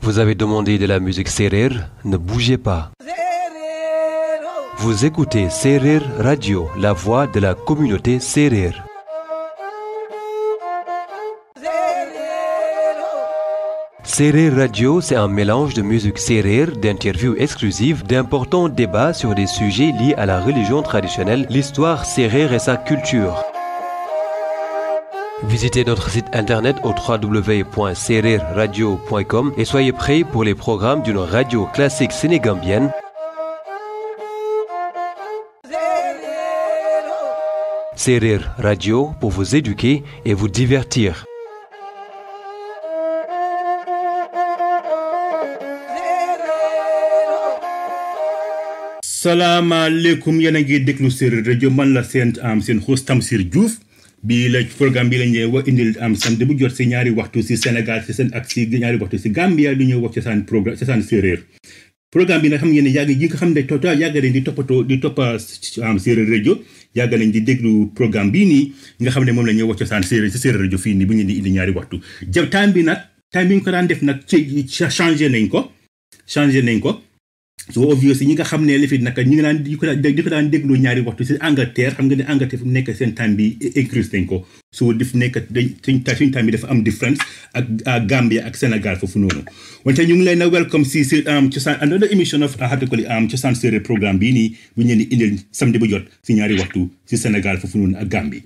Vous avez demandé de la musique Serer, ne bougez pas. Vous écoutez Serer Radio, la voix de la communauté Serer. Serer Radio, c'est un mélange de musique Serer, d'interviews exclusives, d'importants débats sur des sujets liés à la religion traditionnelle, l'histoire Serer et sa culture. Visitez notre site internet au www.sererradio.com et soyez prêts pour les programmes d'une radio classique sénégambienne. Serer Radio pour vous éduquer et vous divertir. salaamaaleykum yéen a ngi déglu Séeréer rajo man la seen am seen host Tamsir Diouf bii la programme bi lañ leen wax indil am samedi bu jot si ñaari waxtu si Sénégal si seen ak si ñaari waxtu si Gambia lu ñuy wax ci seen programme ci seen séeréer programme bi nag xam ngeen ne yàgg yi nga xam ne tota yàgg nañ di toppatoo di toppa am séeréer rajo yàgg nañ di déglu programme bii nii nga xam ne moom la ñuy wax ci seen séeréer si séeréer rajo fii nii bu ñu di indi ñaari waxtu jëm time bi nag time bi ñu ko daan def nag ci changé nañ ko changé nañ ko so obvious ñi nga xam ne li fi naka ñi ngi daan di ko daan di ko daan déglu ñaari waxtu si Angleterre xam nga ne Angleterre fu mu nekk seen time bi increase nañ ko so dif nekk dañ suñ suñ time bi dafa am différence ak Gambia ak Sénégal foofu noonu wante ñu ngi leen a welcome si si cosaan another émission of hatikoli am cosaan séeréer programme bii nii bu ñu leen di indil samedi bu jot si ñaari waxtu si Sénégal foofu noonu ak Gambie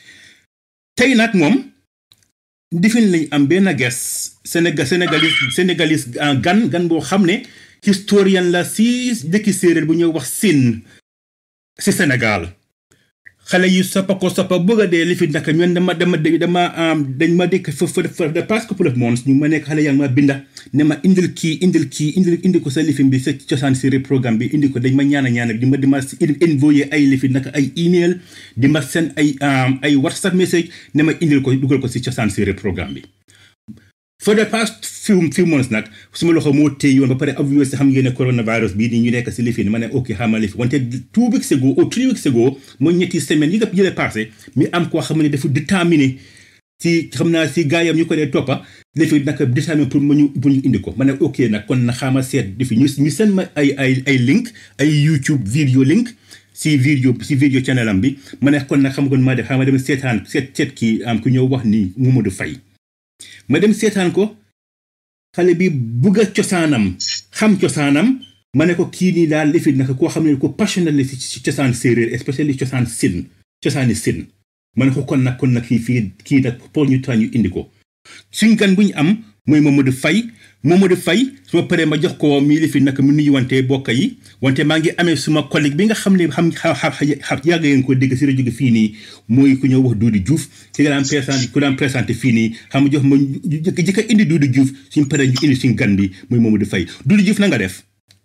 tey nag moom difin lañ am benn ges Sénégal sénégalis sénégalis gan gan boo xam ne historien la si dëkki séeréer bu ñuy wax Sine si Sénégal xale yu soppa ko soppa bëgg a dee li fi naka ñoom dama dama dama dañ ma dëkk fa fa de past couple of months ñu ma nekk xale yaa ngi ma binda ne ma indil kii indil kii indil indi ko sa lifin bi sa cosaan séeréer programme bi indi ko dañ ma ñaana ñaana di ma di ma envoyé ay lifi naka ay email di ma seen ay ay whatsapp message ne ma indil ko dugal ko si cosaan séeréer programme bi for the past few few months nag suma loxo moo téye woon ba pare obvious xam ngeen ne coronavirus bii nii ñu nekk si lifi ma ne ok xamal lifi wante two weeks ago ou three weeks ago mooy ñetti semaine yi nga yële passé mi am koo xam ne dafa déterminé si xam naa si gaayam ñu ko dee toppa lifi nag déterminé pour ma ñu pour ñu indi ko ma ne ok nag kon na xaama seet defi ñu ñu seen ma ay ay ay link ay YouTube video link si video si video channel am bi ma ne kon nag xam nga maa def xaama dem seetaan seet seet kii am ku ñëw wax ni Momadou Faye ma dem seetaan ko xale bi bugg a cosaanam xam cosaanam ma ne ko kii nii daal lifit naka koo xam ne ko passionné la si cosaan séeréer especially cosaan sin cosaani sin ma ne ko kon nag kon nag kii fii kii nag pour ñu tax ñu indi ko suñ gan bu ñu am mooy Momadou Faye Momadou Faye su ma paree ma jox ko mii lifit naka mu nuyu wante bokk yi wante maa ngi amee suma collègue bi nga xam ne xam xam yàgg ngeen ko dégg si rajo gi fii nii mooy ku ñëw wax Doudou Diouf ki nga daan présenté ku daan présenté fii nii xam nga jox ma jëkk a indi Doudou Diouf suñ paree ñu indi suñ gan bi mooy Momadou Faye Doudou Diouf na nga def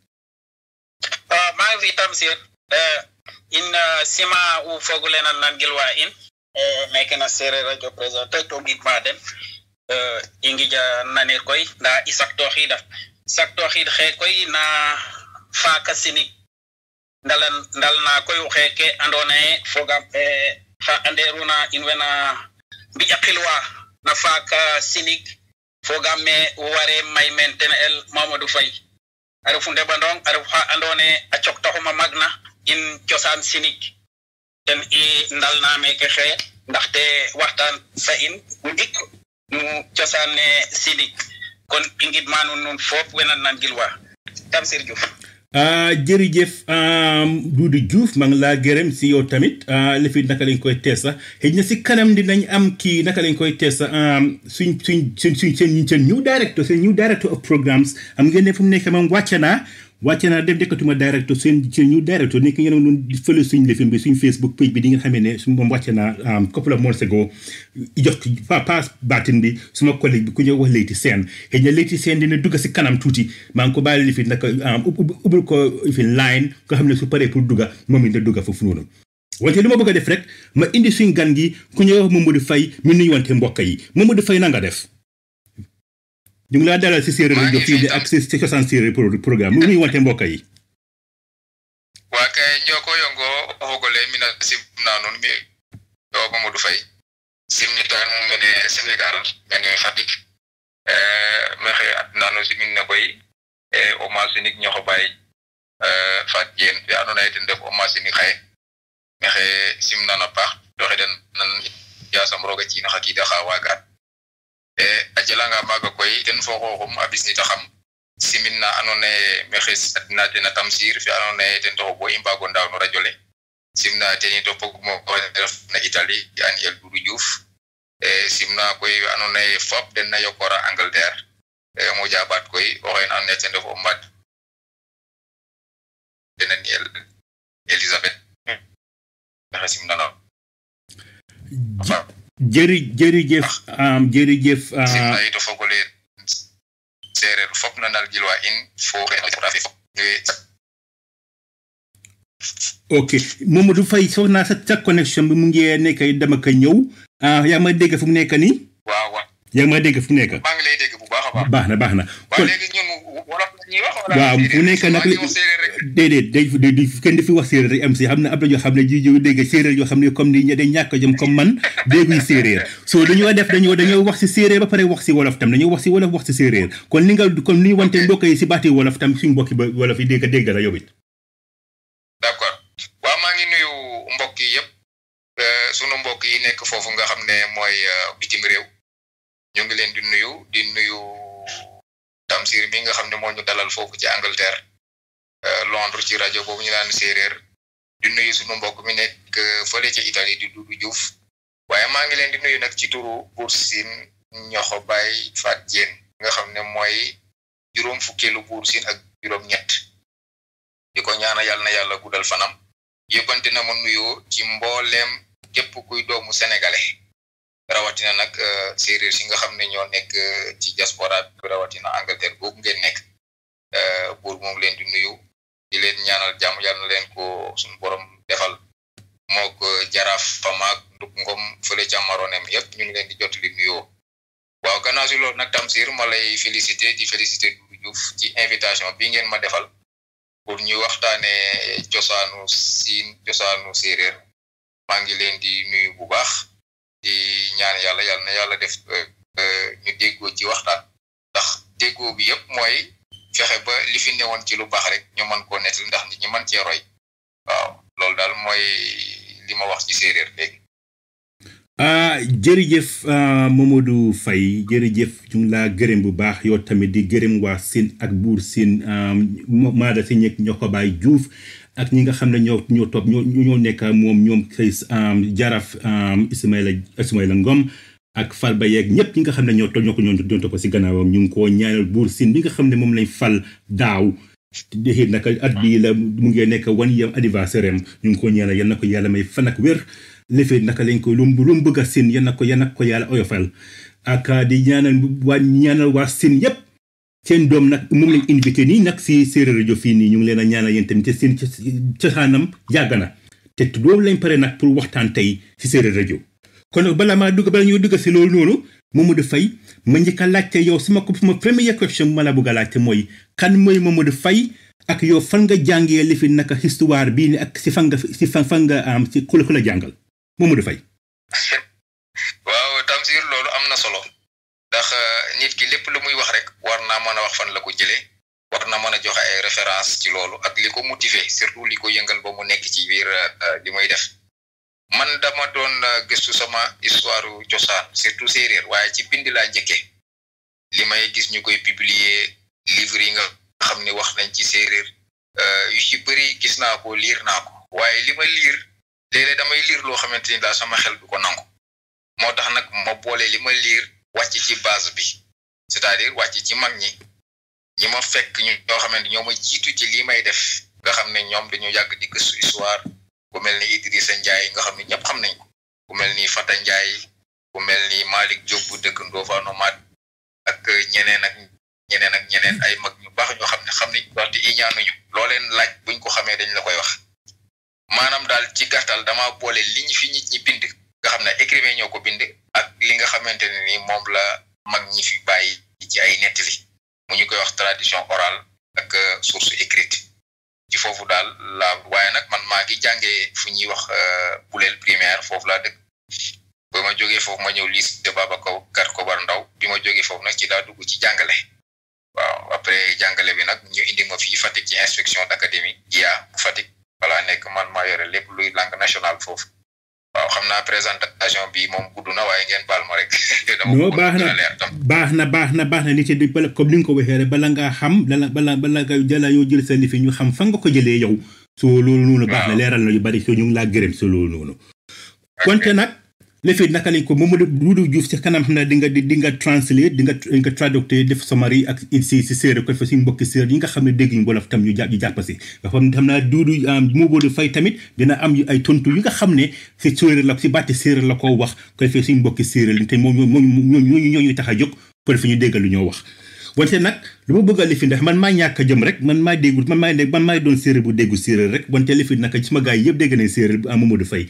maa ngi fi Tamsir in sima u fogulenan nangilwa in mekena séeréer radio présenté to gidma den i ngija nanir koy nda i saktoxida saktoxid xe koy na faaka sinig ndalan ndal na koy xeke andona ye fogam xa anderuna in wena mbiƴa xilwa na faaka sinig fogam me ware may men ten el mamadou faye a refu ndeɓandong a ref xa andona ye a coktaxuma magna in cosaan sinig ten i ndalna meke xeye ndaxte waxtaan fa in ndik nu cosaan ne sinig kon i ngidma nuun nuun fop wena nan gilwa Tamsir Diouf jërëjëf Doudou Diouf maa ngi laa gërëm si yow tamit li fi naka lañ koy tees sax xëy na si kanam dinañ am kii naka lañ koy tees sax suñ suñ suñ suñ seen seen new director seen new director of programmes am ngeen ne fu mu nekk moom wàcce naa wàcce naa def dekkatuma directeur seen seen new directeur nekk ngeen doon fële suñ lifin bi suñ Facebook page bi di nga xamee ne su moom wàcce naa couple of months ago jox pa paas baatin bi suma collègue bi ku ñëw wax Leyti Sène xëy na Leyti Sène dina dugg si kanam tuuti maa ngi ko bàyyi lifin nag ubbil ko fi line nga xam ne su paree pour dugga moom it da dugga foofu noonu wante lu ma bëgg a def rek ma indi suñ gan gi ku ñëw wax Mamadou Faye mi nuyu wante mbokk yi Mamadou Faye na nga def ñu ngi laa dalal si séeréer rajo fii di ak si si cosaan séeréer programme mu nuyu wante mbokk yi waa kay njoko yongo o fogole mina simna nuun mi o Mamadou Faye simnitan mene Sénégal mene Fatick mexe adnano simin ne koy e o masinik ñoxo bay fat jen fe ando naye ten ref o masinik xaye mexe simnana paax doxe den nan yasam roga ciina xa kiida xa wagaan e a jelanga maaga koy ten fo xooxum a bisnita xam simin na ando naye mexe adna ten a tamsir fe ando naye ten taxu bo i mbaago ndaaw no radio le simna ten i topog mo ref na Italie an el Doudou Diouf e simna koy we ando naye fop den na yokora Angleterre e mo jabat koy oxen ando naye ten ref o mbad dena ni el Elisabeth mexe simnana jëri jërëjëf um, jërëjëf simna uh, yito fogole sereer fop na nal gilwa in fo xena fotografi fop ok Mamadou Faye foog naa sa sa connexion bi mu ngi nekk dama ko ñëw ah yaa ngi may dégg fu mu nekk nii waaw waaw yaa ngi may dégg fu mu nekk maa ngi lay dégg bu baax a baax baax na baax na waaw kon léegi ñun wolof la ñuy wax wala waaw fu nekk nag maa ngi wax séeréer rek déedéet day day di kenn di fi wax séeréer rek am si xam ne am na yoo xam ne ji jiw dégg séeréer yoo xam ne comme ni day ñàkk a jëm comme man dégguy séeréer so dañoo def dañoo dañoo wax si séeréer ba pare wax si wolof tam dañoo wax si wolof wax si séeréer kon ni nga kon ni wante mbokk yi si baati wolof tam suñu mbokki ba wolof yi dégg dégg la yow it d'accord waaw maa ngi nuyu mbokk yi yëpp euh, sunu mbokk yi nekk foofu nga xam ne mooy euh, bitim réew ñu ngi leen di nuyu di nuyu Tamsir mi nga xam ne moo ñu dalal foofu ci Angleterre euh, Londres ci rajo boobu ñu naan séeréer di nuyu sunu mbokk mi nekk euh, fële ci Italie di Doudou Diouf waaye maa ngi leen di nuyu nag ci turu Bour Sine ñoxo bay Fat Diène nga xam ne mooy juróom fukkeelu Bour Sine ak juróom-ñett di ko ñaana yàlla na yàlla guddal fanam yëppante na ma nuyoo ci mbooleem képp kuy doomu sénégalais rawatina nag euh, séeréer si nga xam ne ñoo nekk euh, ci diaspora bi rawatina Angleterre boobu ngeen nekk euh, buur moom leen di nuyu di leen ñaanal jàmm yàlla na leen ko suñu borom defal mook jaraaf famaak nduk ngom fële ca maronem yëpp ñu ngi leen di jot li nuyoo waaw gannaaw si loolu nag Tamsir ma lay félicité di félicité Doudou Diouf ci invitation bi ngeen ma defal pour ñu waxtaane cosaanu siin cosaanu séeréer maa ngi leen di nuyu bu baax di ñaan yàlla yàlla na yàlla def euh, euh, ñu déggoo ci waxtaan ndax déggoo bi yëpp mooy fexe ba li fi newoon ci lu baax rek ñu mën koo nettali ndax nit ñi mën cee roy waaw loolu daal mooy li ma wax ci séeréer léegi ah jërëjëf ah, Mamadou Faye jërëjëf ñu ngi laa gërëm bu baax yow tamit di gërëm waa Sine ak buur Sine maada si ñekk ñoo ko bàyyi Diouf ak ñi nga xam ne ñoo ñoo topp ñoo ñoo nekk moom ñoom say jaraf Ismaïla Ismaïla Ngom ak fal ba yeeg ñëpp ñi nga xam ne ñoo topp ñoo ko ñoo doon topp si gannaawam ñu ngi koo ñaanal buur Sine bi nga xam ne moom lañ fal daaw déxit naka at bii la mu ngi nekk one year anniversaire am ñu ngi ko ñaanal yal na ko yàlla may fan ak wér lefee naka lañ ko lu mu lu mu bëgg a sin yal na ko yal na ko yàlla oyofal ak di ñaanal waa ñaanal waa sin yépp seen doom nag moom lañ invité nii nag si séeréer rajo fii nii ñu ngi leen a ñaanal yéen tamit te seen cosaanam yàgg na te loolu lañ pare nag pour waxtaan tey si séeréer rajo kon nag balaa maa dugg bala ñoo dugg si loolu noonu Mamadou Faye ma njëkk a laajte yow suma ko suma première question bu ma la bëgg a laajte mooy kan mooy Mamadou Faye ak yow fan nga jàngee li fi naka histoire bii ni ak si fan nga si fan fan nga am si ku la ku la jàngal Mamadou Faye waaw Tamsir loolu am na solo ndax nit ki lépp lu muy wax rek war naa mën a wax fan la ko jëlee war na mën a joxe ay référence ci loolu ak li ko motiver surtout li ko yëngal ba mu nekk ci biir li muy def man dama doon gëstu sama histoire cosaan surtout séeréer waaye ci bind laa njëkke li may gis ñu koy publier livre yi nga xam ni wax nañ ci séeréer yu ci bëri gis naa ko liir naa ko waaye li ma liir léeg-léeg damay liir loo xamante ni daal sama xel du ko nangu moo tax nag ma boole li ma liir wàcc ci base bi c'est-à-dire wàcc ci mag ñi ñi ma fekk ñu ñoo xamante ñoo ma jiitu ci lii may def nga xam ne ñoom dañu yàgg di gëstu histoire ku mel ni Idrissa Ndiaye nga xam ne ñëpp xam nañ ko ku mel ni Fata Ndiaye ku mel ni Malick Diop bu dëkk Ndofane Mat ak ñeneen ak ñeneen ak ñeneen ay mag ñu baax ñoo xam ne xam nañ waxte i ñaanuñu loo leen laaj buñ ko xamee dañ la koy wax maanaam daal ci gàttal dama boole li ñu fi nit ñi bind nga xam ne écrivain ñoo ko bind ak li nga xamante ne ni moom la mag ñi fi bàyyi ci ay nettali mu ñu koy wax tradition orale ak source écrite ci foofu daal la waaye nag man maa ngi jàngee fu ñuy wax buleel primaire foofu laa dëkk ba ba ma jógee foofu ma ñëw lycée Babacar Kobar Ndaw bi ma jógee foofu nag ci laa dugg ci jàngale waaw après jàngale bi nag ñu indi ma fii Fatick ci inspection d'académie IA bu Fatick voilà nekk man maa yore lépp luy langue nationale foofu waaw xam naa présentation bi moom gudd na waaye ngeen baal ma rek. non baax na baax na baax na baax na li ci bala comme ni nga ko waxee rek bala ngaa xam bala bala bala nga jëla yoo jël sa lifi ñu xam fa nga ko jëlee yow. soo loolu noonu baax na leeral na yu bari soo ñu ngi laa gërëm si loolu noonu. wante nag lifi naka lañ ko Mamadou Doudou Diouf ci kanam xam ne di nga di nga translate di nga di nga traducteur def summary ak si si séeréer ko fa suñu mbokki séeréer yi nga xam ne dégg ñu wolof tam ñu jàpp ñu jàpp si nga xam xam naa Doudou Momadou Faye tamit dina am ay tontu yu nga xam ne si séeréer la si bàtti séeréer la ko wax ko defee suñu mbokki séeréer te moom moom ñooñu ñooñu tax a jóg ko defee ñu déggal lu ñoo wax wante nag lu ma bëgg a lifi ndax man maa ñàkk a jëm rek man maa déggul man maa man maa doon séeréer bu déggu séeréer rek wante lifi naka ci sama gars yi yëpp dégg nañ séeréer bu Mamadou Faye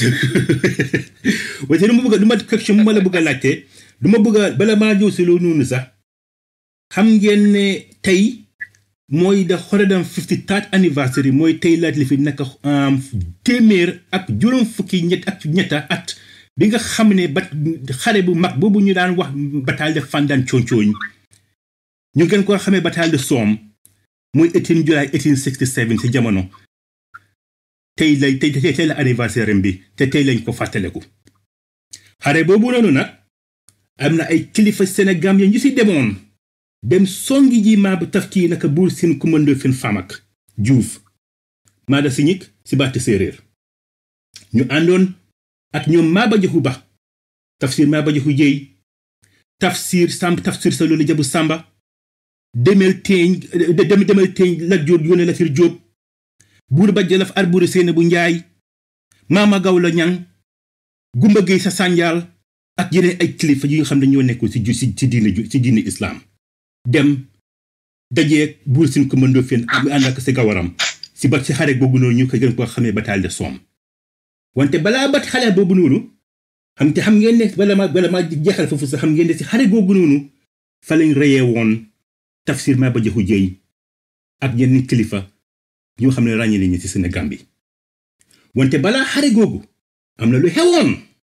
wante lu ma bëgg a lu ma question bu ma la bëgg a laajte lu ma bëgg a bala maa ñëw si loolu noonu sax xam ngeen ne tey mooy da xoredam fifty third anniversary mooy tey laaj lifi naka téeméer ak juróom fukki ñett ak ñetta at bi nga xam ne ba xare bu mag boobu ñu daan wax bataille de Fandane Concooñ ñu gën koo xamee bataille de Somme muy 18 July 1867 ci jamono tey lay tey tey la anniversaire bi te tey lañ ko fàttaleku xare boobu noonu nag am na ay kilifa Sénégal ya ñu si demoon dem songi ji maa ba taf kii naka buur seen commando fen famak Diouf maada siñik si baati séeréer ñu àndoon ak ñoom Maba Jaxu Ba tafsir Maba Jaxu Jéy tafsir Samb tafsir sa loolu jabu Samba demel teeñ dem demel teeñ Lat Joor yónne Latir Jóob buur ba Jolof Alburi Séene bu Njaay Maama Gawlo Ñang Gumba Géey sa sànjaal ak yeneen ay kilifa yi nga xam ne ñoo nekkoon ci ci ci diine ci diine islaam dem dajeeg buur sin commando fen am ànd ak si gawaram si bat si xare boobu noonu ñu ko gën koo xamee bataille de Somme wante balaa bat xale boobu noonu xam te xam ngeen ne bala ma bala ma jeexal foofu sax xam ngeen ne si xare boobu noonu fa lañ reyee woon tafsir Maba Jaxu Jéy ak yeneen kilifa ñoo xam ne ràññee nañu ci Sénégal bi wante balaa xare googu am na lu xewoon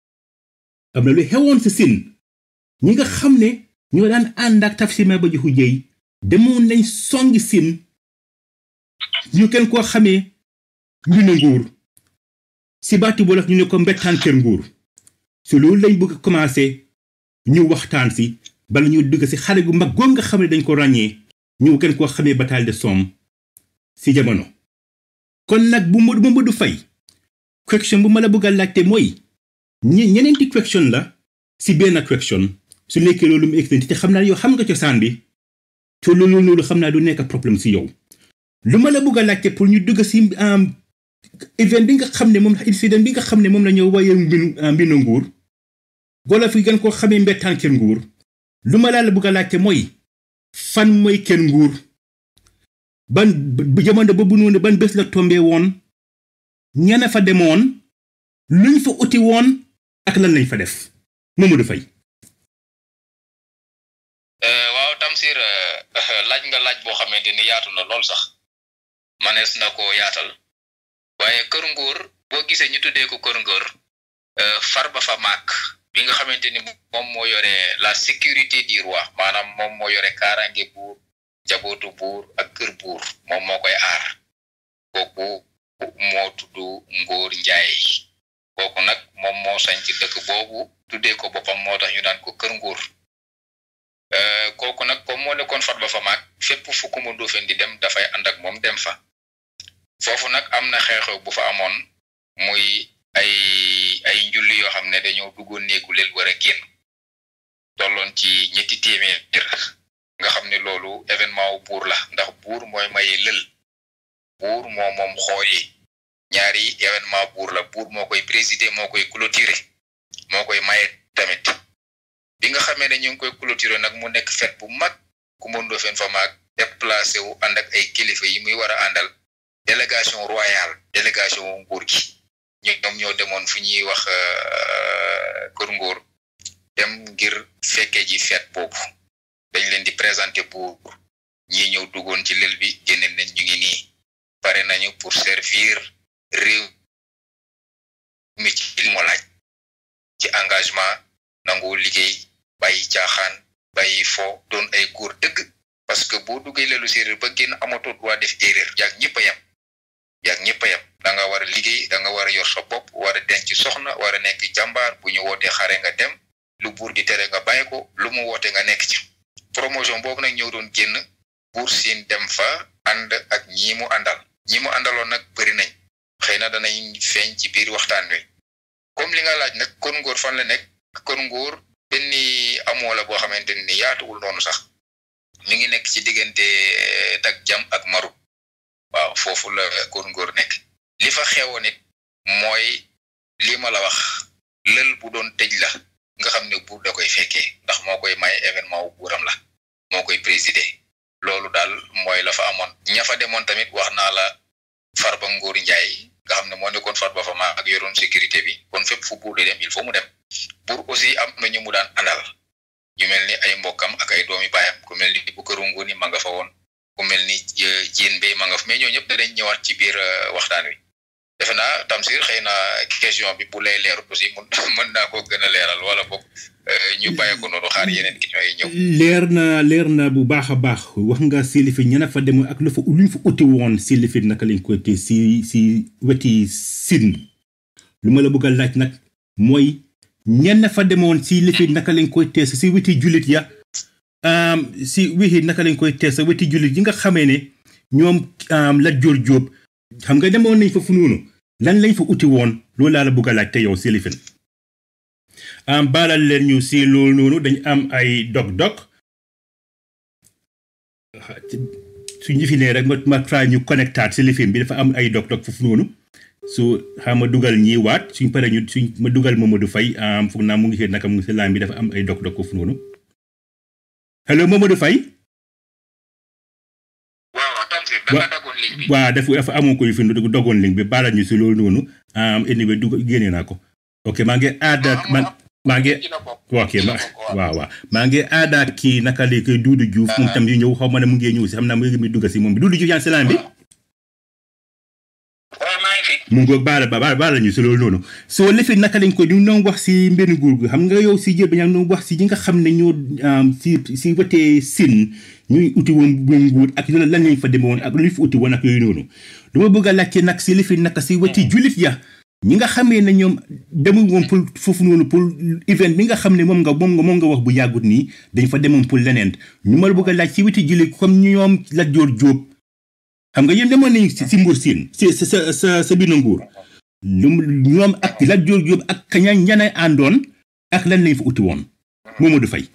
am na lu xewoon ci Siin ñi nga xam ne ñoo daan ànd ak tafsir Maba Jaxu Jéy demoon nañ songi Siin ñu kenn koo xamee ñu ne nguur si baati wolof ñu ne ko mbettaan kër nguur su loolu lañ bëgg a commencé ñu waxtaan si bala ñu dugg si xare gu mag goog nga xam ne dañ ko ràññee ñu kenn koo xamee bataille de Somme si jamono kon nag bu ma bu ma du fay question bu ma la bëgg a laajte mooy ñe ñeneenti question la si benn question su nekkee loolu mu expliqué te xam naa yow xam nga cosaan bi te loolu loolu xam naa du nekk problème si yow lu ma la bëgg a laajte pour ñu dugg si event bi nga xam ne moom incident bi nga xam ne moom la ñëw waaye mbinu mbinu nguur golo fi gën koo xamee mbettaan kër nguur lu ma laa la bëgg a laajte mooy fan mooy kër nguur ban jamono boobu noonu ban bés la tombé woon ñana fa demoon luñ fa uti woon ak lan lañ fa def Mamadou Faye waaw Tamsir laaj nga laaj boo xamante ni yaatu na lool sax manees na ko yaatal waaye kër nguur boo gisee ñu tuddee ko kër nguur Farba fa maak bi nga xamante ni moom moo yore la sécurité du roi maanaam moom moo yore kaaraange buur jabootu buur ak kër buur moom moo koy aar kooku moo tudd Ngóor Njaay kooku nag moom moo sañ ci dëkk boobu tuddee ko boppam moo tax ñu naan ko kër nguur kooku nag comme moo nekkoon Farba fa maak fépp fu ko mu Ndofeen di dem dafay ànd ak moom dem fa foofu nag am na xew-xew bu fa amoon muy ay ay njulli yoo xam ne dañoo duggoon néegu leel war a génn tolloon ci ñetti téeméer nga xam ne loolu événement wu buur la ndax buur mooy maye lël buur moo moom xooyi ñaari événement buur la buur moo koy présider moo koy clôturer moo koy maye tamit bi nga xamee ne ñu ngi koy clôturer nag mu nekk fête bu mag ku mën doo fen fa maag déplacé wu ànd ak ay kilifa yi muy war a àndal délégation royale délégation wu nguur gi ñoom ñoo demoon fu ñuy wax kër nguur dem ngir fekke ji fête boobu dañ leen di présenter buur ñi ñëw duggoon ci lël bi génne nañ ñu ngi nii pare nañu pour servir réew mi ci li mu laaj ci engagement nangoo liggéey bàyyi caaxaan bàyyi fo doon ay góor dëgg parce que boo duggee leelu séeréer ba génn amatoo droit def erreur yaag ñëpp a yem yaag ñëpp a yem da nga war a liggéey da nga war a yor sa bopp war a denc soxna war a nekk jàmbaar bu ñu wootee xare nga dem lu buur di tere nga bàyyi ko lu mu woote nga nekk ci promotion boobu nag ñëw doon génn buur siin dem fa ànd ak ñi mu àndal ñi mu àndaloon nag bëri nañ xëy na danañ feeñ ci biir waxtaan wi comme li nga laaj nag kon ngóor fan la nekk kon ngóor benn amoo la boo xamante ni yaatuwul noonu sax mi ngi nekk ci diggante tak jam ak maru waaw foofu la kon ngóor nekk li fa xewoon it mooy li ma la wax lël bu doon tëj la nga xam ne buur da koy fekkee ndax moo koy may événement wu buuram la moo koy présider loolu daal mooy la fa amoon ña fa demoon tamit wax naa la Farba Ngor Njaay nga xam ne moo nekkoon Farba fa ma ak yoroon sécurité bi kon fépp fu buur di dem il faut mu dem buur aussi am na ñu mu daan àndal ñu mel ni ay mbokkam ak ay doomi baayam ku mel ni bu këru ngóoni ma nga fa woon ku mel ni jéen bay ma nga fa mais ñoo ñëpp danañ ñëwaat ci biir waxtaan wi defe naa Tamsir xëy na question bi bu lay leer aussi mun mën naa ko gën a leeral wala boog ñu bàyyi ko noonu xaar yeneen question yi ñëw. leer na leer na bu baax a baax wax nga Silifit ñana fa demoon ak lu fa luñ fa uti woon Silifit naka lañ koy te si si weti Sine lu ma la bëgg a laaj nag mooy ñenn fa demoon Silifit naka lañ koy tees si weti jullit ya si wixi naka lañ koy tees weti jullit yi nga xamee ne ñoom Lat Joor Jóob xam nga demoon nañ fa fu noonu lan lañ fa uti woon loolu laa la bëgg a laaj te yow Silifit am baalal leen ñu si loolu noonu dañ am ay dog-dog su ñu fi nee rek ma ma try ñu connectaat si lifin bi dafa am ay dog-dog foofu noonu su xam ma dugal ñii waat suñ paree ñu suñ ma dugal Mamadou Faye foog naa mu ngi xëy naka mu ngi si laan bi dafa am ay dog-dog foofu noonu hello Mamadou Faye waaw dafa dafa amoon ko yu fi dogoon link bi baalal ñu si loolu noonu anyway dug génne naa ko ok maa ngi aada man maa ngi ok ma waaw waaw maa ngi aada kii naka la koy Duudu Juuf moom tam yu ñëw xaw ma ne mu ngi ñëw si xam naa mu ngi dugg si moom bi Duudu Juuf yaa ngi si laan bi mu ngoog baala ba baala ñu si loolu noonu soo lifit naka lañ ko ñu doon wax si mbenn nguur gi xam nga yow si jël ba ñaa doon wax si ñi nga xam ne ñoo si si wetee sin ñuy uti woon bu nguur ak lan lañ fa demee woon ak lu fi uti woon ak yooyu noonu dama bëgg a laajte nag si lifit naka si weti julit ya ñi nga xamee ne ñoom demul woon pour foofu noonu pour event bi nga xam ne moom nga moom nga moom nga wax bu yàggut nii dañ fa demoon pour leneen ñu ma la bëgg a laaj si weti jullit comme ñoom Lat Joor Jóob xam nga yéen demoon nañ si Mbuur Siin si sa sa sa biir nguur lu ñoom ak Lat Joor Jóob ak kaña ñana àndoon ak lan lañ fa uti woon Mamadou Faye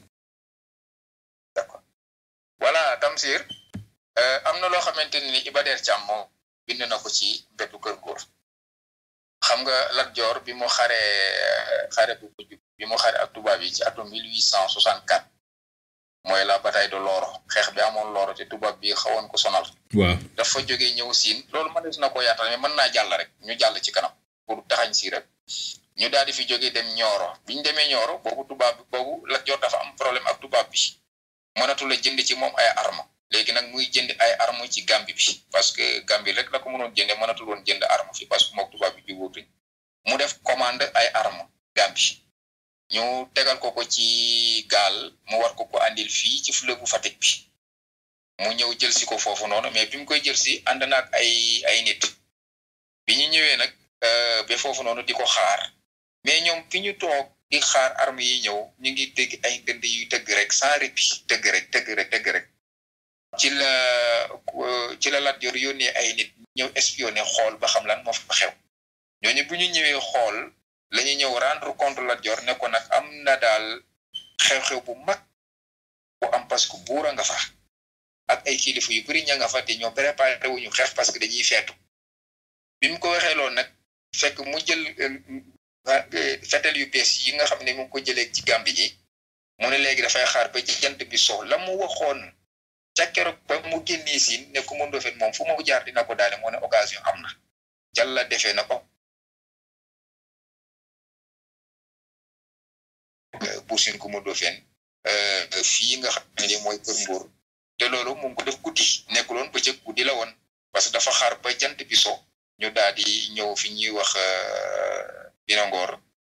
voilà Tamsir am na loo xamante ni Iba Der Thiam moom bind na ko ci mbetu kër góor xam nga Lat Joor bi mu xare xare bu mujj bi mu xare ak tubaab yi ci atum 1864 mooy la bataille de Loro xeex bi amoon Loro te tubaab bi xawoon ko sonal. waaw dafa jógee ñëw siin loolu mënees na ko yaatal mais mën naa jàll rek ñu jàll ci kanam pour taxañ si rek ñu daal di fi jógee dem Nioro bi ñu demee Nioro boobu tubaab bi boobu Lat Joor dafa am problème ak tubaab bi mënatu la jënd ci moom ay arme léegi nag muy jënd ay arme ci Gambie bi parce que Gambie rek la ko mënoon jënde mënatul woon jënd arme fi parce que mook tubaab bi jubóotuñ mu def commande ay arme Gambie ñu tegal ko ko ci gaal mu war ko ko andil fii ci fleuve bu Fatick bi mu ñëw jël si ko foofu noonu mais bi mu koy jël si ànd na ak ay ay nit bi ñu ñëwee nag ba foofu noonu di ko xaar mais ñoom fi ñu toog di xaar arme yi ñëw ñu ngi dégg ay dënd yu tëgg rek sans répit tëgg rek tëgg rek tëgg rek ci la ci la Lat Joor yónnee ay nit ñëw espionné xool ba xam lan moo fa xew ñooñu bu ñu ñëwee xool la ñu ñëw rendre compte Lat Joor ne ko nag am na daal xew-xew bu mag bu am parce que buura nga fa ak ay kilifa yu bari ña nga fa te ñoo préparé wuñu xeex parce que dañuy feetu bi mu ko waxee loolu nag fekk mu jël fetel yu bees yi nga xam ne mu ngi ko jëlee ci Gàmbi gi mu ne léegi dafay xaar ba ci jant bi so la mu waxoon ca keroog ba mu génnee siin ne ku mëndoo fen moom fu mu jaar dina ko daale moo ne occasion am na jàlla defee na ko buur siin ku mëndoo fen fii nga xam ne mooy kër Mbuur te loolu mu ngi ko def guddi nekkuloon bëccëg guddi la woon parce que dafa xaar ba jant bi so ñu daal di ñëw fi ñuy wax Binangoor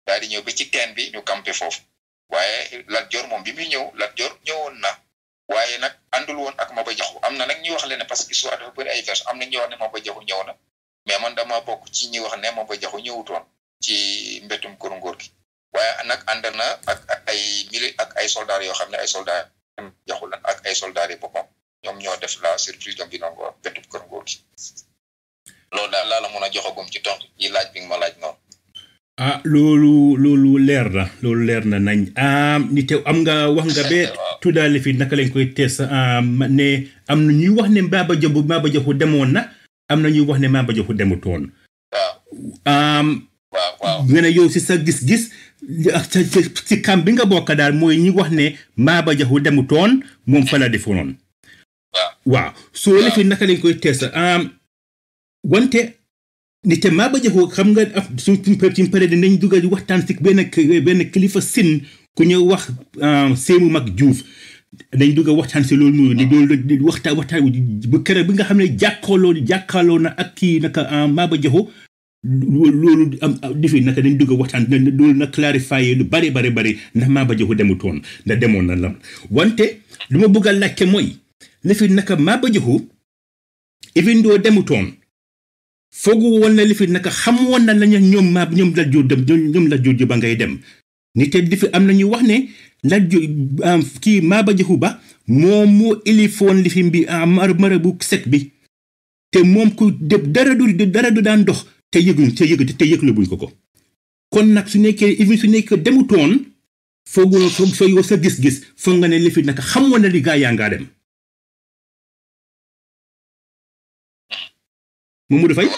daal di ñëw ba ci teen bi ñu campé foofu waaye Lat Joor moom bi muy ñëw Lat Joor ñëwoon na waaye nag àndul woon ak Maba Jaxu am na nag ñuy wax leen ne parce que histoire dafa bëri ay version am na ñuy wax ne Maba Jaxu ñëw na mais man dama bokk ci ñi wax ne Maba Jaxu ñëwutoon ci mbettum kër ngóor gi waaye nag ànd na ak ay mili ak ay soldats yoo xam ne ay soldats jaxu lan ak ay soldats yi boppam ñoom ñoo def la surprise de Binongo mbettum kër ngóor gi loolu daal laa la mën a joxagum ci tontu yi laaj bi nga ma laaj noonu. ah loolu loolu leer na loolu leer na nañ ah ni te am nga wax nga be tuddaale fi naka lañ koy tees ne am na ñuy wax ne Maba Jaxu Maba Jaxu demoon na am na ñuy wax ne Maba Jaxu demutoon. waaw. waaw waaw nga ne yow si sa gis-gis ak sa ci kam bi nga bokk daal mooy ñi wax ne Maba Jaxu demutoon moom fa la defoon. waaw soo lefee naka lañ koy tees wante. ni te Maba Jaxu xam nga af suñ suñ pare dinañ dugal waxtaan si benn benn kilifa sin ku ñëw wax Séemu Mag Juuf dañ dugg waxtaan si loolu noonu di loolu waxtaan waxtaan bu kere bi nga xam ne jàkkaarloo jàkkaarloo na ak kii naka Maba Jaxu loolu am difi naka dañ dugg waxtaan loolu na clarifier lu bari bari bari ndax Maba Jaxu demutoon ndax demoon na lam wante lu ma bëgg a laajte mooy li fi naka Maba Jaxu even doo demutoon foogu woon na li fi naka xam woon na lañu ñoom maa ñoom la jur dem ñoom la jur ba ngay dem ni te di fi am na ñu wax ne la ju kii Maba Jaxu Ba moom moo ilifoon li fi mbi mar mara bu sek bi te moom ku def dara du dara du daan dox te yëguñ te yëg te yëglu buñ ko ko kon nag su nekkee even su nekkee demutoon foogu foog soo yow sa gis-gis foog nga ne li fi naka xam woon na li gaa yaa ngaa dem Mamadou Faye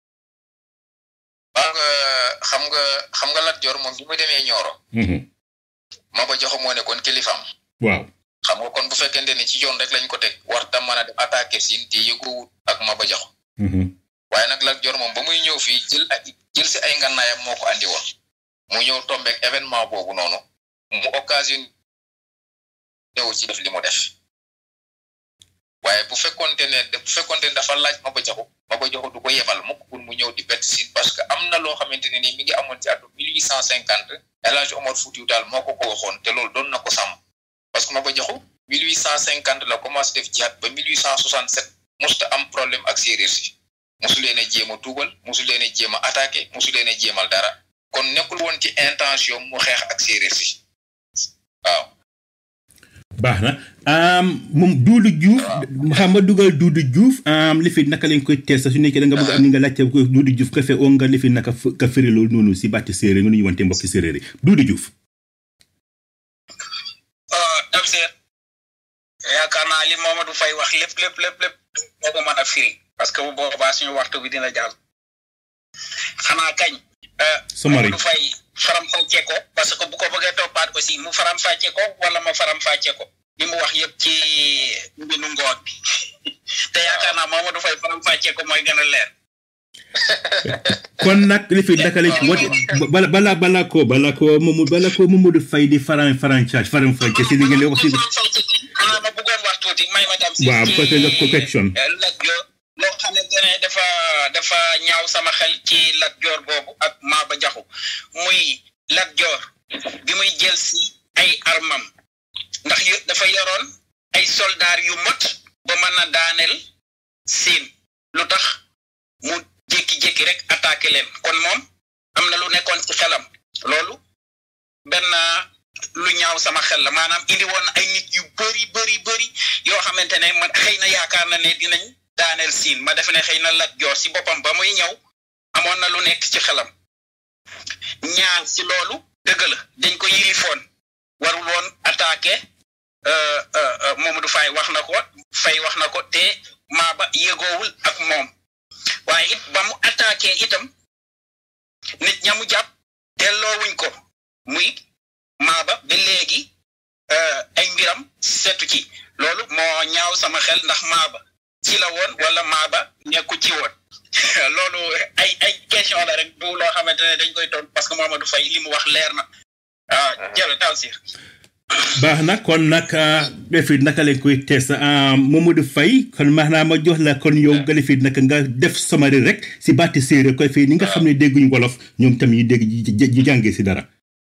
waaw nga xam nga xam nga Lat Joor moom bi mu demee Ñooro Maba Jaxu moo nekkoon kilifaam waaw xam nga kon bu fekkente ne ci yoon rek lañ ko teg war tam mën a dem attaqué siin te yëguwut ak Maba Jaxu waaye nag Lat Joor moom ba muy ñëw fii jël ak jël si ay ngannaayam moo ko andi woon mu ñëw tombeek événement boobu noonu mu occasion ñëw ci def li mu def waaye bu fekkonte ne bu fekkonte ne dafa laaj Maba Jaxu Maba Jaxu du ko yebal mukk pour mu ñëw di bett siin parce que am na loo xamante ne ni mi ngi amoon ci atum mille huit cent cinquante El Hadj Omar Foutiou Tall moo ko ko waxoon te loolu doon na ko sàmm parce que Maba Jaxu mille huit cent cinquante la commencé def jihaad ba mille huit cent soixante sept musta am problème ak séeréer si mosu leen a jéem a tuubal mosu leen a jéem a attaqué mosu leen a jéemal dara kon nekkul woon ci intention mu xeex ak séeréer si waaw baax na moom Duudu Juuf xam nga dugal Duudu Juuf li fi naka lañ koy teel sa su nekkee da nga bëgg am ni nga laajte ko Duudu Juuf ka fe oo nga li fi naka ka firi loolu noonu si bàtti séeréer nga nuñu wante mbokki séeréer yi Duudu Juuf dam seet yaakaar naa li Mamadou Faye wax lépp lépp lépp lépp moo ko mën a firi parce que bu boobaa suñu waxtu bi dina jàll xanaa kañ Somari Mamadou Faye faram fàcce ko parce que bu ko bëggee toppaat aussi mu faram fàcce ko wala ma faram fàcce ko li mu wax yëpp ci mbinu ngoon bi te yaakaar naa Mamadou Faye faram fàcce ko mooy gën a leer kon nag li fi naka lañ woote bala bala bala ko bala ko momu bala ko Mamadou Faye di faram faram caaj faram fàcce si li ngeen wax si xanaa ma bëggoon wax tuuti may ma tam si waaw ci parce que nga correction Lat Joor loo xamante ne dafa dafa ñaaw sama xel ci Lat Joor boobu ak Maba Jaxu muy Lat Joor bi muy jël si ay armam ndax yu dafa yoroon ay soldaar yu mot ba mën a daaneel siin lu tax mu jékki-jékki rek attaqué leen kon moom am na lu nekkoon ci xelam loolu benn lu ñaaw sama xel la maanaam indi woon ay nit yu bëri bëri bëri yoo xamante ne man xëy na yaakaar na ne dinañ daaneel siin ma defe ne xëy na Lat Joor si boppam ba muy ñëw amoon na lu nekk ci xelam ñaar si loolu dëgg la dañ ko yilifoon warul woon attaqué Mamadou Faye wax na ko Faye wax na ko te Maba yëgoowul ak moom waaye it ba mu attaqué itam nit ña mu jàpp delloowuñ ko muy Maba ba léegi ay mbiram setu ci loolu moo ñaaw sama xel ndax Maba ci la woon wala Maba nekku ci woon loolu ay ay question la rek du loo xamante ne dañ koy toon parce que Mamadou Faye li mu wax leer na ah jërë Tafsir baax na kon nag defi naka lañ koy tees Mamadou Faye kon maanaam ma jox la kon yow nga defi naka nga def somari rek si baati séeréer koy fii ni nga xam ne dégguñ wolof ñoom tam yi dégg ji jàngee si dara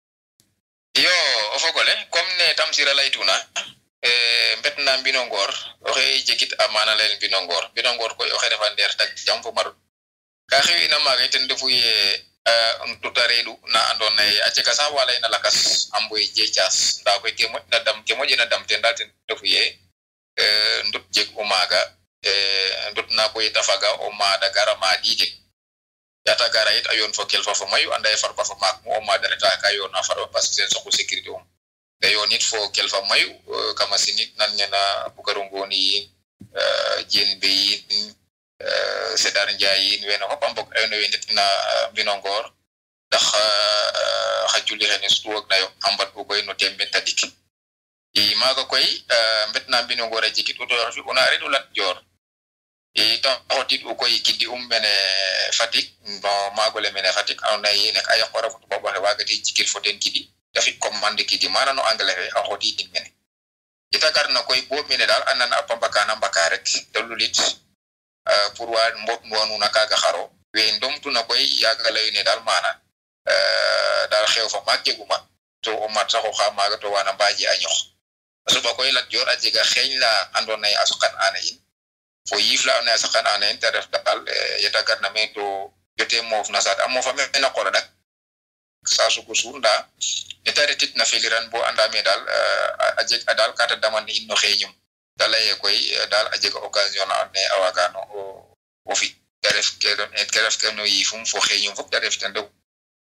yo o fogole comme ne tamsira laytuna mbetna mbinongor oxe jegit a mana layel mbinongor mbinongor koy oxe refa ndeer tak jam fo marut ka xewina maaga ten refu ye tuta reedu na andoona ye a jega sax wa layna lakas a mboy jeecas ndaa koy ke moƴna dam ke moƴena dam ten daal ten refu ye ndut jeg u maaga ndut na koy ta faga o maada gara maadi jeg yata gara yit a yoon fo kelfa fo mayu anda ye farba fo maak mu o maada reta ka yoona farba parce que ten soxu sécurité um te yoonit fo kelfa mayu kama sinit nan nena bugaru ngooni yiin jen be yiin sedar njaay yiin wene fop a mbog ayno we ndetna mbinongor ndax xa juli xene sutuwag nayo a mbat u koy no tembe tadik i maaga koy mbetna mbinongor a jikit u to fi una reɗu lat joor i ta xotit u koy kiddi um mene Fatick no maagole mene Fatick andoona ye nek a yaqora fo tubaab oxe waagate jikir fo ten kidi te fi commande kidi mana no anglais fe a xotidin mene ita garna koy bo mene daal a nana a pambakana mbaka rek te lulit pour wa mbot nuwanuna kaga xaro we ndomtuna koy yaga layune daal mana daal xew fa maak jeguma to o mat sax oxa maaga to wana mbaaje a ñox a soɓa koy lat joor a jega xeeñ la andoona ye a soqan ana in fo yiif la andoona ye a saqan ana in te ref daal yeta garna me to jote moof na saat a moofa mena qol a ɗak saa sugu suur ndaa neta retit na feliran bo andame daal a jeg a daal kata daman in no xeeñum ta laye koy daal a jega occasion na andoona ye a waagano o fi te ref ke don ke ref ke no yiifum fo xeeñum fop te ref ten ref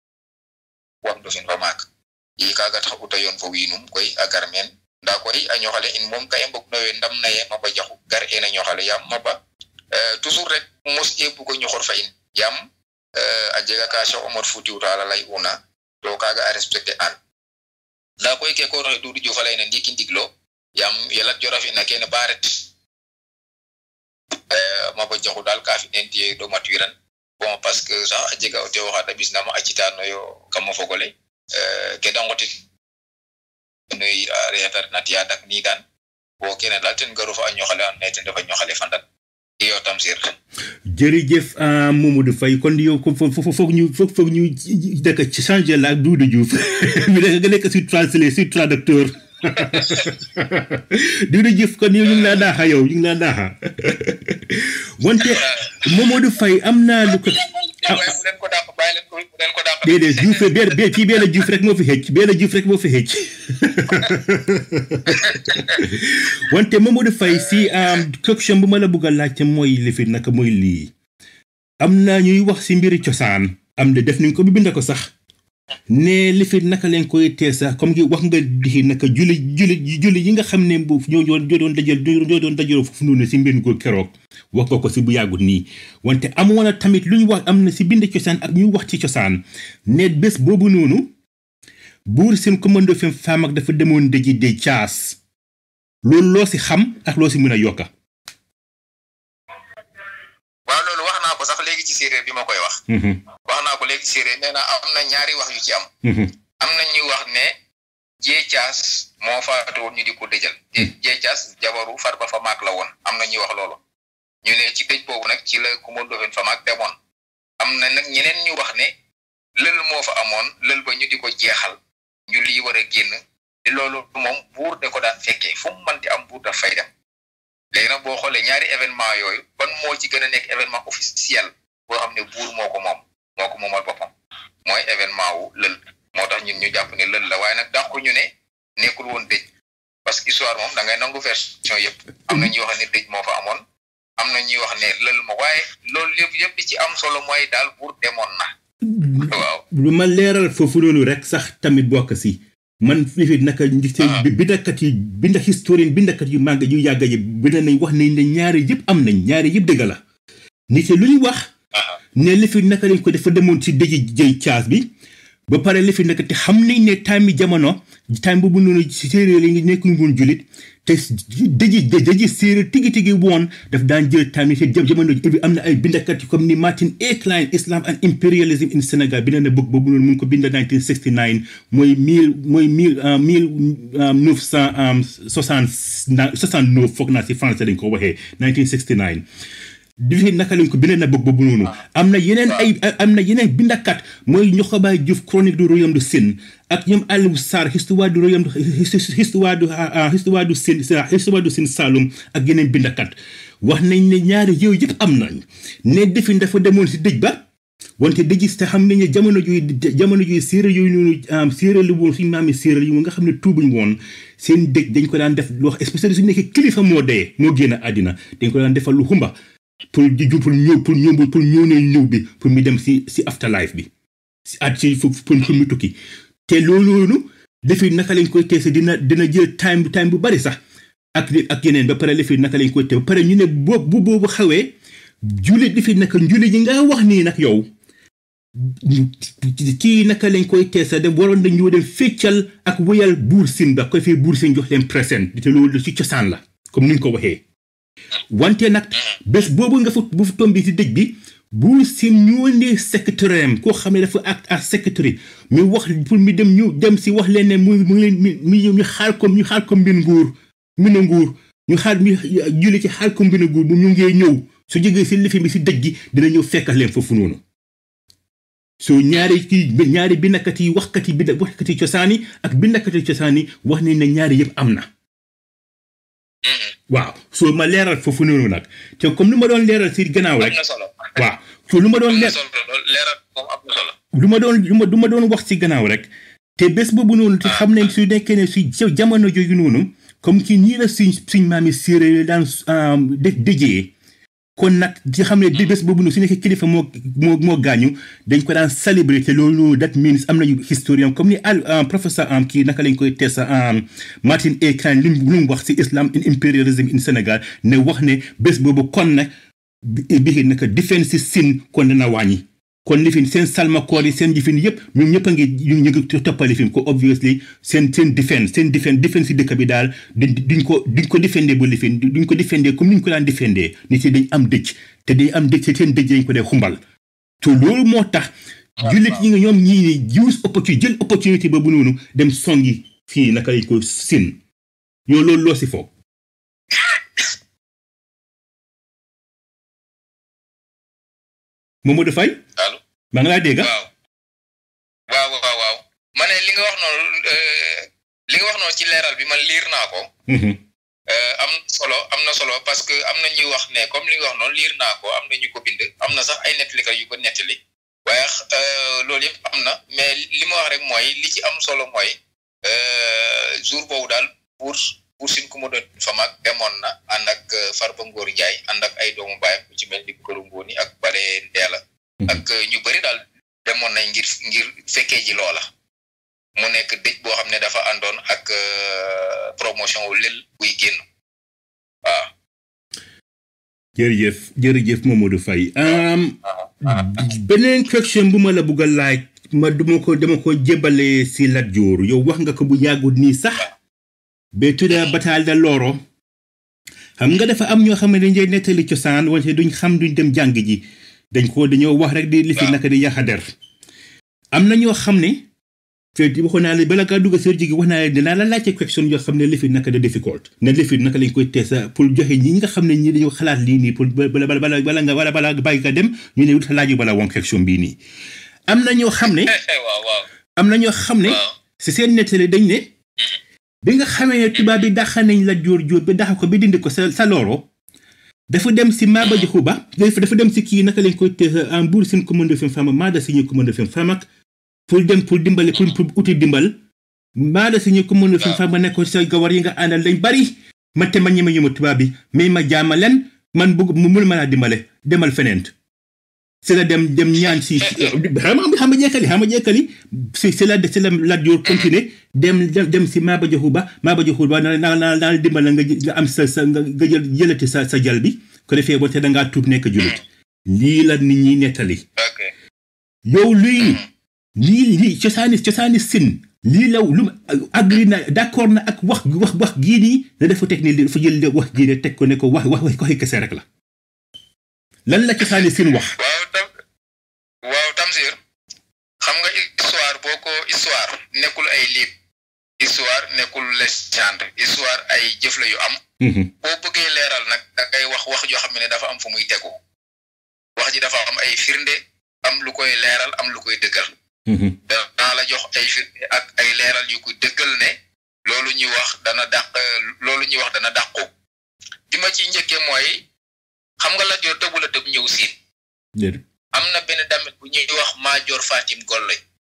wam dofin fa maak i kaaga tax uta yoon fo wiinum koy a gar meen ndaa koy a ñoxale in moom ka i mbog no we ndam na ye maba jaxu gar ena ñoxale yaam maba toujours rek mos e bugo ñoxor fa in yaam a jega ka Cheikh Omar Foutiou Tall lay una to kaga a respecté an nda koy ke ko roxe dudu jufa layna ndiki ndiglo yam yelat jora fina kene ba ret maba jaxu dal ka fi nen tiye do matuiran bon parce que sax a jega o tewo xa dabisnama a citanoyo kamo fogole ke da ngotit noy reyatar na tiya dak ni dan bo kene dal ten garu fa a ñoxale an naye ten refa ñoxale fandan iyo tamsir jërëjëf Mamadou Faye kon yow ko foog ñu foog foog ñu dëkk ci changé la ak Doudou Diouf bi nga nekk sur translé sur traducteur Doudou Diouf kon yow ñu ngi laa daaxa yow ñu ngi laa daaxa wante Mamadou Faye am naa lu ko déedéet Diouf benn benn fii benn Diouf rek moo fi xëcc benn Diouf rek moo fi xëcc wante Mamadou Faye si question bu ma la bëgg a laajte mooy lifi naka mooy lii am naa ñuy wax si mbiri cosaan am de def nañ ko bi bind ko sax ne lifi naka leen koy tee sax comme ki wax nga di naka julli julli julli yi nga xam ne bu ñoo ñoo doon dajal ñoo doon dajaloo foofu noonu si mbir ko keroog wax nga ko si bu yàggut nii wante amoon na tamit lu ñu wax am na si bind cosaan ak ñu wax ci cosaan ne bés boobu noonu buur seen commando fi faam ak dafa demoon dëji de caas loolu loo si xam ak loo si mën a yokka waaw loolu wax naa ko sax léegi ci séeréer bi ma koy wax wax naa ko léegi ci séeréer nee na am na ñaari wax yu ci am am na ñuy wax ne jee caas moo faatu woon ñu di ko dëjal jee caas jabaru farba fa maak la woon am na ñuy wax loolu ñu ne ci dëj boobu nag ci la commando fen fa maak demoon am na nag ñeneen ñu wax ne lël moo fa amoon lël ba ñu di ko jeexal ñu lii war a génn te loolu moom buur de ko daan fekkee fu mu manti am buur daf fay dem léegi nag boo xoolee ñaari événement yooyu ban moo ci gën a nekk événement officiel boo xam ne buur moo ko moom moo ko moomal boppam mooy événement wu lël moo tax ñun ñu jàpp ne lël la waaye nag dàqu ñu ne nekkul woon dëj parce que histoire moom da ngay nangu version yëpp am na ñuy wax ne dëj moo fa amoon am na ñuy wax ne lël ma waaye loolu lépp yëpp li ci am solo mooy daal buur demoon na waaw lu ma leeral foofu noonu rek sax tamit bokk si man fii naka bindakat yi binda historien bindakat yu màgg yu yàgg yi bind nañ wax nañ ne ñaari yëpp am nañ ñaari yëpp dëgg la nit lu ñu wax ne li fi naka lañ ko dafa demoon ci dëji jëy caas bi ba pare li fi nekk te xam nañ ne time yi jamono time boobu noonu séeréer yi nekkuñ woon julit te dëji dëji séeréer tigi tigi woon daf daan jël time yi te jamono bi am na ay bindakat comme ni Martin A. Klein Islam and Imperialism in Sénégal bind na book boobu noonu mu ngi ko bind 1969 mooy mille mooy mille mille neuf cent soixante soixante neuf foog naa si français dañ ko waxee 1969 difi naka lañ ko bind na book boobu noonu am na yeneen ay am na yeneen bindakat mooy Ñoxobaay Diouf chronique du royaume de Sine ak ñoom Aliou Sarr histoire du royaume histoire du histoire du Sine histoire du Sine Saloum ak yeneen bindakat wax nañ ne ñaari yooyu yëpp am nañ ne defin dafa demoon si dëj ba wante dëj te xam nañ ne jamono juy jamono juy séeréer yooyu noonu séeréer lu woon suñu maami séeréer yi nga xam ne tuubuñ woon seen dëj dañ ko daan def lu wax spécial su nekkee kilifa moo dee moo génn àddina dañ ko daan defal lu xumba pour di pour ñëw pour ñëw pour ñëw ne ñëw bi pour mu dem si si afterlife bi si at si pour pour mu tukki te loolu noonu defi naka lañ koy teese dina dina jël time time bu bari sax ak ak yeneen ba pare defi naka lañ koy te ba pare ñu ne boobu bu boobu xawee jullit defi naka jullit yi nga wax nii nag yow kii naka lañ koy teesa dem waroon nañ ñoo dem feccal ak wéyal buur sin ba koy fee buur sin jox leen présent te loolu ci cosaan la comme ni ñu ko waxee wante nag bés boobu nga fa bu fa tombi si dëj bi buur sin ñoo ne secrétaire am koo xam ne dafa ak ak secrétaire ñu wax pour mi dem ñu dem si wax leen ne mu mu ngi leen mi ñu xaar ko ñu xaar ko mbir nguur mbir nguur ñu xaar ñu julli ci xaar ko mbir nguur bu ñu ngee ñëw su jógee si lifi bi si dëj gi dina ñëw fekkal leen foofu noonu soo ñaari kii ñaari bindkat yi waxkat yi bind waxkat yi cosaan yi ak bindkat yi cosaan yi wax nañ ne ñaari yëpp am na waaw soo ma leeral foofu noonu nag te comme lu ma doon leeral si gannaaw rek waaw so lu ma doon leer lu ma doon lu ma lu ma doon wax si gannaaw rek te bés boobu noonu te xam nañ su nekkee ne su jamono jooju noonu comme ki ñii la suñ suñ maami séeréer daan def dëjee kon nag di xam ne di bés boobu noonu su nekkee kilifa moo moo moo gaañu dañ ko daan célébrer te loolu that means am nañu historien comme ni al professeur am kii naka lañ koy teesa Martin A. Klein lim lu mu wax si islam in imperialism in Sénégal ne wax ne bés boobu kon nag bi naka defense si sin kon dana wàññi kon lifin seen salmakoor yi seen jëfin yëpp ñoom ñëpp a ngi ñu ngi toppal lifin ko obviously seen seen defense seen defense defense si dëkk bi daal duñ ko duñ ko defendee ba lifin duñ ko defendee comme ni ñu ko daan defendee nit yi dañ am dëj te dañ am dëj te seen dëj dañ ko dee xumbal te loolu moo tax jullit yi nga ñoom ñii ni use opportunité jël opportunité boobu noonu dem songi fii naka lañ ko sin yow loolu loo si foog Mamadou Faye allo maa ngi laa dégg waaw waaw waaw waaw ma ne li nga wax noonu li nga wax noonu ci leeral bi man liir naa ko am solo am na solo parce que am na ñuy wax ne comme li nga wax noonu liir naa ko am na ñu ko bind am na sax ay nettalikat yu ko nettali waaye loolu yëpp am na mais li ma wax rek mooy li ci am solo mooy jour boobu daal pour pour sin ku ma doon fa mag demoon na ànd ak Farba Ngor Njaay ànd ak ay doomu baayam ku ci mel ni Këru Ngóoni ak Bare Ndeela ak ñu bëri daal demoon nañ ngir ngir fekkee ji loola mu nekk dëj boo xam ne dafa àndoon ak promotion wu lël buy génn waaw jërëjëf jërëjëf Mamadou Faye beneen question bu ma la bugg a laaj ma dama ko dama ko jébale si Lat Joor yow wax nga ko bu yàggut nii sax ba tudda bataille de Loro xam nga dafa am ñoo xam ne dañ dee nettali cosaan wante duñ xam duñ dem jàng ji dañ ko dañoo wax rek di li fi naka di yaxader am na ñoo xam ne te waxoon naa la bala ngaa dugg sër jigi wax naa la dinaa la laajte question yoo xam ne li fi naka de difficult ne li fi naka lañ koy teesa pour joxe ñi nga xam ne ñi dañoo xalaat lii nii pour bala bala bala nga wala bala bàyyi nga dem ñu ne wut laaju bala woon question bii nii am na ñoo xam ne waaw waaw am na ñoo xam ne si seen nettali dañ ne bi nga xamee ne tubaab bi daxa nañ la jóor jóor ba daxa ko ba dindi ko sa sa looro dafa dem si Maba Jaxu Ba dafa dem si kii naka lañ koy teesa en buur seen commande fem fama maa da signé commande fem famak pour dem pour dimbale pour pour uti dimbal maa da signé commande fem fama ne ko sa gawar yi nga àndal lañ bari ma te ma ñeme ñu ma tubaab bi mais ma jaama leen man bëgg mu mun ma laa dimbale demal feneen si la dem dem ñaan si xam nga xam nga jekkali xam nga jekkali si si la si la Lat Joor continuer dem dem si Maba Jaxu Ba Maba Jaxu Ba na na na naa dimbal nga nga am sa sa nga nga jël jëlati sa sa jal bi ko defee ba te da ngaa tuub nekk jullit lii la nit ñi nettali yow luy lii lii cosaani cosaani sin lii law lu agri na d'accord na ak wax wax wax gii nii ne dafa teg ni dafa jël wax gii ne teg ko ne ko wax wax wax ko kese rek la lan la cosaani sin wax waaw tam waaw Tamsir xam nga histoire boo ko histoire nekkul ay livre histoire nekkul légende histoire ay jëf la yu am boo bëggee leeral nag da ngay wax wax joo xam ne dafa am fu muy tegu wax ji dafa am ay firnde am lu koy leeral am lu koy dëggal danaa la jox ay firnde ak ay leeral yu ko dëggal ne loolu ñuy wax dana dàq loolu ñuy wax dana dàqu bi ma ci njëkkee mooy xam nga la joor tëbu la tëb ñëw siin am na benn damit bu ñuy wax maajoor fatim golloy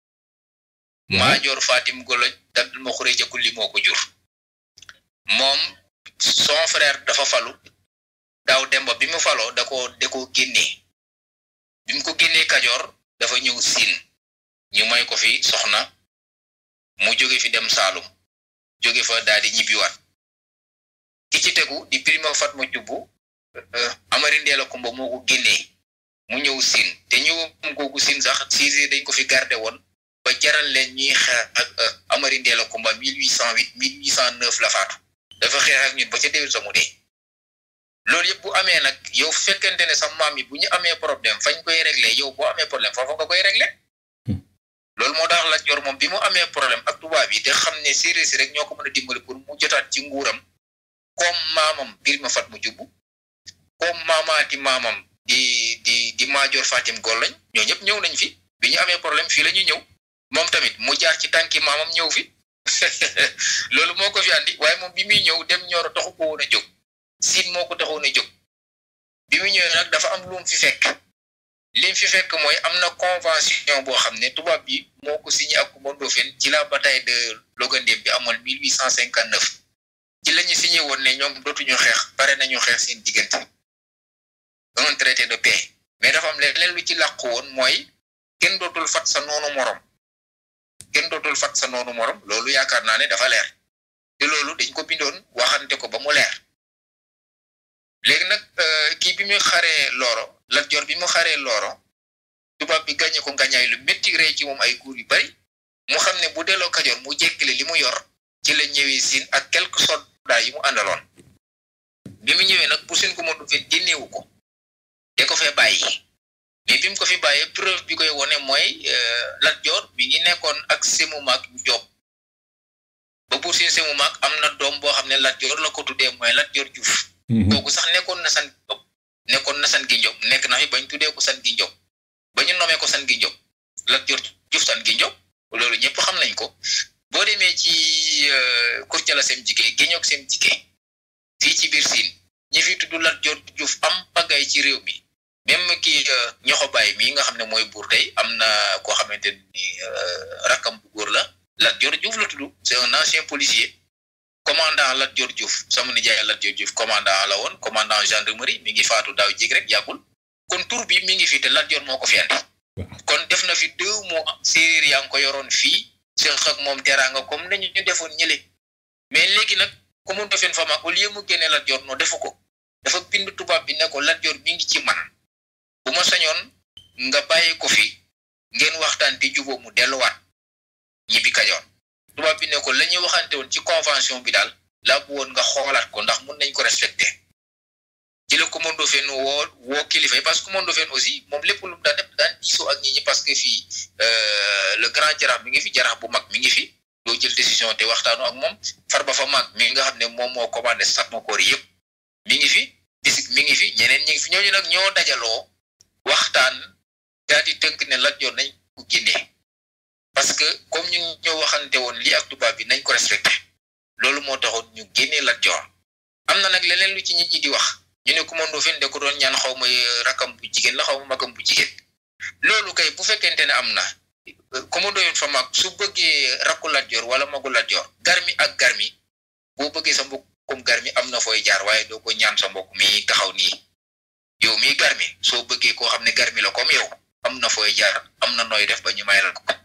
maajoor fatim golloy dabdul ma xuree jëkku li moo ko jur moom son frère dafa falu daaw demba bi mu faloo da ko da ko génnee bi mu ko génnee kajoor dafa ñëw siin ñu may ko fi soxna mu jóge fi dem saalum jóge fa daal di ñibbiwaat ki ci tegu di prima fatma jubbu amari ndeela kumba moo ko génnee mu ñëw siin te ñëwam googu siin sax siisi dañ ko fi garde woon ba jaral leen ñuy xeex ak amari ndeela kumba mille huit cent huit mille huit cent neuf la faatu dafa xeex ak ñun ba ca déwén sa mu dee loolu yëpp bu amee nag yow fekkente ne sa maam yi bu ñu amee problème fañ koy régler yow boo amee problème foofu nga koy régler loolu moo tax la jor moom bi mu amee problème ak tubaab yi te xam ne séeréer si rek ñoo ko mën a dimbali pour mu jotaat ci nguuram comme maamam bir ma fat mu jubbu comme maamaati maamam di di di maajoor fatim golloñ ñoo ñëpp ñëw nañ fi bi ñu amee problème fii la ñuy ñëw moom tamit mu jaar ci tànki maamam ñëw fi loolu moo ko fi andi waaye moom bi muy ñëw dem ñooro taxu ko woon a jóg siin moo ko taxoon a jóg bi mu ñëwee nag dafa am lu mu fi fekk lim fi fekk mooy am na convention boo xam ne tubaab bi moo ko signé ak Coumba Ndoffène ci la bataille de Logandem bi amoon mille huit cent cinquante neuf ci la ñu signé woon ne ñoom dootuñu xeex pare nañu xeex seen diggante un traité de paix mais dafa am leneen lu ci làqu woon mooy kenn dootul fat sa noonu morom kenn dootul fat sa noonu morom loolu yaakaar naa ne dafa leer te loolu dañ ko bindoon waxante ko ba mu leer léegi nag kii bi mu xaree looro Lat Joor bi mu xaree looro tubaab bi gàññe ko ngañaay lu métti rey ci moom ay kuur yu bari mu xam ne bu delloo Kajoor mu jékkile li mu yor ci la ñëwee siin ak quelques soldats yi mu àndaloon bi mu ñëwee nag pour seen ko mëndu fe génneewu ko te ko fee bàyyi mais bi mu ko fi bàyyee preuve bi koy wone mooy Lat Joor bi ngi nekkoon ak Semu Maak Joob ba pour seen Semu Maak am na doom boo xam ne Lat Joor la ko tuddee mooy Lat Joor Juuf kooku sax nekkoon na san Jóob nekkoon na san gi Njob nekk na fi bañ tuddee ko san gi Njob ba ñu nomee ko san gi Njob Lat Joor Juuf san gi Njob loolu ñëpp xam nañ ko boo demee ci Kurcala Sem Jike Géñoog Sem Jike fii ci biir Siin ñi fi tudd Lat Joor Juuf am pagay ci réew mi même kii ñoxo baay mii nga xam ne mooy buur tey am na koo xamante ni rakkam bu góor la Lat Joor Juuf la tudd c'est un ancien policier commandant Lat Joor Diouf sama nijaay Lat Joor Diouf commandant la woon commandant gendarmerie mi ngi faatu daaw jig rek yàggul kon tur bi mi ngi fi te Lat Joor moo ko fi andi kon def na fi deux mois séeréer yaa ngi ko yoroon fii seq ak moom teraanga comme nañu ñu defoon ñële mais léegi nag ku mu defeen fa mag au lieu mu génne Lat Joor no defu ko dafa bind tubaab bi ne ko Lat Joor mi ngi ci man bu ma sañoon nga bàyyi ko fi ngeen waxtaan te juboo mu delluwaat ñibbi Kajoor tubaab bi ne ko la ñuy waxante woon ci convention bi daal laa bu woon nga xoolaat ko ndax mun nañ ko respecté ci la Coumba Ndoffène woo woo kilifa yi parce que Coumba Ndoffène aussi moom lépp lu mu daan def daan diisoo ak ñi ñi parce que fii le grand jaraaf mi ngi fi jaraaf bu mag mi ngi fi doo jël décision te waxtaanu ak moom Farba fa mag mi nga xam ne moom moo commandé Satmakoor yëpp mi ngi fi bisik mi ngi fi ñeneen ñi ngi fi ñooñu nag ñoo dajaloo waxtaan daal di tënk ne Lat Joor nañ ko génnee parce que comme ñun ñoo waxante woon lii ak tubaab bi nañ ko respecté loolu moo taxoon ñu génnee Lat Joor am na nag leneen lu ci nit ñi di wax ñu ne Coumba Ndoffène de ko doon ñaan xaw ma rakam bu jigéen la xaw ma magam bu jigéen loolu kay bu fekkente ne am na Coumba Ndoffène fa mag su bëggee rakku Lat Joor wala magu Lat Joor garmi ak garmi boo bëggee sa mbokkum garmi am na fooy jaar waaye doo ko ñaan sa mbokk mi taxaw nii yow mii garmi soo bëggee koo xam ne garmi la comme yow am na fooy jaar am na nooy def ba ñu mayal ko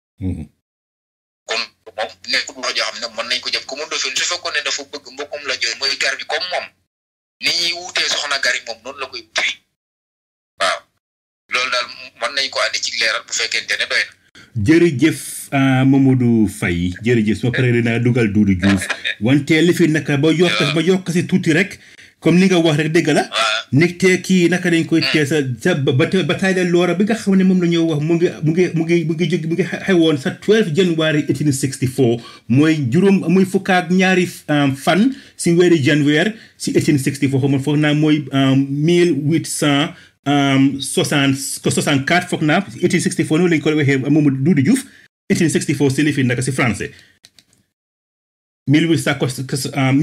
kon moom nekkul wax joo xam ne mën nañ ko jëf Coumba Ndoffène su fekkoon ne dafa bëgg mbokkum la joor mooy garmi comme moom ni ñuy wutee soxna gari moom noonu la koy wutee waaw loolu daal mën nañ ko andi ci leeral bu fekkente ne doy na jërëjëf ah, Mamadou Faye jërëjëf su ma paree dinaa dugal Doudou Diouf wante li fi naka ba yokk ba yokk si tuuti rek comme ni nga wax rek dëgg la waaw nit te kii naka dañ koy tee sa sa ba ba bataille de Lora bi nga xam ne moom la ñuy wax mu ngi mu ngi mu ngi mu ngi jóg mu ngi xewoon sa 12 January 1864 mooy juróom muy fukk ak ñaari um, fan si weeri janvier si 1864 xam nga foog naa mooy um, 1800 um, 60 64 foog naa 1864 noonu lañ ko waxee moom Doudou Diouf 1864 si li fi naka si français 1800 ah,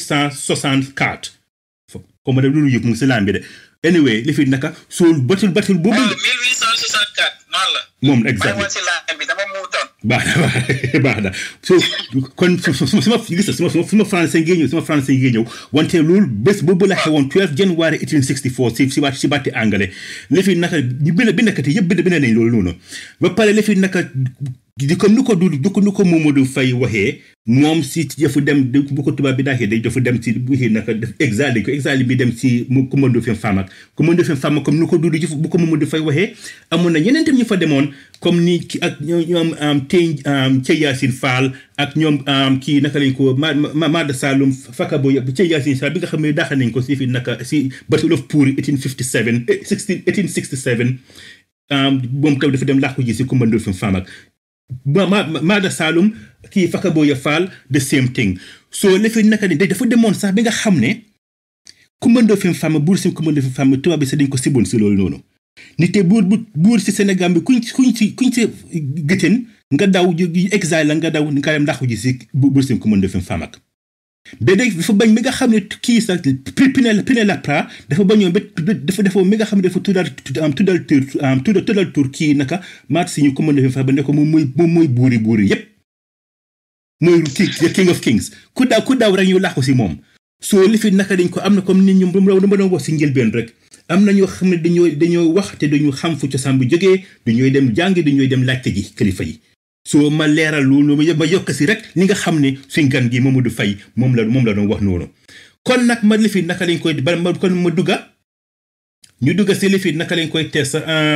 1864 fo ko ma dem Doudou Diouf mu ngi si laan bi de anyway li fi naka soo batul batul boobu waaw 1864 noonu la. moom maa ngi exactement woon si laaj bi dama muutoon. baax na baax na baax na so kon su su su ma gis nga su ma su ma français ngee ñëw su ma français ngee ñëw wante loolu bés boobu la xewoon 12 January 1864 si si waat si baati anglais li fi naka ñu bind bindkat yi yëpp bind bind nañ loolu noonu ba pare li fi naka di comme ni ko du du ko ni ko Mamadou Faye waxee moom si dafa dem bu ko tubaab bi daaxee day dafa dem si bu xëy naka def exal dañ ko exal bi dem si mu commando fi femme ak commando fi femme comme ni ko Doudou Diouf bu ko Mamadou Faye waxee amoon na ñeneen tam ñu fa demoon comme ni ki ak ñoom ñoom am tey Thie Yacine Fall ak ñoom am kii naka lañ ko ma ma Maada Saloum Fakabo yëpp Thie Yacine Fall bi nga xam ne daax nañ ko si fi naka si Battle of Poori 1857 eh, 16 1867 um, moom tam dafa dem làqu ji si commando fi femme ak ma ma Maada Saloum kii Fakaboya Fall the same thing so lefi naka ni dafa demoon sax bi nga xam ne commando fi femme buur si commando fi femme tubaab bi sax dañ ko siboon si loolu noonu nit te buur bu buur si Sénégal bi kuñ kuñ si kuñ si gëtën nga daw exil la nga daw nga dem làqu ji si buur si commando fi femme ak ba léegi dafa bañ mi nga xam ne kii sax Pinet Pinet Laprade dafa bañoon ba dafa dafa mi nga xam ne dafa tuddal am tuddal tur am tuddal tuddal tur kii naka maat si ñu commandé fa ba ne ko moom mooy moom mooy buuri buuri yépp mooy kii the king of kings ku daw ku daw rek ñu làqu si moom soo li fi naka dañ ko am na comme nit ñu dama doon wax si njëlbeen rek am na ñoo xam ne dañoo dañoo wax te dañu xam fu cosaan bu jógee dañooy dem jàngi dañooy dem laajte ji kilifa yi soo ma leeral loolu ma yokk si rek li nga xam ne suñ gan gi Mamadou Faye moom la moom la doon wax noonu kon nag ma lifi naka lañ koy ba ma kon ma dugga ñu dugga si lifi naka lañ koy test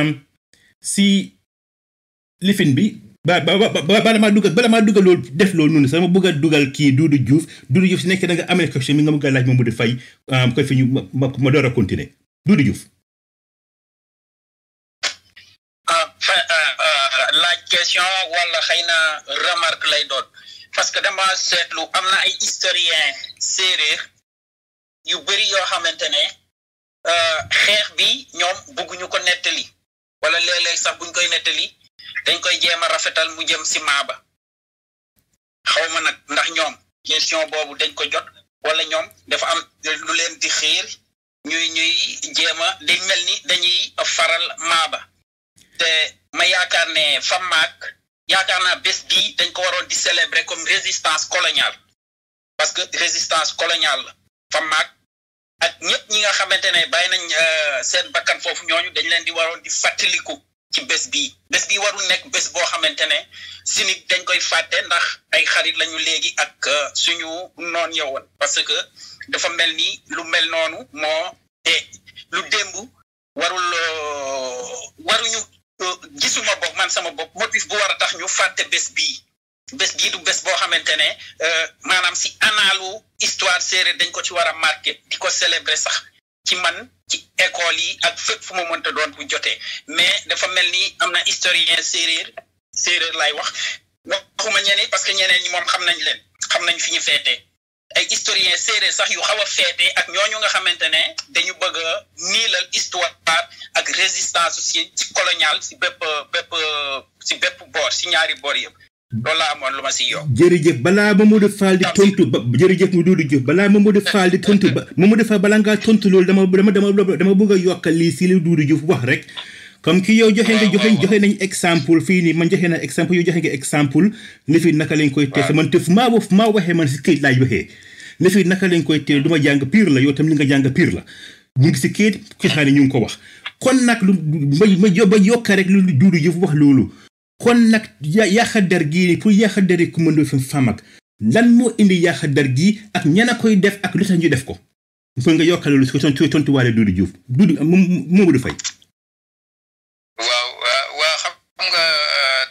si lifin bi ba ba ba bala maa dugal bala maa dugal loolu def loolu noonu sama bëgg a dugal kii Doudou Diouf Doudou Diouf si nekkee da nga amee question mi nga bëgg a laaj Mamadou Faye koy fi ñu ma ma door a continuer Doudou Diouf laaj question wala xëy na remarque lay doon parce que dama seetlu am na ay historien séeréer yu bëri yoo xamante ne xeex bi ñoom bëgguñu ko nettali wala léeg-léeg sax buñ koy nettali dañ koy jéem a rafetal mu jëm si maaba xaw ma nag ndax ñoom question boobu dañ ko jot wala ñoom dafa am lu leen di xiir ñuy ñuy jéem a day mel ni dañuy faral maaba te ma yaakaar ne FAMAC yaakaar naa bés bii dañ ko waroon di célébrer comme résistance coloniale parce que résistance coloniale la FAMAC ak ñëpp ñi nga xamante ne bàyyi nañ seen bakkan foofu ñooñu dañ leen di waroon di fàttaliku ci bés bii bés bii warul nekk bés boo xamante ne si nit dañ koy fàtte ndax ay xarit lañu léegi ak suñu noon yowoon parce que dafa mel ni lu mel noonu moo te lu démb warul waruñu gisuma bopp man sama bopp motif bu war a tax ñu fàtte bés bii bés bii du bés boo xamante ne maanaam si analu histoire séeréer dañ ko ci war a marqué di ko célébrer sax ci man ci école yi ak fépp fu ma mënta doon bu jotee mais dafa mel ni am na historien séeréer séeréer laay wax waxuma ñeneen parce que ñeneen ñi moom xam nañ leen xam nañ fi ñu feetee ay historien séeréer sax yu xaw a feetee ak ñooñu nga xamante ne dañu bëgg a niilal histoire ak résistance si ci colonial si bépp bépp si bépp boor si ñaari boor yëpp loolu laa amoon lu ma si yokk. jërëjëf balaa Mamadou Fall di tontu ba jërëjëf mu Doudou Diouf balaa Mamadou Fall di tontu ba Mamadou Fall balaa ngaa tontu loolu dama dama dama dama bëgg a yokkal lii si li Doudou Diouf wax rek. comme ki yow joxe nga joxe joxe nañ exemple fii nii man joxe na exemple yow joxe nga exemple li fi naka lañ koy tees man te fu maa fu maa waxee man si këyit laay waxee li fi naka lañ koy tees du ma jàng pire la yow tam li nga jàng pire la ñu ngi si këyit ki xaar ñu ngi ko wax kon nag lu ma ma ba yokka rek lu Doudou Diouf wax loolu kon nag yaaxa der gii nii pour yaaxa der yi commando fi fam ak lan moo indi yaaxa der gii ak ñan a koy def ak lu tax ñu def ko pour nga yokkal loolu si tontu tontuwaale Doudou Diouf Doudou Mamadou Faye waaw waa xam nga dafa am ay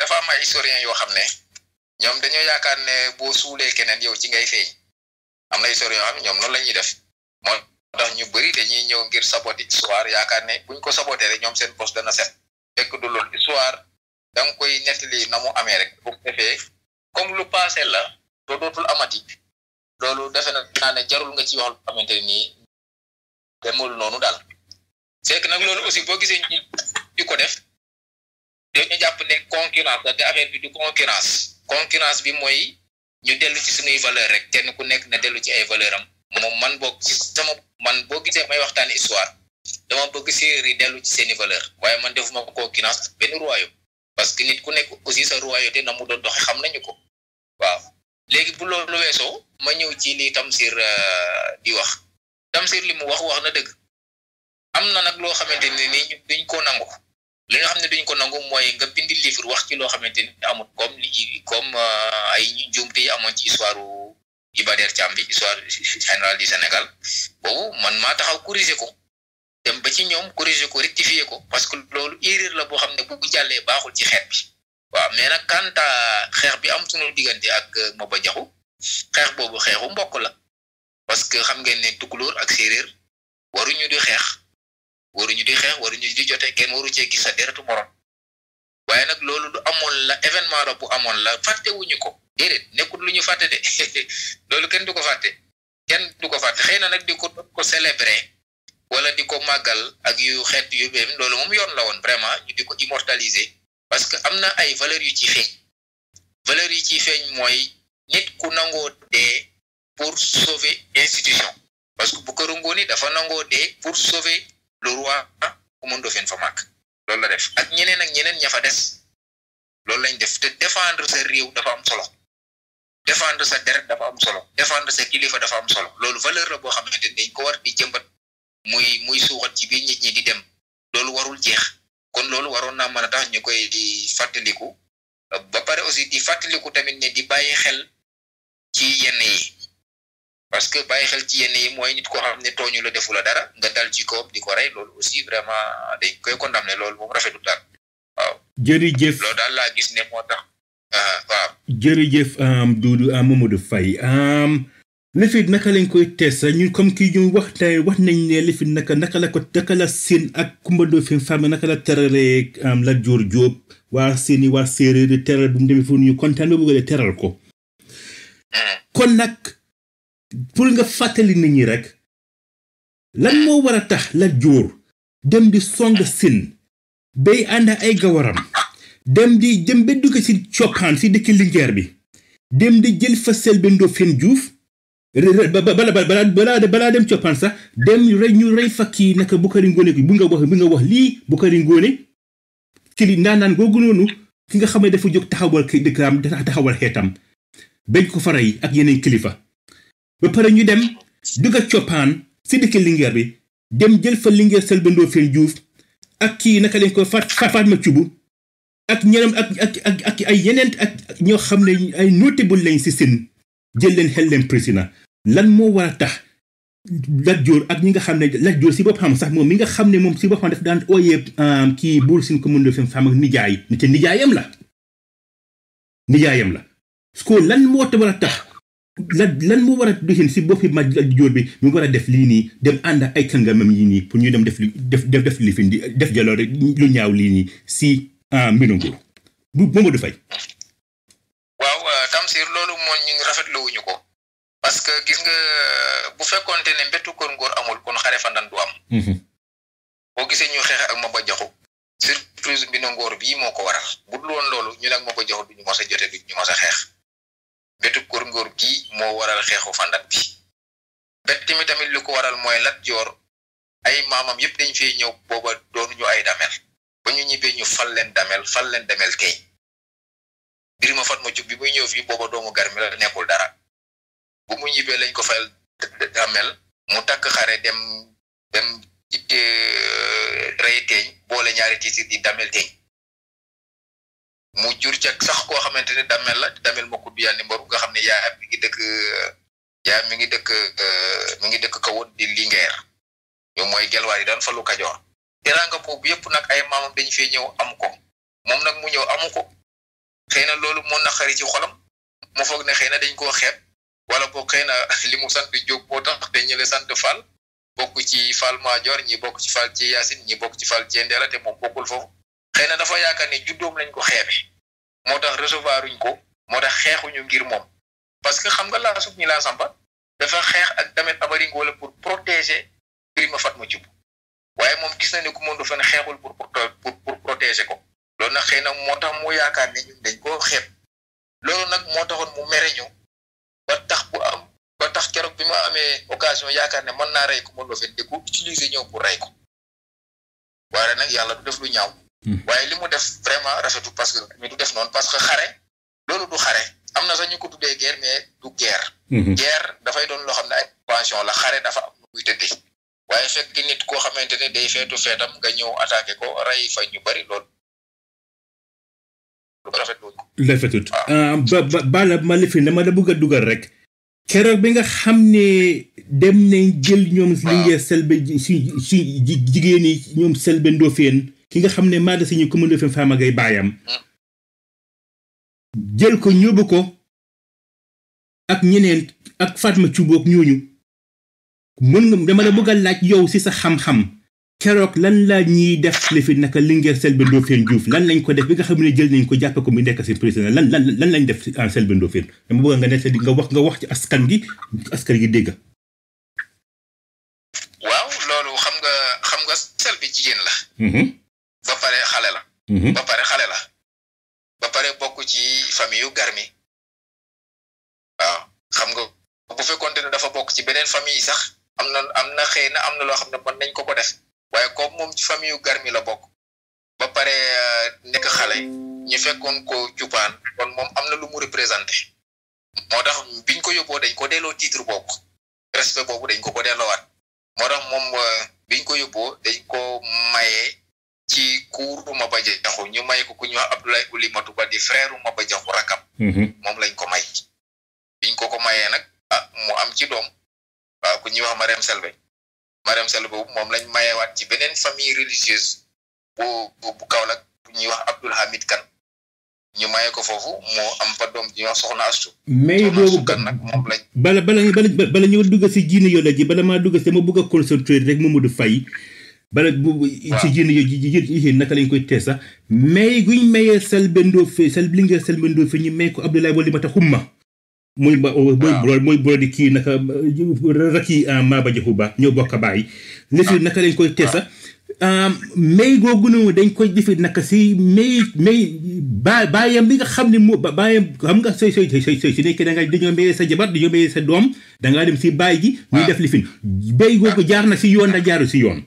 historien yoo xam ne ñoom dañoo yaakaar ne boo suulee keneen yow ci ngay feeñ am na historien yoo xam ne ñoom noonu la ñuy def moo tax ñu bëri dañuy ñëw ngir saboter histoire yaakaar ne buñ ko saboter rek ñoom seen poste dana set fekk du loolu histoire da nga koy nettali na mu amee rek bu defee comme lu passé la doo dootul amati loolu defe naa ne jarul nga ci wax lu xamante nii demul noonu daal fekk nag loolu aussi boo gisee ñu di ko def dañu jàpp ne concurrence da te affaire bi du concurrence concurrence bi mooy ñu dellu ci suñuy valeur rek kenn ku nekk na dellu ci ay valeur am moom man boog ci sama man boo gisee may waxtaan histoire dama bëgg séeréer yi dellu ci seeni valeur waaye man defuma concurrence ak benn royaume parce que nit ku nekk aussi sa royauté na mu doon doxe xam nañu ko waaw léegi bu loolu weesoo ma ñëw ci li Tamsir di wax Tamsir li mu wax wax na dëgg am na nag loo xamante ne ni ñu duñ ko nangu li nga xam ne duñ ko nangu mooy nga bindi livre wax ci loo xamante ni amul comme li comme ay njuumte yi amoon ci histoire Iba Der Thiam bi histoire générale du Sénégal boobu man maa taxaw corriger ko dem ba ci ñoom corriger ko rectifier ko parce que loolu erreur la boo xam ne bu jàllee baaxul ci xeet bi waaw mais nag quant à xeex bi am sunu diggante ak Maba Jaxu xeex boobu xeexu mbokk la parce que xam ngeen ne tukulóor ak séeréer waruñu di xeex waruñu di xeex waruñu di jote kenn waru cee gis sa deretu morom waaye nag loolu du amoon la événement la bu amoon la fàttewuñu ko déedéet nekkul lu ñu fàtte de loolu kenn du ko fàtte kenn du ko fàtte xëy na nag di ko ko célébrer wala di ko màggal ak yu xeet yu bém loolu moom yoon la woon vraiment ñu di ko immortaliser parce que am na ay valeurs yu ci feeñ valeurs yi ciy feeñ mooy nit ku nangoo dee pour sauver institution parce que bu ko rungooni dafa nangoo dee pour sauver le roi Coumba Ndoffène fa màgg loolu la def ak ñeneen ak ñeneen ña fa des loolu lañ def te défendre sa réew dafa am solo défendre sa deret dafa am solo défendre sa kilifa dafa am solo loolu valeur la boo xamante ni dañ ko war di jëmbat muy muy suuxat ci biir nit ñi di dem loolu warul jeex kon loolu waroon naa mën a tax ñu koy di fàttaliku ba pare aussi di fàttaliku tamit ne di bàyyi xel ci yenn yi parce que bàyyi xel ci yenn yi mooy nit koo xam ne tooñu la defu la dara nga dal ci kawam di ko rey loolu aussi vraiment dañ koy condamné loolu moom rafetul daal waaw. jërëjëf loolu daal laa gis ne moo tax waaw. jërëjëf Doudou Mamadou Faye lifit naka lañ koy teesa ñun comme kii ñu wax tey wax nañ ne lifit naka naka la ko naka la seen ak Coumba Ndoffène Fama naka la teralee Lat Joor Jóob waa seeni waa séeréer di teral bu mu demee foofu ñu kontaan ba bëgg a teral ko kon nag pour nga fàttali nit ñi rek lan moo war a tax Lat Joor dem di song sin bay ànd ay gawaram dem di dem ba dugg si coppaan si dëkk Linguère bi dem di jël fa Selbé Ndofène Diouf bala bala bala balaa dem coppaan sax dem rey ñu rey fa kii naka Bukari Ngoone bi bu nga wax bi nga wax lii Bukari Ngoone ci li naanaan googu noonu ki nga xam ne dafa jóg taxawal ki dëkkam taxawal xeetam bañ ko fa rey ak yeneen kilifa ba pare ñu dem dugg coppaan si dëkk Linguère bi dem jël fa Linguère Selbé Ndofène Diouf ak kii naka lañ ko faat Fatma Cubu ak ñeneen ak ak ak ak ay yeneen ak ñoo xam ne ay notable lañ si seen jël leen xel leen président lan moo war a tax Lat Joor ak ñi nga xam ne Lat Joor si boppam sax moom mi nga xam ne moom si boppam daf daan ooyee kii buur sin ko mën Ndoffène Fama ak nijaay ni te nijaayam la nijaayam la ko lan moo war a tax lan lan moo war a doxin si boppi ma Lat Joor bi mu war a def lii nii dem ànd ak ay kàngamam yi nii pour ñu dem def def def def lifin di def jaloore lu ñaaw lii nii si mbirum nguur bu Mamadou Faye waaw Tamsir loolu moom ñu ngi rafetlu wuñu ko parce que gis nga bu fekkoonte ne mbettu kër ngóor amul kon xare fandan du am boo gisee ñu xeex ak Maba Jaxu surprise bi na ngóor bii moo ko waral bu dul woon loolu ñu nag Maba Jaxu duñu mos a jote duñu mos a xeex mbettu kër ngóor gii moo waral xeexu fandan bi bett mi tamit li ko waral mooy Lat Joor ay maamam yëpp dañ fee ñëw booba doonuñu ay damel ba ñu ñibbee ñu fal leen damel fal leen damel tey Birima Fatma Cuub bi muy ñëw fii booba doomu garmi la nekkul dara bu mu ñibbee lañ ko fal damel mu takk xare dem dem rey teeñ boole ñaari tiitir di damel teeñ mu jur ca sax koo xamante ne damel la damel ma kudd yàlla ni mbaru nga xam ne yaa mi ngi dëkk yaa mi ngi dëkk mi ngi dëkk kawoon di Linguère yow mooy gelwaar yi daan falu Kajoor teraanga boobu yëpp nag ay maamam dañ fee ñëw am ko moom nag mu ñëw amu ko xëy na loolu moo naqari ci xolam mu foog ne xëy na dañ koo xeeb wala boog xëy na li mu sant Jóob moo tax te ñële sant Fall bokk ci Fall Maajoor ñi bokk ci Fall ci Yaasin ñi bokk ci Fall ci Ndeela te moom bokkul foofu xëy na dafa yaakaar ne juddoom lañ ko xeebe moo tax recevoiruñ ko moo tax xeexuñu ngir moom parce que xam nga laa sub ñi laa sampa dafa xeex ak Damet Ameringo wala pour protéger Birima Fatma Thioub waaye moom gis na ne ku moom dafa ne xeexul pour pour pour protéger ko loolu nag xëy na moo tax mu yaakaar ne ñun dañ koo xeeb loolu nag moo taxoon mu mere ñu ba tax bu am ba tax keroog bi ma amee occasion yaakaar ne mën naa rey ko mën doo fen di ko utiliser ñëw pour rey ko waaye nag yàlla du def lu ñaaw waaye li mu def vraiment rafetu parce que mi du def noonu parce que xare loolu du xare am na sax ñu ko tuddee guerre mais du guerre guerre dafay doon loo xam ne ay pension la xare dafa am nu muy tëddee waaye fekk nit koo xamante ne day feetu feetam nga ñëw attaqué ko rey fa ñu bari loolu rafetut ba ba bala ma lifi dama la bëgg a dugal rek keroog bi nga xam ne dem nañ jël ñoom li ngee selbe si si jigéen yi ñoom selbe ndofeen ki nga xam ne maa da siñu commune ndofeen faama ngay baayam jël ko ñóbbu ko ak ñeneen ak Fatma Cubook ñooñu mën nga dama la bëgg a laaj yow si sa xam-xam keroog lan la ñuy def li fi naka Linguère Selbé Ndofène Diouf lan lañ ko def bi nga xam ne jël nañ ko jàppe ko mu nekk si président lan lan lan lañ def en Selbé Ndofène dama bëgg nga nekk nga wax nga wax ci askan gi askan gi dégg. waaw loolu xam nga xam nga Selbé jigéen la. ba pare xale la. ba pare xale la. ba pare bokk ci famille yu garmi waaw xam nga bu fekkoonte ne dafa bokk ci beneen famille yi sax am na am na xëy na am na loo xam ne mën nañ ko ko def waaye comme moom ci famille yu garmi la bokk ba pare nekk xale ñu fekkoon ko cupaan kon moom am na lu mu représenté moo tax biñ ko yóbboo dañ ko delloo titre boobu respect boobu dañ ko ko delloowaat moo tax moom biñ ko yóbboo dañ ko mayee ci kuur Maba Jaxu ñu may ko ku ñu wax Abdoulaye Oulimatu Ba di frère Maba Jaxu rakam moom lañ ko may biñ ko ko mayee nag ah mu am ci doom waaw ku ñuy wax Mariam Selbé Mariam Selbé boobu moom lañ mayewaat ci beneen famille religieuse bu bu Kaolack bu ñuy wax Abdoul Hamid Kan ñu maye ko foofu moo am fa doom ji ñuy wax Soxna Astu mais boobu kan nag moom lañ bala bala bala bala ñu dugg si jiine yoo la ji bala maa dugg si dama bëgg a concentré rek Mamadou Faye bala bu ci jiine yoo ji naka lañ koy tee sax mais guñ mayee Selbé Ndofène Selbé Linguère Selbé Ndofène ñu may ko Abdoulaye Oulimata Xumma muy ba mooy mooy bro di kii naka rakki Maba Jaxu Ba ñoo bokk baay lifi naka lañ koy tee sax may googu noonu dañ koy defi naka si may may ba baayam bi nga xam ne moo baayam xam nga sooy sooy sooy sooy su nekkee da nga dañoo mayee sa jabar dañoo mayee sa doom da ngaa dem si baay gi ñuy def lifin bay googu jaar na si yoon da jaaru si yoon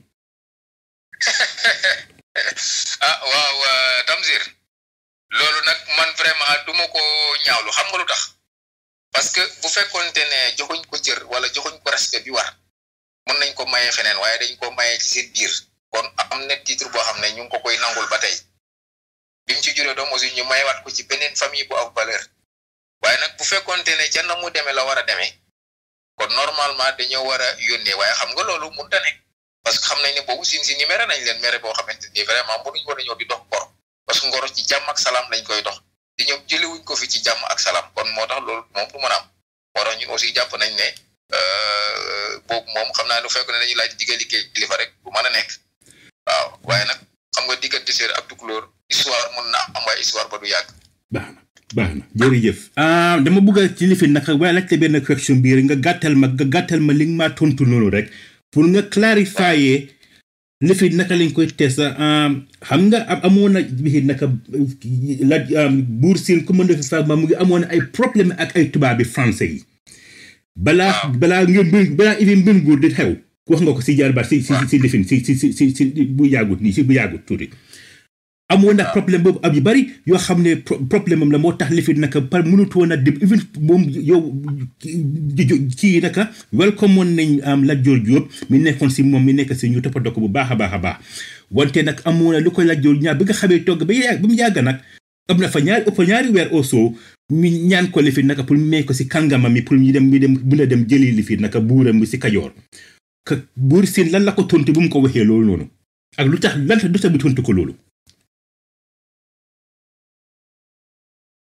ah waaw Tamsir loolu nag man vraiment du ma ko ñaawlu xam nga lu tax parce que bu fekkoonte ne joxuñ ko cër wala joxuñ ko respect bi war mën nañ ko mayee feneen waaye dañ ko mayee ci seen biir kon am na titre boo xam ne ñu ngi ko koy nangul ba tey bi mu ci juree doom aussi ñu mayewaat ko ci beneen famille bu ak valeur waaye nag bu fekkoonte ne ca na mu demee la war a demee kon normalement dañoo war a yónnee waaye xam nga loolu mënut a nekk parce que xam nañ ne boobu sin si ni mere nañ leen mere boo xamante ni vraiment mënuñ war a ñëw di dox ngor parce que ngoro ci jàmm ak salaam lañ koy dox di ñoom jëlewuñ ko fi ci jàmm ak salaam kon moo tax loolu moom du mën a am moo tax ñun aussi jàpp nañ ne boobu moom xam naa lu fekk ne dañuy laaj digga liggéey kilifa rek bu mën a nekk waaw waaye nag xam nga diggante séer ak tukulóor histoire mun na am waaye histoire ba du yàgg baax na baax na jërëjëf dama bëgg a ci lifi naka waaye laajte benn question bii rek nga gàttal ma nga gàttal ma li nga maa tontu noonu rek pour nga clarifier lifi naka lañ koy test xam nga amoon na bii naka la buur siin commande fi fa mu ngi amoon ay problème ak ay tubaab bi français yi balaa balaa ngeen mbir balaa ibi mbir nguur di xew wax nga ko si jaar baat si si si lifin si si si si bu yàggut nii si bu yàggut tuuti amoon na problème boobu ab yu bari yoo xam ne problème am la moo tax lifin naka par mënutu woon a dem even moom yow kii naka welcome woon nañ am Lat Joor Jóob mi nekkoon si moom mi nekk si ñu toppatoo ko bu baax a baax a baax wante nag amoon na lu ko Lat Joor ñaar bi nga xamee togg ba yàgg ba mu yàgg nag am na fa ñaari ëpp ñaari weer au soo mi ñaan ko lifin naka pour may ko si kàngama mi pour ñu dem ñu dem mën a dem jëli lifin naka buuram bi si Kajoor que buur siin lan la ko tontu bu mu ko waxee loolu noonu ak lu tax lan lu tax bi tontu ko loolu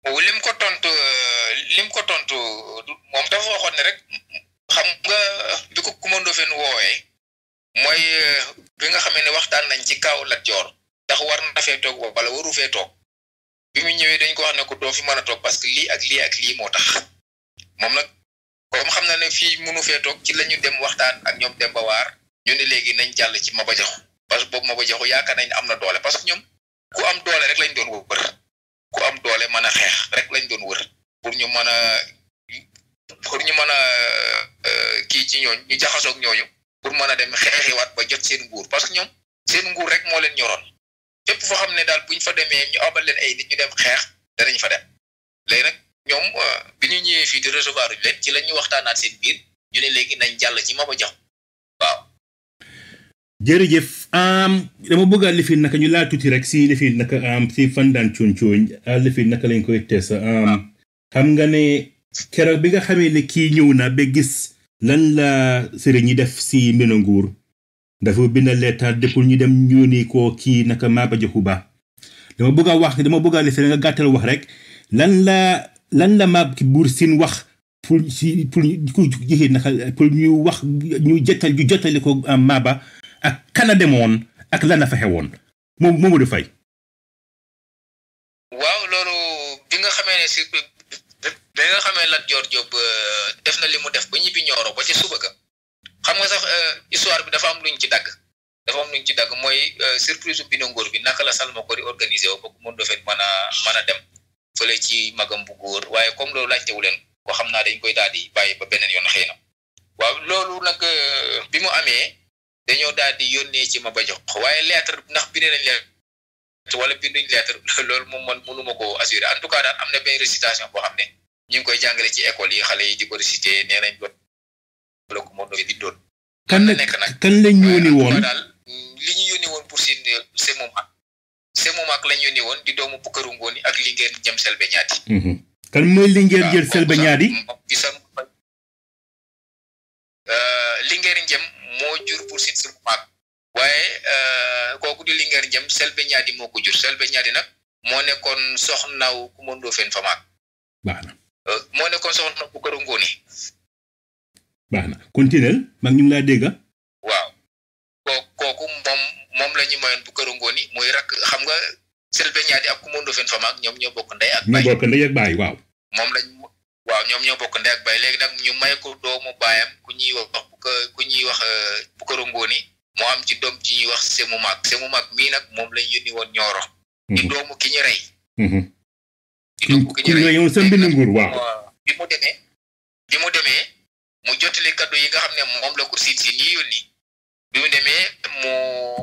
Ndofène woowee mooy bi nga xamee ne waxtaan nañ ci kaw Lat Joor ndax war na fee toog wala waru fee toog bi mu ñëwee dañ ko wax ne ko doo fi mën a toog parce que lii ak lii ak lii moo tax moom nag comme xam na ne fii mënu fee toog ci la ñu dem waxtaan ak ñoom dem ba waar ñu ne léegi nañ jàll ci Maba Jaxu parce que boobu Maba Jaxu yaakaar nañ ne am na doole parce que ñoom ku am doole rek lañ doon wër ku am doole mën a xeex rek lañ doon wër pour ñu mën a pour ñu mën a kii ci ñooñ ñu jaxasoog ñooñu pour mën a dem xeexiwaat ba jot seen nguur parce que ñoom seen nguur rek moo leen ñoroon fépp foo xam ne daal buñ fa demee ñu abal leen ay nit ñu dem xeex danañ fa dem léegi nag ñoom bi ñu ñëwee fii di recevoir uñu leen ci la ñu waxtaanaat seen biir ñu ne léegi nañ jàll ci Maba Jaxu waaw jërëjëf dama bëgg a lifin naka ñu laal tuuti rek si lifin naka si fandaan cuuñ cuuñ lifin naka lañ koy tees xam nga ne keroog bi nga xamee ne kii ñëw na ba gis lan la sëriñ ñi def si mbino nguur dafa bind leetar de pour ñu dem ñóoni ko kii naka Maba Jaxu Ba dama bëgg a wax dama bëgg a lifin nga gàttal wax rek lan la lan la Maba Buur Siin wax pour si pour ku jixi naka pour ñu wax ñu jotal ñu jottali ko Maba ak kana demoon ak lan la fa xewoon moom Momadou Faye waaw loolu bi nga xamee ne si bi nga xamee Lat Joor Jóob def na li mu def ba ñibbi ñooro ba ci suba ga xam nga sax histoire bi dafa am luñ ci dagg dafa am luñ ci dagg mooy surprise bi ngóor bi naka la Salma ko di organisé wo ba ku mën dofeen mën a mën a dem fële ci magam bu góor waaye comme loolu laajtewu leen ko xam naa dañ koy daal di bàyyi ba beneen yoon xëy na waaw loolu nag bi mu amee dañoo daal di yónnee ci Maba Jaxu waaye lettre ndax bind nañ lettre wala binduñ lettre loolu moom man mënuma ko assurer en tout cas daal am na benn récitation boo xam ne ñu ngi koy jàngale ci école yi xale yi di ko réciter nee nañ doon la ko moom di doon kan la nekk nag kan lañ yónni woon daal li ñu yónni woon pour sin c'est moom ak c'est moom ak lañ yónni woon di doomu Bukkaru Ngooni ak li ngeen jëm Selbe ñaati kan mooy li ngeen jël Selbe ñaadi bisa Linguère Njem moo jur pour sin si maag waaye kooku di Linguère Njem Selbe ñaadi moo ko jur Selbe ñaadi nag moo nekkoon soxnaw ku mëndoo fen fa maag baax na moo nekkoon soxna bu këru ngóoni baax na continuel mag ñu ngi laa dégga waaw koo kooku moom moom la ñu mayoon bu këru ngóoni muy rakk xam nga Selbe ñaadi ak ku mëndoo fen fa maag ñoom ñoo bokk ndey ak ñu baay bokk ndey ak baay waaw moom lañ waaw ñoom ñoo bokk ndey ak baay léegi nag ñu may ko doomu baayam ku ñuy wax bu ko ku ñuy wax bu këru ngóoni moo am ci doom ji ñuy wax semu maag semu maag mii nag moom lañ yónni woon ñooro di doomu ki ñu rey di doomu ki ku ñu rey reyoon sa mbind nguur waaw bi mu demee bi mu demee mu jottali kaddu yi nga xam ne moom la ko siin si nii yónni bi mu demee mu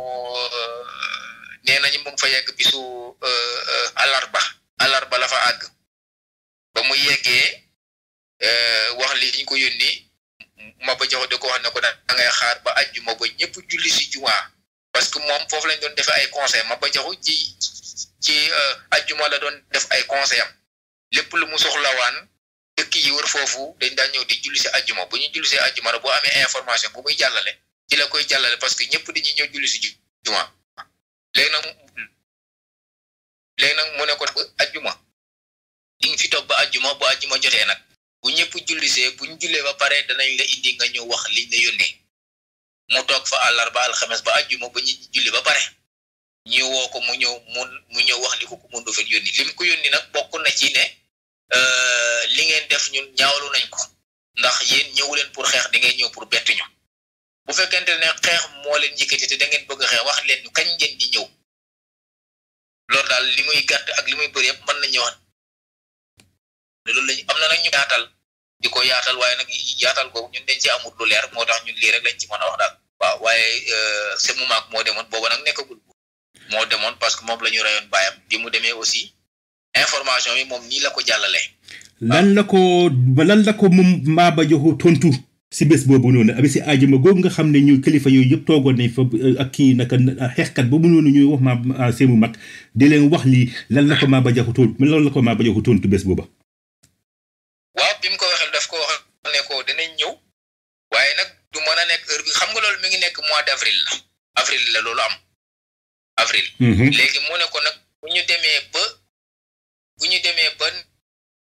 nee nañu mu ngi fa yegg bisu alarba alarba la fa àgg ba mu yeggee wax li ñu ko yónni Maba Jaxu da ko wax ne ko da ngay xaar ba ajjuma ba ñëpp julli si jumaa parce que moom foofu lañ doon defee ay conseil Maba Jaxu ci ci ajjuma la doon def ay conseil am lépp lu mu soxlawaan dëkk yi wër foofu dañ daan ñëw di julli si ajjuma bu ñu julli si ajjuma rek boo amee information bu muy jàllale ci la koy jàllale parce que ñëpp dañuy ñëw julli si juma léegi nag léegi nag mu ne ko ajjuma di nga fi toog ba ajjuma bu ajjuma jotee nag bu ñëpp jullisee bu ñu jullee ba pare danañ la indi nga ñëw wax liñ la yónnee mu toog fa àllarba alxames ba ajjuma ba ñu julli ba pare ñu woo ko mu ñëw mu mu ñëw wax li ko ku mu ndofeen yónni lim ko yónni nag bokk na ci ne li ngeen def ñun ñaawlu nañ ko ndax yéen ñëwu leen pour xeex da ngeen ñëw pour bett ñu bu fekkente ne xeex moo leen yëkkati te da ngeen bëgg a xeex wax leen ñu kañ ngeen di ñëw loolu daal li muy gàtt ak li muy bëri yëpp mën nañu wax ne loolu lañu am na nag ñu yaatal di ko yaatal waaye nag yaatal googu ñun dañ ci amul lu leer moo tax ñun lii rek lañ ci mën a wax daal waaw waaye semu maak moo demoon booba nag nekkagul moo demoon parce que moom la ñu rayoon baayam bi mu demee aussi information yi moom nii la ko jàllale lan la ko lan la ko moom Maba Jaxu tontu si bés boobu noonu abi si ajuma googu nga xam ne ñu kilifa yooyu yëpp toogoon nañ fa ak kii naka xeexkat boobu noonu ñuy wax ma seemu mag di leen wax lii lan la ko Maba Jaxu tontu lan la ko Maba Jaxu tontu bés booba waaw bi mu ko waxee daf ko wax ne ko danañ ñëw waaye nag du mën a nekk heure bi xam nga loolu mi ngi nekk mois d' avril la avril la loolu am avril léegi mu ne ko nag bu ñu demee ba bu ñu demee ba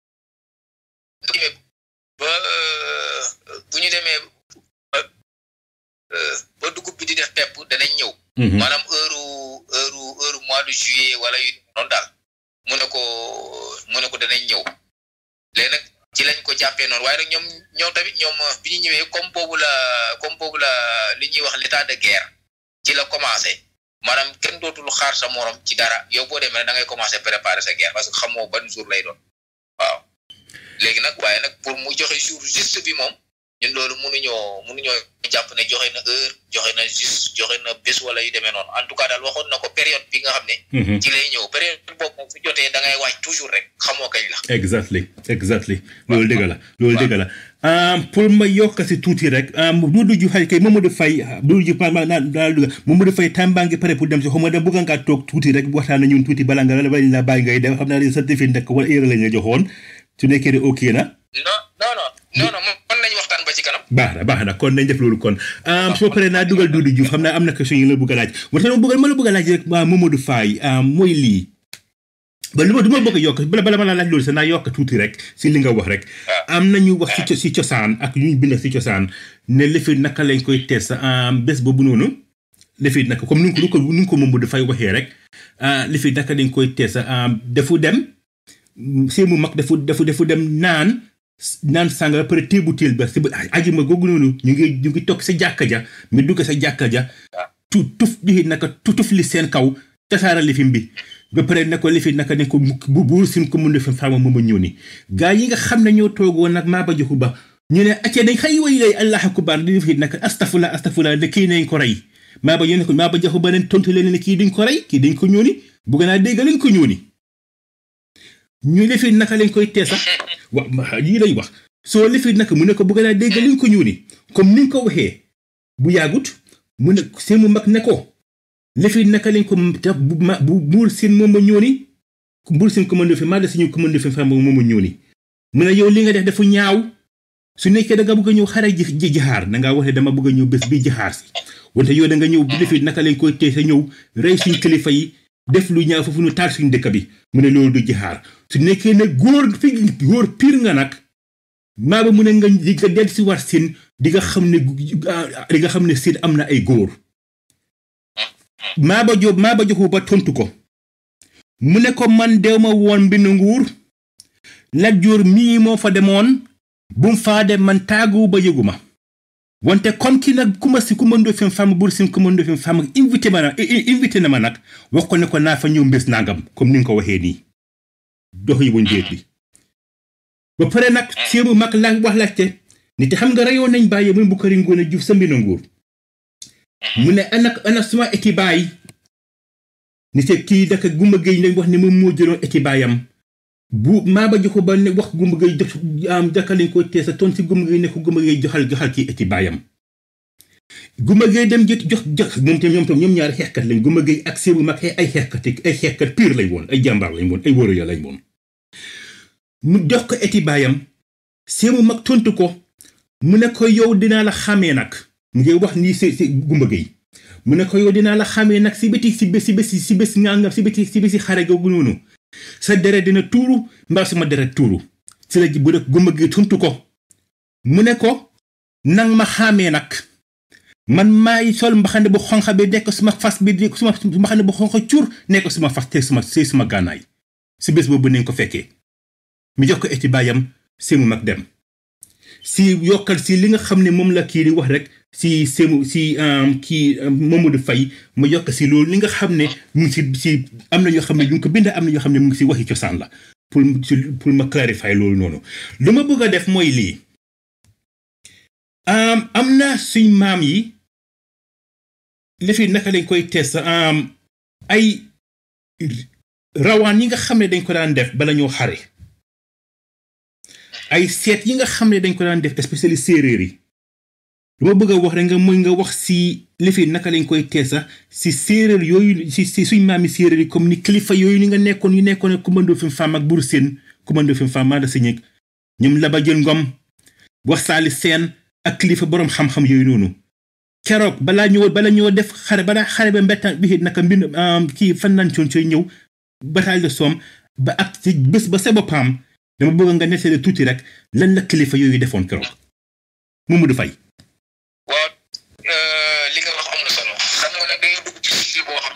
ba bu ñu demee maanaam heure heure heure mois de juillet wala yu noonu daal mu ne ko mu ne ko danañ ñëw léegi nag ci lañ ko jàppee noonu waaye nag ñoom ñoom tamit ñoom bi ñu ñëwee comme boobu la comme boobu la li ñuy wax l'état de guerre ci la commencé maanaam kenn dootul xaar sa morom ci dara yow boo demee da ngay commencé préparer sa guerre parce que xamoo ban jour lay doon waaw léegi nag waaye nag pour mu joxe jour juste bi moom ñun loolu mënuñoo mënuñoo jàpp ne joxe na heure joxe na juste joxe na bés wala yu demee noonu en tout cas daal waxoon na ko période bi nga xam ne. ci lay ñëw période boobu moom su jotee da ngay wàcc toujours rek xamoo kañ la. exactly exactly loolu dëgg la loolu dëgg la pour ma yokk si tuuti rek Doudou Diouf xëy kay Mamadou Faye Doudou Diouf ma naa naa dugg Mamadou Faye temps baa ngi pare pour dem si xaw ma dem bëgg ngaa toog tuuti rek waxtaan na ñun tuuti bala nga la bala la bàyyi ngay dem xam naa ne certificat ndekk wala heure la ñu joxoon su nekkee ne ok na. non non non non non mën nañu waxtaan ba ci kanam. baax na baax na kon nañ def loolu kon su ma paree naa dugal Doudou Diouf xam naa am na question yi la bëgg a laaj wante ma bëgg ma la bëgg a laaj rek waa Mamadou Faye mooy lii ba lu ma du ma bëgg a yokk bala bala ma la laaj loolu sax naa yokk tuuti rek si li nga wax rek am nañu wax si si cosaan ak ñu bind si cosaan ne lëfi naka lañ koy tees bés boobu noonu lëfi naka comme ni nga ko ni nga ko Mamadou Faye waxee rek lëfi naka lañ koy tees defu dem see mu mag defu defu defu dem naan naan sàngara pare téebu téel ba si ajuma googu noonu ñu ngi ñu ngi toog sa jàkka ja mi dugg sa jàkka ja tu tuf di naka tutuf li seen kaw tasaara lifin bi ba pare ne ko lifi naka ne ko bu buur sin ko mun defe faama mooma ñëw ni gaa yi nga xam ne ñoo toogoon nag maa ba joxu ba ñu ne acce dañ xëy way lay allah akubar di defi naka astafula astafula ne kii nañ ko rey maa ba ñu ne ko maa ba joxu ba leen tontu leen ne kii dañ ko rey kii dañ ko ñëw ni bugg naa dégg lañ ko ñëw ni ñu lifi naka lañ koy teesa wa lii lay wax soo lifi naka mu ne ko bëgg naa dégg liñ ko ñuuni comme ni nga ko waxee bu yàggut mu ne seen mu mag ne ko lifi naka lañ ko bu ma bu buur seen moom ma ñuuni buur seen commande fi maa de suñu commande fi fam moom ma ñuuni mu ne yow li nga def dafa ñaaw su nekkee da nga bëgg a ñëw xare ji ji jaxaar da ngaa wax ne dama bëgg a ñëw bés bi jaxaar si wante yow da nga ñëw lifi naka lañ koy tee sa ñëw rey suñ kilifa yi def lu ñaaw foofu ñu taal suñ dëkk bi mu ne loolu du jaxaar su nekkee ne góor fi góor pire nga nag maa ba mu ne nga nga del si war siin di nga xam ne di nga xam ne siin am na ay góor maa ba jo maa ba joxu ba tontu ko mu ne ko man dew ma woon mbind nguur Lat Joor mii moo fa demoon bu mu faa dem man taagu ba yëgu ma wante comme ki nag ku ma si ku ma ndofin femme bur sin ku ma ndofin femme invité ma na invité na ma nag wax ko ne ko naa fa ñëw mbés nangam comme ni nga ko waxee nii dox yi buñ déet bi ba pare nag séemu mag la wax laajte ni te xam nga reyoon nañ bàyyi muy Bukari Ngoone Juuf sa mbina nguur mu ne ana ana suma eti baay ni te kii daka gumba géey lañ wax ne moom moo jëloon eti baayam bu maa ba joxu ba ne wax gumba géey jox am daka lañ koy teesa toon si gumba géey ne ko gumba géey joxal joxal kii eti baayam gumba géey dem jot jox jox moom tam ñoom tam ñoom ñaari xeexkat lañ gumba géey ak séemu mag ay xeexkat ay xeexkat pire lañ woon ay jàmbaar lañ woon ay wóoru ya lañ woon mu jox ko eti baayam séemu mag tontu ko mu ne ko yow dinaa la xamee nag mu ngi wax nii si si gumba géey mu ne ko yow dinaa la xamee nag si biti si bés si bés si bés ngàngam si biti si bési xare googu noonu sa deret dina tuuru mbaa sama deret tuuru si la bu def gumba géey tontu ko mu ne ko nang ma xamee nag man maay sol mbaxane bu xonq bi nekk suma fas bi di suma mbaxane bu xonq cur nekk suma fas te suma te suma gànnaay si bés boobu nañ ko fekkee mi jox ko eti baayam séemu mag dem si yokkal si li nga xam ne moom la kii di wax rek si séemu si kii Mamadou Faye ma yokk si loolu li nga xam ne mu ngi si si am na yoo xam ne ñu ngi ko bind am na yoo xam ne mu ngi si waxi cosaan la pour pour ma clarifier loolu noonu lu ma bëgg a def mooy lii am na suñ maam yi lefi naka lañ koy tees ay rawaan yi nga xam ne dañ ko daan def bala ñoo xare ay seet yi nga xam ne dañ ko daan def especially séeréer yi lu ma bëgg a wax rek nga mooy nga wax si lefi naka lañ koy teesa si séeréer yooyu si si suñ maami séeréer yi comme ni kilifa yooyu ni nga nekkoon yu nekkoon commando fi femme ak bur seen commando fi femme maa da sa ñëg ñoom laba jël ngom wax saali seen ak kilifa boroom xam-xam yooyu noonu keroog balaa ñëw bala ñëw def xare balaa xare ba mbettaan bi naka mbind kii fan naan coon cooy ñëw bataille de Somme ba ak ci bés ba sa boppam dama bëgg nga nettali tuuti rek lan la kilifa yooyu defoon keroog Mamadou Faye waaw li nga wax am na solo xam nga nag dañuy dugg ci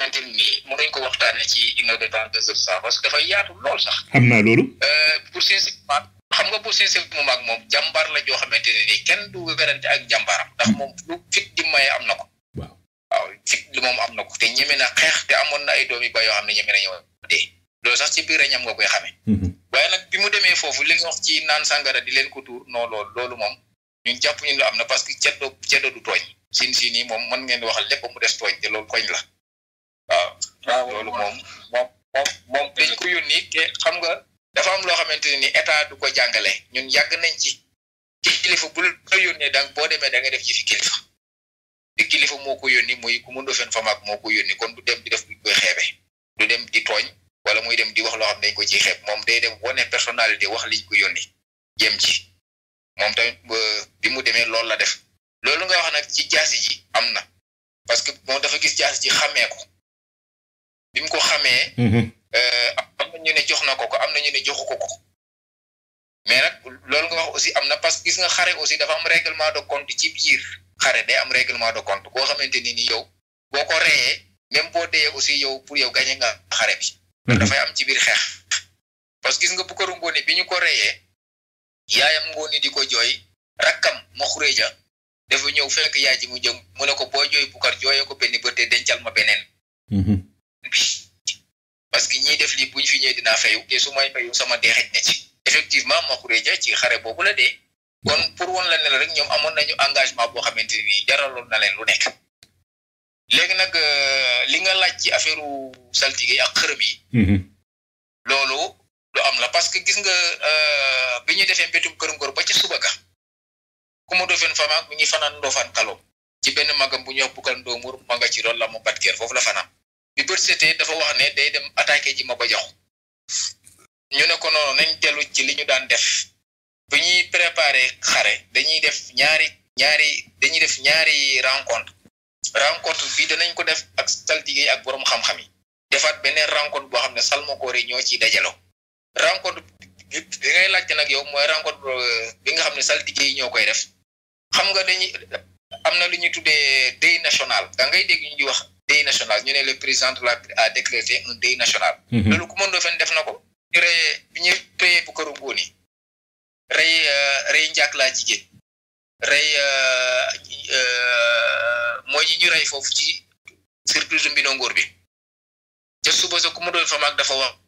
xamante ni mënuñ ko waxtaanee ci une heure de temps deux heures ça parce que dafay yaatu lool sax. xam naa loolu. pour sincèrement xam nga pour sincèrement moom ak moom jàmbaar la joo xamante ne nii kenn du werante ak jàmbaaram ndax moom lu fit di maye am na ko. waaw waaw fit li moom am na ko te ñeme na xeex te amoon na ay doom yu ba yoo xam ne ñeme na ñëw dee loolu sax ci biir ñam nga koy xamee. waaye nag bi mu demee foofu li nga wax ci naan sàngara di leen ko tuur non loolu loolu moom ñun jàpp ñu lu am na parce que ceddo ceddo du tooñ sin si nii moom mën ngeen waxal lépp mu des tooñ te loolu koñ la waaw. waaw loolu moom moom moom moom dañ ko yónni te xam nga dafa am loo xamante ne ni état du ko jàngale ñun yàgg nañ ci ci kilifa bu la yónnee donc boo demee da nga def ci fi kilifa te kilifa moo ko yónni muy ku mu ndofeen fa mag moo ko yónni kon du dem di def duñ koy xeebe du dem di tooñ wala muy dem di wax loo xam dañ ko ciy xeeb moom day dem wane personnalité wax liñ ko yónni jëm ci moom tamit bi mu demee loolu la def loolu nga wax nag ci jaasi ji am na parce que moom dafa gis jaasi ji xamee ko bi mu ko xamee am na ñu ne jox na ko ko am na ñu ne joxu ko ko mais nag loolu nga wax aussi am na parce que gis nga xare aussi dafa am règlement de compte ci biir xare day am règlement de compte koo xamante ni ni yow boo ko reyee même boo deyee aussi yow pour yow gañe nga xare bi loolu dafay am ci biir xeex parce que gis nga bu ko ngoone bi ñu ko reyee yaayam ngoone di ko jooy rakkam ma xuréja dafa ñëw fekk yaay ji mu jëm mu ne ko boo jooy bukar jooyee ko benn bët te dencal ma beneen parce que ñiy def lii buñ fi ñëwee dinaa fayu te su may fayu sama dee xej na ci effectivement ma xuréja ci xare boobu la dee kon pour won la ne la rek ñoom amoon nañu engagement boo xamante ni jaraloon na leen lu nekk léegi nag li nga laaj ci affaire saltige yi ak xërëm yi loolu lu am la parce que gis nga bi ñu defee mbétum kër ngor ba ca suba ga ku mu dofeen famaak mi ngi fanaan ndoofaan kaloom ci benn magam bu ñuy wax bukkal ndoomur ma nga ci loolu la mu batkeer foofu la fanaan bi bët setee dafa wax ne day dem attaqué ji ma ba jox ñu ne ko noonu nañ dellu ci li ñu daan def bu ñuy préparé xare dañuy def ñaari ñaari dañuy def ñaari rencontre rencontre bi danañ ko def ak saltige ak borom xam-xam yi defaat beneen rencontre boo xam ne salmakoor yi ñoo ciy dajaloo rencontre bi bi ngay laajte nag yow mooy rencontre bi nga xam ne saltige yi ñoo koy def xam nga dañuy am na lu ñuy tuddee deuil national da ngay dégg ñu ñuy wax deuil national ñu ne le président de la a décrété un deuil national loolu ku mën doo fen def na ko ñu reyee bi ñu reyee bu këru góoni rey rey njaak laa jigéen rey mooy ñi ñu rey foofu ci surprise mbino ngóor bi ca suba sa ku mu doon fa mag dafa wax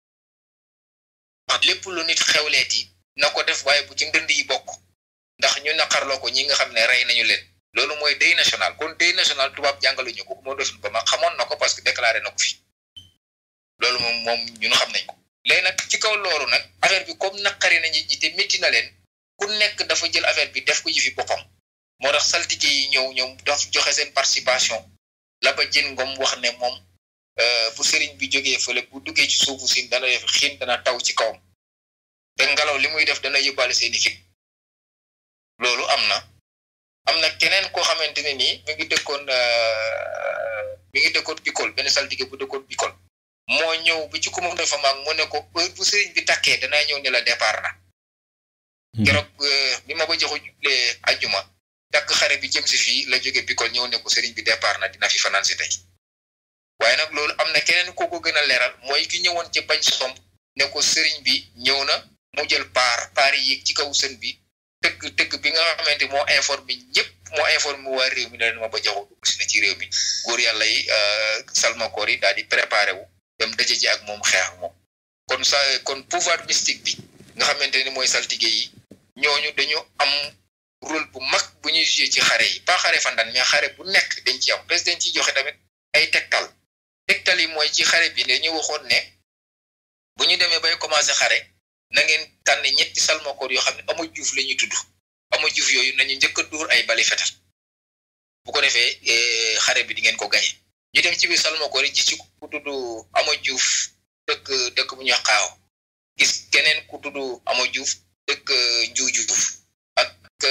wax lépp lu nit xewleeti na ko def waaye bu ci ndënd yi bokk ndax ñu naqarloo ko ñi nga xam ne rey nañu leen loolu mooy deuil national kon deuil national tubaab jàngaluñu ko ku mu doon ba mag xamoon na ko parce que déclaré na ko fi loolu moom moom ñun xam nañ ko léegi nag ci kaw loolu nag affaire bi comme naqari na nit ñi te métti na leen ku nekk dafa jël affaire bi def ko ji fi boppam moo tax saltige yi ñëw ñoom daf joxe seen participation la ba jën ngom wax ne moom bu sëriñ bi jógee fële bu duggee ci suufu siin dana def xiin dana taw ci kawam te ngelaw li muy def dana yóbbaale seeni xit loolu am na am na keneen koo xamante ne nii mi ngi dëkkoon mi ngi dëkkoon bikol benn saltige bu dëkkoon bikol moo ñëw bi ci commune fa maag mu ne ko heure bu sëriñ bi takkee danaa ñëw ne la départ na keroog bi ma ko joxu juble ajjuma takk xare bi jëm si fii la jóge bikol ñëw ne ko sëriñ bi départ na dina fi fanaan si tey waaye nag loolu am na keneen koo ko gën a leeral mooy ki ñëwoon ci bañ somb ne ko sëriñ bi ñëw na mu jël paar paar yi yéeg ci kaw sën bi tëgg tëgg bi nga xamante moo informé ñëpp moo informé waa réew mi ne leen ma ba joxu dugg si na ci réew mi góor yàlla yi salmakoor yi daal di préparé wu dem daje ji ak moom xeex ak moom kon sa kon pouvoir mystique bi nga xamante ni mooy saltige yi ñooñu dañu am rôle bu mag bu ñuy joué ci xare yi pas xare fandan mais xare bu nekk dañ ci am parce que dañ ciy joxe tamit ay tegtal tegtal yi mooy ci xare bi dañu waxoon ne bu ñu demee bay commencé xare na ngeen tànn ñetti salmakoor yoo xam ne ama juuf la ñuy tudd ama juuf yooyu nañu njëkk a dóor ay bali fetal bu ko defee xare bi di ngeen ko gañe ñu dem ci biir salmakoor yi gis ci ku tudd ama juuf dëkk dëkk bu ñuy xaaw gis keneen ku tudd ama juuf dëkk njuujuuf ak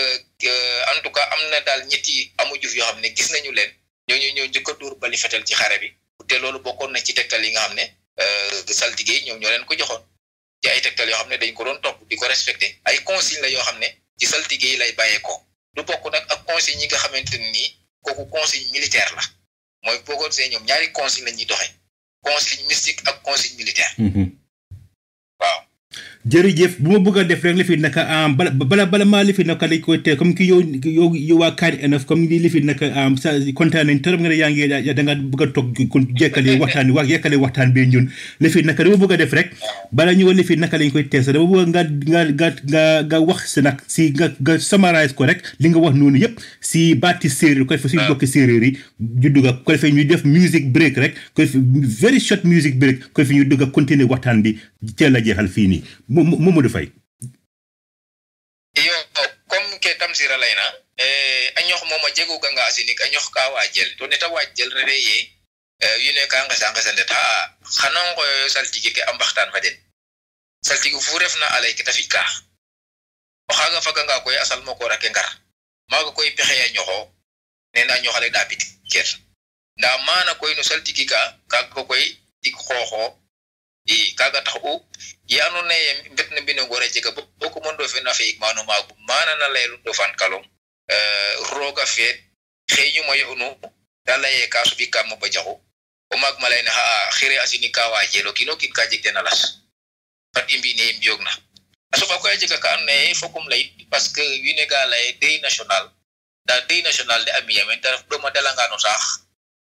en tout cas am na daal ñetti ama juuf yoo xam ne gis nañu leen ñooñu ñoo njëkk a dóor bali fetal ci xare bi te loolu bokkoon na ci tegtal yi nga xam ne saltige yi ñoom ñoo leen ko joxoon ci ay tegtal yoo xam ne dañ ko doon topp di ko respecté ay consigne la yoo xam ne ci saltige yi lay bàyyeekoo du bokk nag ak consigne yi nga xamante ne nii kooku consigne militaire la mooy boo ko see ñoom ñaari consigne la ñuy doxee consigne mystique ak consigne militaire waaw jërëjëf bu ma bëgg a def rek li fi naka am bala bala bala maa li fi naka dañ koy teel comme ki yow yow yow waa kaari enof comme li fi naka am sa kontaan nañ trop nga ne yaa ngi da nga bëgg a toog kon jekkale waxtaan wax yekkale waxtaan bi ñun li fi naka dama bëgg a def rek bala ñu li fi naka lañ koy teel sax dama bëgg nga nga nga nga nga wax si nag si nga nga summarize ko rek li nga wax noonu yëpp si baati séeréer ko defee suñu bokki séeréer yi ñu dugg ko defee ñu def music break rek ko defee very short music break ko defee ñu dugg a continuer waxtaan bi teel a jeexal fii nii Mamadou Faye iyo comme ke tamsira layna eh, a ñox moom a jegu ganga asinik a ñox ka waajel to neta waajel rede ye eh, wine ka ngesa ngesanet ha xana ngoyo saltigi ke a mbaxtaan fa den saltigi fu refna a lay ke ta fi'ka o xaaga faganga koy a salmo koor ake ngar maaga koy pexe a ñoxo nena a ñoxale ɗa bit ker nda mana koy no saltigi ka kaga koy tig xooxo i kaga tax u ye andoona yee mbet na mbino ngoor a jega bo o commando fe na fi'ik maano maagu maana na layel ndofaan kalong rooga feet xeeñu mo yo'nu ta lay ee ka soɓikaam mo bajaxu o maag ma layne xa'a xire a sinig ka waajel o kiin o kiin ka jeg ten a las fat i mbi'ne i mbiyoogna a soɓa koy a jega ka andoona yee fokum lay parce que wiin we ga laye deuil national nda deuil national de a mi'a meen ta ref ɗom a dalanga no saax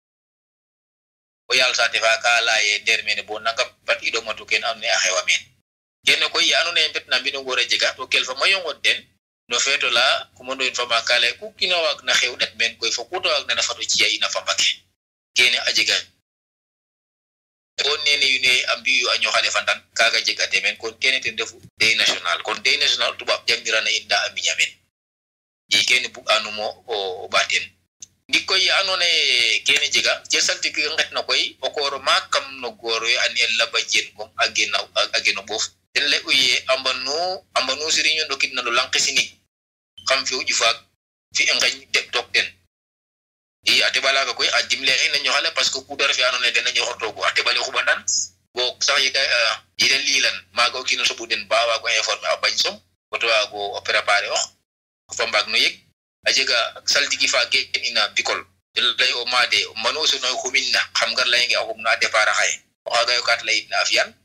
o yaal saate fa ka laye nder mene bo nangam bat i ɗomatu ken andoona yee a xewa meen kene koy ye andoona yee mbet na mbino ngoor a jega to kel fa mayu ngon den no feeto la commando in fama ka lay ku kiin a waagna xew ɗat meen koy fo ku ta waagna na fat o ci'a in a fambake kene a jega o nene wiin we a mbi'u a ñoxale fandan kaaga jegate meen kon kene ten refu deuil national kon deuil national tubaab jangnirana in nda a miña meen i kene bug'anumo o ɓaaten ndik koy ye andoona yee kene jega je saltiki ngetna koy o koor maak kam no goor we a ne'el laba jen gom a gena a geno ɓoof ten lay u ye a mbanu a mbanu siriño ndokidna no lang ke sinig xam fi'u ƴufaak fi ngeñ teɓ took ten i a teɓa laaga koy a dimle in a ñoxale parce que ku ta refe andoona yee ten a ñoxortoogu a teɓale xuɓandan bo sax yega yede liilan maaga o kiin o soɓu den ba waago informer a bañ som o to waago o préparer ox fa mbaag no yeg a jega saltigi fa gen ina bicole lay o maade manu sono xuminna xam ngar layenge a xumna a départ xaye o xaaga yo kaat layitna a fiyan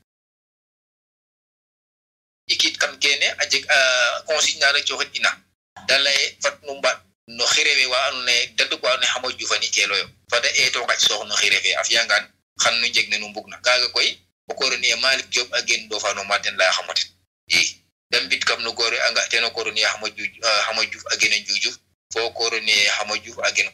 ikit kam kene a jeg consigne na rek coxit ina da laye fat nu mbaɗ no xirewe wa andoona yee daduk wa andoona yee xamo jufani keeloyo fada eeto ngac soox no xirefe a fiyangaan xan nu njeg ne nu mbugna kaaga koy o koroni Malick Diop a gen ndofano ma ten laya xamoten i da mbit kam no goore a nga ten o koroni xamo juuj xamo juf a gen a njuujuf fo koroni xamo juf a gen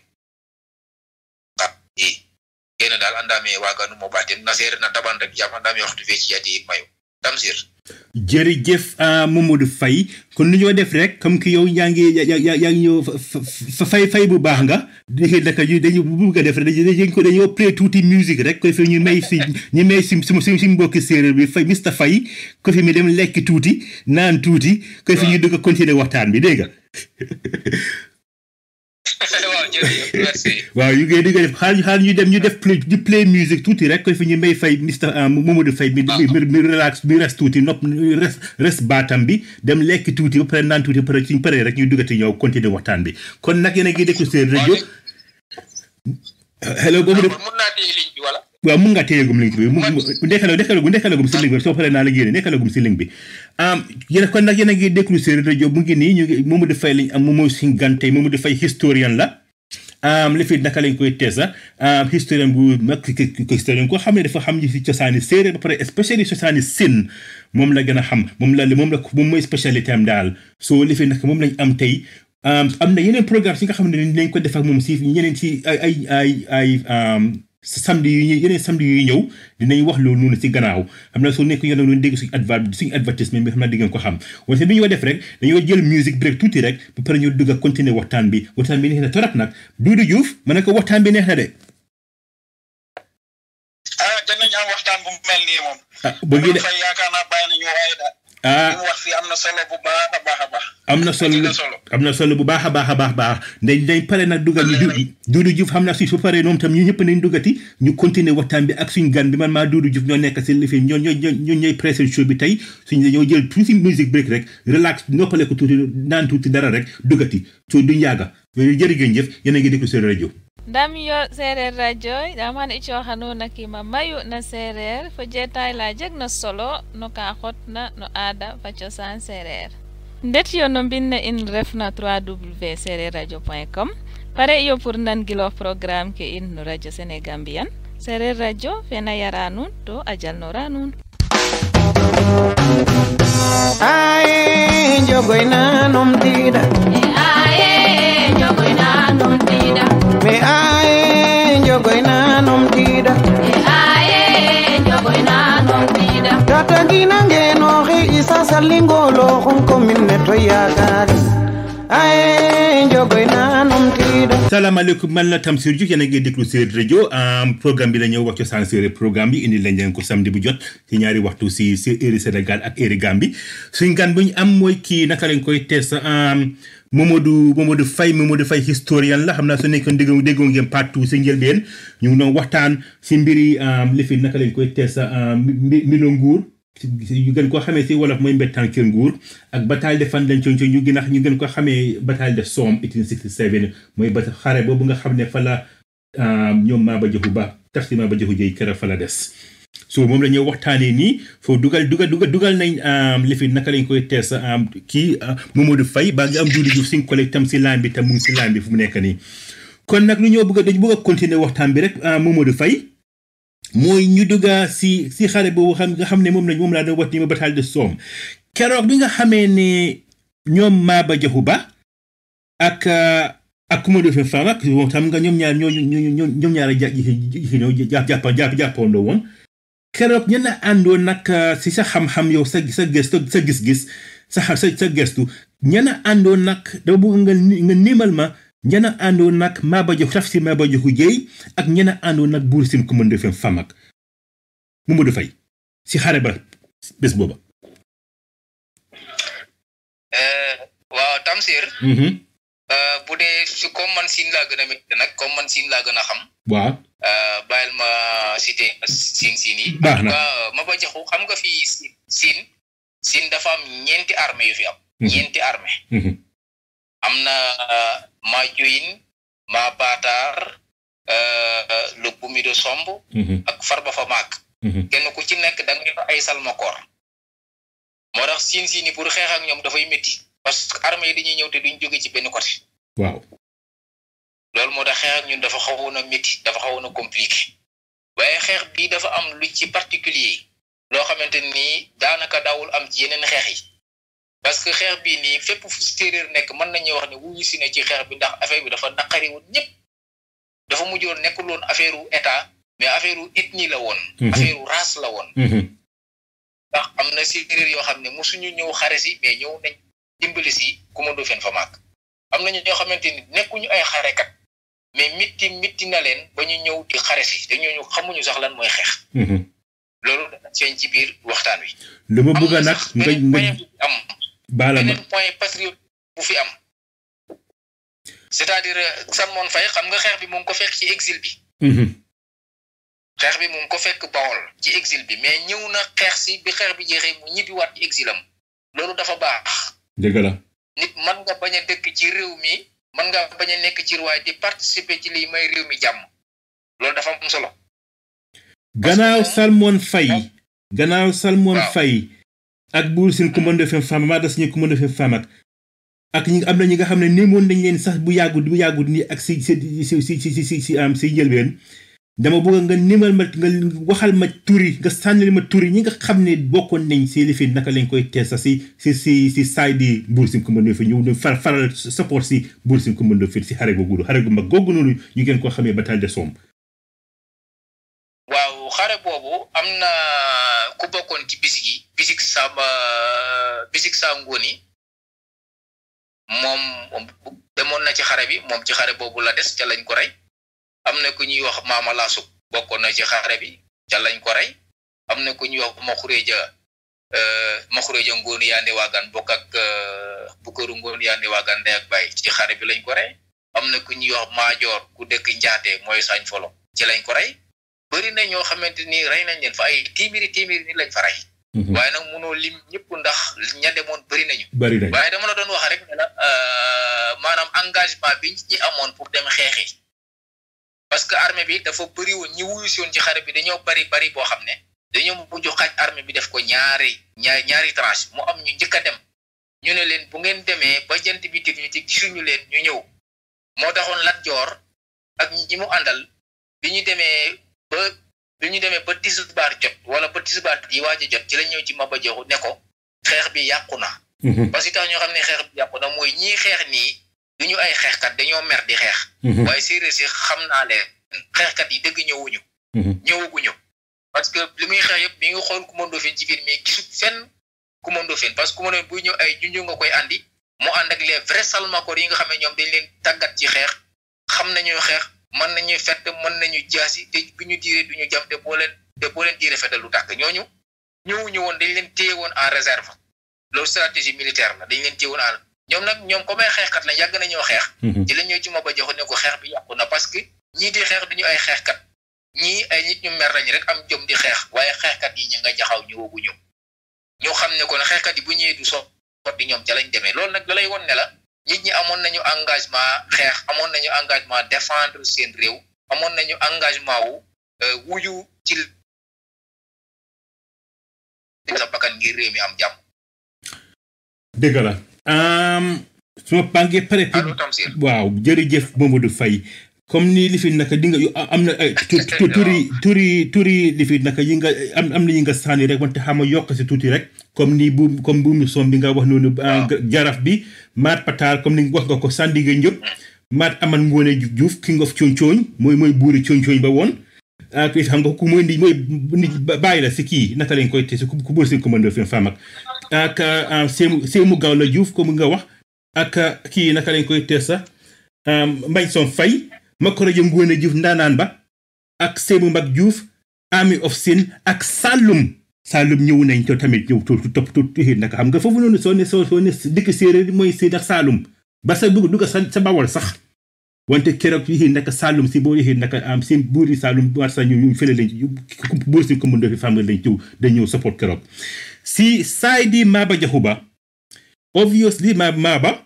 i kene daal andame waganum o ɓaten na seereer na taban rek yaam andame waxtu fe ciyati in mayu tamsir jërëjëf Mamadou Faye kon lu ñoo def rek comme que yow yaa ngi yaa yaa ngi ñëw fay fay bu baax nga léegi naka ñu dañu bëgg a def rek dañu ko dañoo play tuuti musique rek ko fi ñu may si ñu may si si si mbokki séeréer bi fay Mr Faye ko fi mi dem lekk tuuti naan tuuti ko fi ñu dugg a continuer waxtaan bi dégg nga waaw jërëjëf merci waaw yu ngi dugg def xaar xaar ñu dem ñu def play ñu play musique tuuti rek ko fi ñu may fay Mr Mamadou Faye mi mi relax mi res tuuti nopp res res baatam bi dem lekk tuuti ba pare naan tuuti ba pare suñ paree rek ñu duggati ñëw continuer waxtaan bi kon nag yéen a ngi déglu seen rajo hello Mamadou mun naa téye ligne bi wala waaw mun nga téyegum link bi mu ndekkalagum ndekkalagum ndekkalagum si link bi soo paree naa la génne ndekkalagum si link bi am yéen kon nag yéen a ngi déglu seen rajo mu ngi nii ñu ngi Mamadou Faye lañ am moom mooy suñ gan tey Mamadou Faye historien la am li fi naka lañ koy teesa am historien bu mag historien ko xam ne dafa xam ñi si cosaani séeréer ba pare spéciali cosaani sin moom la gën a xam moom la moom la moom mooy spécialité am daal soo li fi nag moom lañ am tey am na yeneen programme yi nga xam ne dinañ ko def ak moom si ñeneen si ay ay ay ay samedi yu ñuy yeneen samedi yu ñëw dinañ wax loolu noonu si gannaaw xam naa soo nekk yéen a doon dégg suñu adva suñu advertisement bi xam naa di ngeen ko xam wante bi ñu def rek dañoo jël musique break tuuti rek ba pare ñu dugg a continuer waxtaan bi waxtaan bi neex na torop nag Doudou Diouf ma ne ko waxtaan bi neex na de. ah danañ am waxtaan bu mel nii moom. ah bëgg de fay yaakaar naa bàyyi nañu waaye daal. ah li mu wax fii am na solo bu baax a baax a baax. am na solo am na solo. am na solo bu baax a baax a baax baax dañ dañ pare nag dugal ñu du Doudou Diouf xam naa si su paree moom tam ñu ñëpp nañ duggati ñu continuer waxtaan bi ak suñ gan bi man maa Doudou Diouf ñoo nekk si li fi ñoo ñoo ñoo ñooy pressé show bi tey suñ dañoo jël tuuti musique break rek relax noppale ko tuuti naan tuuti dara rek duggati soo duñ yàgga jërëjëf yéen a ngi déglu seen rajo ndam yo seereer radio ɗam han i cooxanuna kima mayu na seereer fo jeetaay la jeg na solo no ka xotna no aada fa cosaan seereer ndet yo no mbinne in refna 3w seereer radio point com pare iyo pour nangiloox programme ke in no radio sénégambian seereer radio fena yara nuun to a jalnora nuun Aye, jogoy na num tida. Me aye, jogoy na num tida. Me aye, jogoy na num tida. Me aye, jogoy na num tida. Tata gina ngeno he isa salingolo hon kominne to yagari. Aye, jogoy na num tida. salaamaaleykum man la Tamsir Diouf yéen a ngi déglu Séeréer rajo programme bi la ñëw wax cosaan séeréer programme bi indi lañ leen ko samedi bu jot ci ñaari waxtu si si heure Sénégal ak heure Gambie suñ gan bu ñu am mooy kii naka lañ koy tees Momadou Momadou Faye Momadou Faye historien la xam naa su nekkoon déggoo déggoo ngeen partout si njëlbeen ñu ngi doon waxtaan si mbiri li fi naka lañ koy tees mbi mbilo nguur ñu gën koo xamee si wolof mooy mbettaan kër nguur ak bataille de fan lañ ci ñu gën a ñu gën ko xamee bataille de Somme 1867 mooy ba xare boobu nga xam ne fa la ñoom Maba Jaxu Ba taf si Maba Jaxu Jëy kër fa la des so moom la ñuy waxtaanee nii foo dugal dugal dugal dugal nañ li fi naka lañ koy tees kii Momadou Faye baa ngi am Doudou Diouf si collègue tam si laan bi tam mu ngi si laan bi fu mu nekk nii kon nag lu ñoo bëgg a dañu bëgg a continuer waxtaan bi rek Momadou Faye mooy ñu dugga si si xare boobu xam nga xam ne moom lañ moom laa doon wax ni ma bataille de Somme keroog bi nga xamee ne ñoom Maba Jaxu Ba ak ak Coumba Ndoffène Fama ak moom xam nga ñoom ñaar ñoo ñoo ñoom ñaar a jàpp jàpp jàpp jàppandoo woon keroog ñenn àndoon nag si sa xam-xam yow sa sa gëstu sa gis-gis sa sa sa gëstu ñenn àndoon nag dama bëgg nga nga nimal ma ñenn àndoon nag Maba Jaxu taf si Maba Jaxu Jëy ak ñenn àndoon nag Buur Siin Coumba Ndoffène Fama ak Momadou Faye si xare ba bés booba. waaw Tamsir. bu dee su comme man siin laa gën a métti nag comme man siin laa gën a xam. waaw. bàyyil ma cité siin siin yi. baax na Maba Jaxu xam nga fii siin siin dafa am ñeenti armée yu fi am. ñeenti armée am na ma joyin ma baataar le bumido somb ak farba fa maak kenn ku ci nekk da nga ay salmakoor moo tax siin siin yi pour xeex ak ñoom dafay métti parce que armée yi dañuy ñëw te duñ jóge ci benn côté waaw loolu moo tax xeex ak ñun dafa xawoon a métti dafa xawoon a compliqué waaye xeex bii dafa am lu ci particulier loo xamante ni daanaka daawul am ci yeneen xeex yi parce que xeex bii nii fépp fu séeréer nekk mën nañu wax ne wuyu si ne ci xeex bi ndax affaire bi dafa naqari woon ñëpp dafa mujjoon nekkul woon affaire u état mais affaire u ethnie la woon affaire u race la woon ndax am na séeréer yoo xam ne mosuñu ñëw xare si mais ñëw nañ dimbali si Coumba Ndoffène Fama am nañu ñoo xamante ni nekkuñu ay xarekat mais mitti mitti na leen ba ñu ñëw di xare si te ñooñu xamuñu sax lan mooy xeex loolu dana feeñ ci biir waxtaan wi lu ma bëgg nag nga nga am baala ma beneen point patriote bu fi am c'est-à-dire Salmon Faye xam nga xeex bi mu ngi ko fekk ci exil bi xeex bi mu ngi ko fekk Bawol ci exil bi mais ñëw na xeex si bi xeex bi jeexee mu ñibbiwaat ci exilam loolu dafa baax dëgg la nit man nga bañ a dëkk ci réew mi man nga bañ a nekk ci waaye di participer ci lii may réew mi jàmm loolu dafa am solo gannaaw Salmon Faye gannaaw Salmon Faye ak Buur Siin Coumba Ndoffène Fama maa da suñu Coumba Ndoffène Fama ak ñi am na ñi nga xam ne néemoon nañ leen sax bu yàggut bu yàggut nii ak si si si si si si si am si njëlbeen dama bëgg nga nimal ma nga waxal ma turi nga sànnil ma turi ñi nga xam ne bokkoon nañ si lifin naka lañ koy tees sax si si si si saay di Buur Siin Coumba Ndoffène ñëw far faral support si Buur Siin Coumba Ndoffène si xare googu xare gu mag googu noonu ñu gën koo xamee bataille de Somme waaw xare boobu am na ku bokkoon ci bisik yi bisik samba bisik saa ngóoni moom demoon na ci xare bi moom ci xare boobu la des ca lañ ko rey am na ku ñuy wax maama laasuk bokkoon na ci xare bi ca lañ ko rey am na ku ñuy wax ma xuréeja ma xuréeja ngóoni yaande waagaan bokk ak bukkaru ngóoni yaande waagaan ndey ak bàyyi ci xare bi lañ ko rey am na ku ñuy wax maajoor ku dëkk njaate mooy sañ folo ci lañ ko rey bëri na ñoo xamante ni rey nañ leen fa ay téeméeri téeméeri ni lañ fa rey waaye nag mënoo lim ñëpp ndax ña demoon bëri nañu bëri nañ waaye dama la doon wax rek ne la maanaam engagement bi ñi amoon pour dem xeexi parce que armée bi dafa bëri woon ñi wuyu si woon ci xare bi dañoo bari bari boo xam ne dañoo mujj xaaj armée bi def ko ñaari ñaari ñaari tranche mu am ñu njëkk a dem ñu ne leen bu ngeen demee ba jant bi tig ñu ci gisuñu leen ñu ñëw moo taxoon Lat Joor ak ñi mu àndal bi ñu demee ba bi ñu demee ba tisbaar jot wala ba tisbaar yi waaj a jot ci la ñëw ci Maba Jaxu ne ko xeex bi yàqu na parce que tax ñoo xam ne xeex bi yàqu na mooy ñii xeex nii duñu ay xeexkat dañoo mer di xeex waaye séeréer si xam naa leen xeexkat yi dëgg ñëwuñu ñëwaguñu parce que li muy xeex yëpp mi ngi xool Coumba Ndoffène ci biir mais gisut fenn Coumba Ndoffène parce que Coumba Ndoffène buy ñëw ay junju nga koy andi mu ànd ak les vrais salmakoor yi nga xam ne ñoom dañ leen tàggat ci xeex xam nañu xeex mën nañu fett mën nañu jaasi te bu ñu diiree duñu jam te boo leen te boo leen diiree fetal lu tàkk ñooñu ñëwuñu woon dañ leen téye woon en réserve loolu stratégie militaire la dañ leen téye woon en ñoom nag ñoom comme ay xeexkat la yàgg nañoo xeex ci la ñëw ci Maba Jaxu ne ko xeex bi yàqu na parce que ñii di xeex duñu ay xeexkat ñii ay nit ñu mer lañu rek am jom di xeex waaye xeexkat yi ñu nga jaxaw ñëwaguñu ñu xam ne kon xeexkat yi bu ñëwee du so sotti ñoom ca lañ demee loolu nag da lay won ne la nit ñi amoon nañu engagement xeex amoon nañu engagement défendre seen réew amoon nañu engagement wu wuyu ci sa bakkan ngir réew mi am jàmm dëgg la su ma pàngee pare allo Tamsir waaw jërëjëf Mamadou Faye comme ni li fi naka di nga am na ay turi turi turi li fi naka yi nga am am na yi nga sànni rek wante xam nga yokk si tuuti rek comme ni bu comme bu mu som bi nga wax noonu jaraf bi maat pataar comme ni wax nga ko Sandiga Njop maat aman ngoone Juuf king of cooñ-cooñ mooy mooy buuri cooñ-cooñ ba woon ak xam nga ku mooy ndi mooy nit bàyyi la si kii naka lañ koy te si ku buur seen commandeur fen faam ak ak seemu seemu gaaw la Juuf comme nga wax ak kii naka lañ koy tees sax mbañ son fay makoro jë ngoone Juuf ndaanaan ba ak seemu mag Juuf army of sin ak Saloum Saloum ñëw nañ to tamit ñëw to topp to naka xam nga foofu noonu soo ne soo soo ne dëkk séeréer mooy si ndax Saloum ba sa dugg dugg sa sa bawol sax wante keroog yi naka Saloum si boo yéexee naka am seen buuri Saloum war sa ñu ñu fële lañ buur si commune de femme lañ ñëw dañ ñëw support keroog si saay di Maba Jaxu Ba obviously ma Maba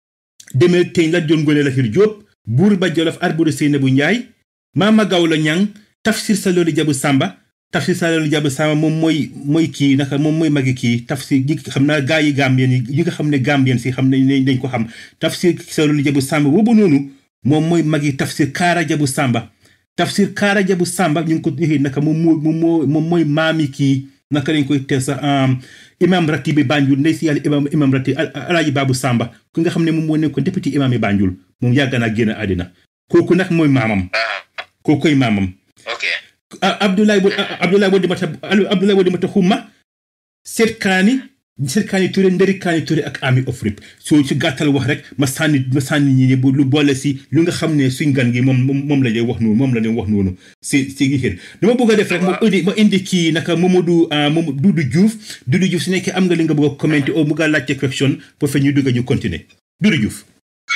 demee teñ la jon ngoone la fir Jóob buur ba Jolof Alburi Seynabu Njaay Maama Gawlo Ñang Tafsir Salooli Jabu Sàmba Tafsir Salooli Jabu Sàmba moom mooy mooy kii naka moom mooy magi kii Tafsir ñi xam naa gaa yi Gambien yi ñi nga xam ne Gambien si xam nañ dañ ko xam Tafsir Salooli Jabu Sàmba boobu noonu moom mooy magi Tafsir Kaara Jabu Sàmba Tafsir Kaara Jabu Sàmba ñu ngi ko déxee naka moom moo moom moo moom mooy maami kii naka lañ koy teel sax imam rati bi Banjul ndey si yàlla imam imam rati alaaji Baabu Sàmba ku nga xam ne moom moo nekkoon député imam yi Banjul moom yàgg naa génn àddina kooku nag mooy maamam kooku koy maamam ok Abdoulaye Bo Abdoulaye Wade Mata Abdoulaye Wade Mata Xuma seet kaani seet kaani Touré ndëri kaani Touré ak Army of Rip soo ci gàttal wax rek ma sànni ma sànni ñi ne lu boole si lu nga xam ne suñ gan gi moom moom la lay wax noonu moom la leen wax noonu si si gi xir dama bëgg a def rek ma indi ma indi kii naka Mamadou Mamadou Doudou Diouf Doudou Diouf su nekkee am nga li nga bëgg a commenté au mu nga laajte question pour fe ñu dugg ñu continuer Doudou Diouf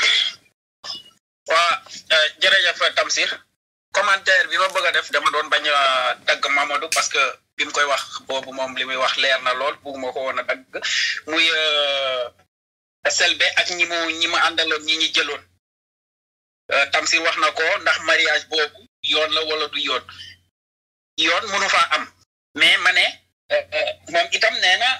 waa jërëjëf Tamsir commentaire bi ma bëgg a def dama doon bañ a dagg Mamadou parce que bi mu koy wax boobu moom li muy wax leer na lool bugguma ko woon a dagg muy selbe ak ñi mu ñi mu àndaloon ñi ñi jëloon Tamsir wax na ko ndax mariage boobu yoon la wala du yoon yoon mënu faa am mais ma ne moom itam nee na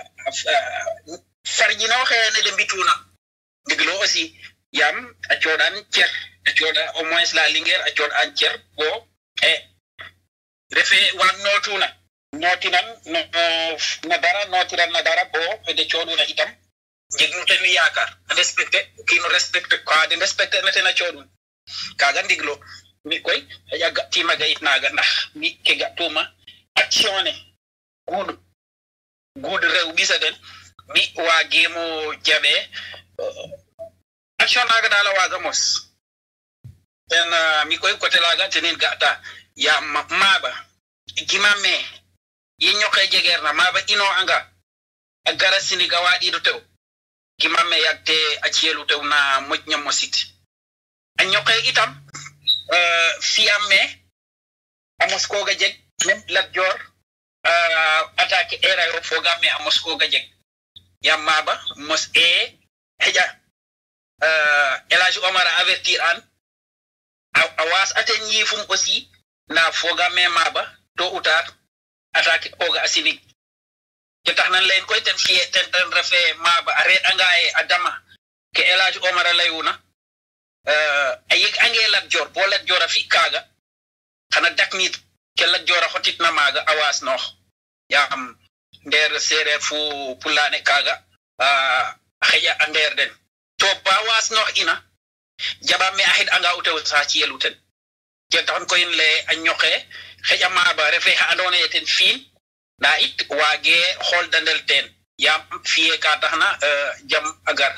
far ji na waxee ne de mbituuna ndigloo aussi yam a coɗan cer a coɗa au moins la linguére a coɗan cer bo e refe wan notuna notinan no na dara notiran na dara bo ede coɗuna itam jegnuten yakar respecté kino respecté ko ade respecté netena coɗum kaga ndiglo mi koy aƴa gattima gayitnaga ndax mi ke gattuma action ne guuɗo guuɗo rew ɓisa den mi wagimo jaɓe action naga dala waga mos en mi koy côté laga tenin gata ya maɓa gima me yi ñoke jegerna maɓa ino anga a gara siniga waɗiɗo tew gima me yagte a ciyelu tew na moƴña mosit a ñoke itam fiyam me a moskoga jeg même lat jor attaque era yo fogam me a moskoga jeg yam maɓa mos e heƴa elage omar a avertir an a was aten yifum aussi na foga me maba to utar attaque oga asinik ke tax nan leen koy ten fiye ten ten refe maba a reɗ anga e a dama ke elage omar a layuna a yeg ange lat jor bo lat jor a fi kaaga xana daknit ke lat jor a xotitna maaga a waasnoox yaam ndeer seereer fu pulaane kaaga a xeƴa a ndeer den to ba waasnoox ina jaɓa me a xid anga u tew sa ciyelu ten ke taxan koyin le a ñoxe xeƴa maaba refe xa andoona yee ten fiin ndaa it waagee xool dandel teen yaam fiye ka taxna jam a gar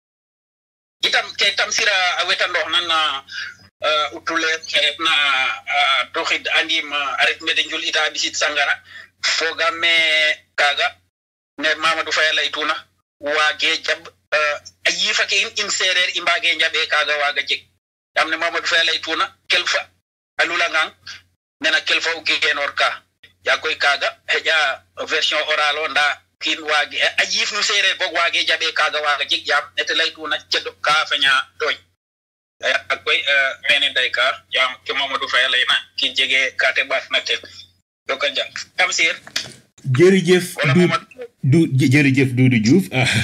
itam ke tam sira a wetandoox nan na utule xe refna toxid andim a ret mede njul ita a ɓisit sangara fogaam me kaaga ne mamadou faye laytuna waage jaɓ a yiifa ke in in seereer i mbaage njaɓee kaaga waaga jeg yaam ne mamadou faye laytuna kelfa a lulangang nena kelfa o geenoor ka yaa koy kaaga xeƴa version oral o ndaa kiin waage a yiif nu seereer boog waage jaɓee kaaga waaga jeg yaam nete laytuna ceɗo ka feña tooñ ak koy mene day ka yaam ke mamadou faye layna kiin jege kate ɓaatna ten joka njal kam sir jërëjëf wala du mamadou du jërëjëf Doudou Diouf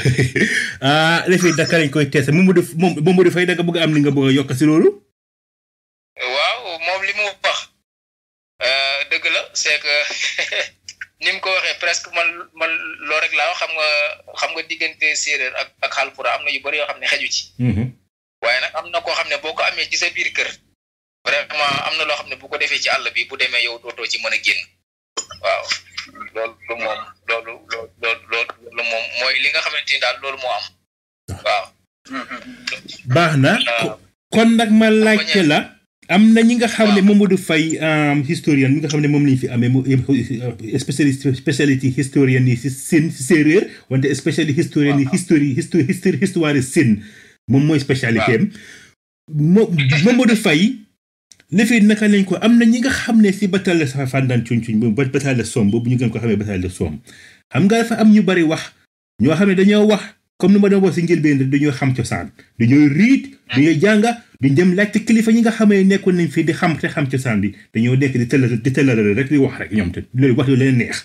ah refe Dakar lañ koy tees Mamadou moom Mamadou Faye da nga bëgg a am li nga bëgg a yokk si loolu waaw moom li mu wax euh, dëgg la c'est que ni mu ko waxee presque man man loo rek laa wax xam nga xam nga diggante séeréer ak ak xalpura am na yu bëri yoo xam ne xeju ci waaye nag am na koo xam ne boo ko amee ci sa biir kër vraiment am na loo xam ne bu ko defee ci àll bi bu demee yow dootoo ci mën a génn waaw loolu moom loolu loolu loolu loolu moom mooy li nga xamante ni daal loolu moo am waaw baax na ko- kon nag ma laajte la am na ñi nga xam ne Mamadou Faye um, historien mi nga xam ne moom lañ fi amee mu spécialiste spécialité historien yi si sin si séeréer wante spécialité historien yi histori histori histori histoire sin moom mooy spécialité am mo Mamadou Faye lefee naka lañ ko am na ñi nga xam ne si bataille de sa fandan cuñ cuñ boobu bataille de Somme boobu ñu gën ko xamee bataille de Somme xam nga dafa am ñu bari wax ñoo xam ne dañoo wax comme ni ma doon wax si njëlbeen rek dañoo xam cosaan dañoo riit dañoo jànga duñ dem laajte kilifa ñi nga xamee nekkoon nañ fii di xam te xam cosaan bi dañoo nekk di tëllal di tëllal rek di wax rek ñoom te loolu wax yu leen neex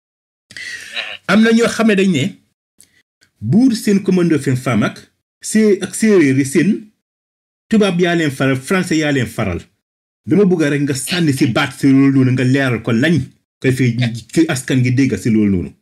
am na ñoo xam ne dañ ne buur seen commando fen fam ak see ak séeréer yi seen tubaab yaa leen faral français yaa leen faral dama bëgg rek nga sànni si baat si loolu noonu nga leeral ko lañ koy fi ki askan gi dégg si loolu noonu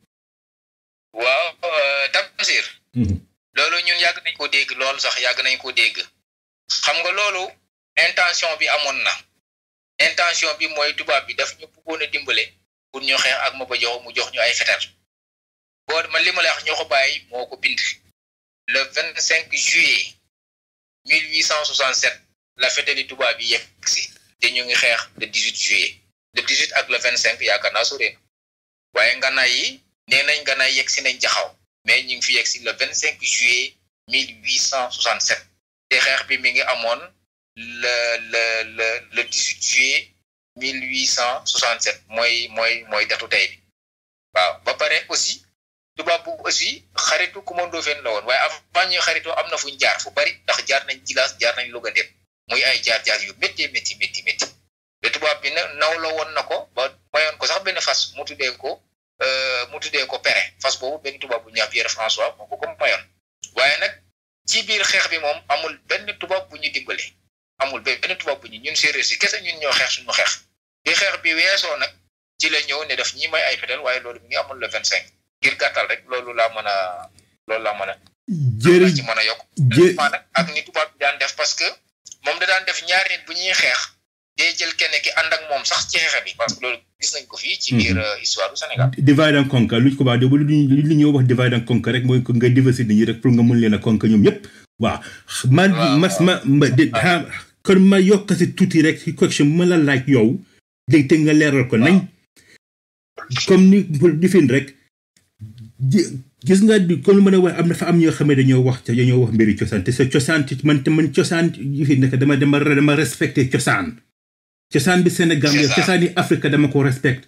waaw euh, Tamsir loolu ñun yàgg nañ ko dégg loolu sax yàgg nañ ko dégg xam nga loolu intention bi amoon na intention bi mooy tubaab bi daf ñu bëggoon a dimbale pour ñu xeex ak Maba Jaxu mu jox ñu ay fetal boo man li ma lay wax ñoo ko bàyyi moo ko bind le vingt cinq juillet mille huit cent soixante sept la fetali tubaab yi yegg si te ñu ngi xeex le dix huit juillet le dix huit ak le vingt cinq yaakaar naa sore na waaye nganaay yi nee nañ nganaay yegg si nañ jaxaw mais ñu ngi fi yegg si le vingt cinq juillet mille huit cent soixante sept te xeex bi mi ngi amoon le le le le dix huit juillet mille huit cent soixante sept mooy mooy mooy datu tey bi waaw ba pare aussi tubaab bu aussi xaritu commando fen la woon waaye avant ñuy xaritoo am na fuñ jaar fu bari ndax jaar nañ jilaas jaar nañ Louga dem muy ay jaar-jaar yu métti métti métti métti te tubaab bi na naw la woon na ko ba mayoon ko sax benn fas mu tuddee ko euh, mu tuddee ko pere fas boobu benn tubaab bu ñuy wax Pierre François moo ko ko mayoon waaye nag ci biir xeex bi moom amul benn tubaab bu ñu dimbale amul benn tubaab bu ñu ñun séeréer si kese ñun ñoo xeex suñu xeex bi xeex bi weesoo nag ci la ñëw ne daf ñi may ay fetal waaye loolu mi ngi amul le vingt cinq ngir gàttal rek loolu laa mën a loolu laa mën a jërë laa ci mën a yokk jë- maa nag ak ni tubaab bi daan def parce que moom da daan def ñaari nit bu ñuy xeex day jël kenn ki ànd ak moom sax ci xeex bi parce que loolu gis nañ ko fii ci biir euh, histoire du Sénégal divide and conquer lu ñu ko baax de lu ñu li ñuy wax divide and conquer rek mooy ko nga diversité nit ñi rek pour nga mun leen a conquer ñoom ñëpp waaw man Waaw, mas waaw. ma ma de ha- kon ma yokk si tuuti rek si question bu ma la laaj yow dégg te nga leeral ko nañ comme ni pour difin rek ji- gis nga di comme lu ma la wax am na fa am ñoo xam ne dañoo wax te dañoo wax mbiri cosaan te sa cosaan ci man te man cosaan yi fi nekk dama dama dama respecté cosaan cosaan bi Sénégal C'est ça. cosaan yi Afrique dama ko respecté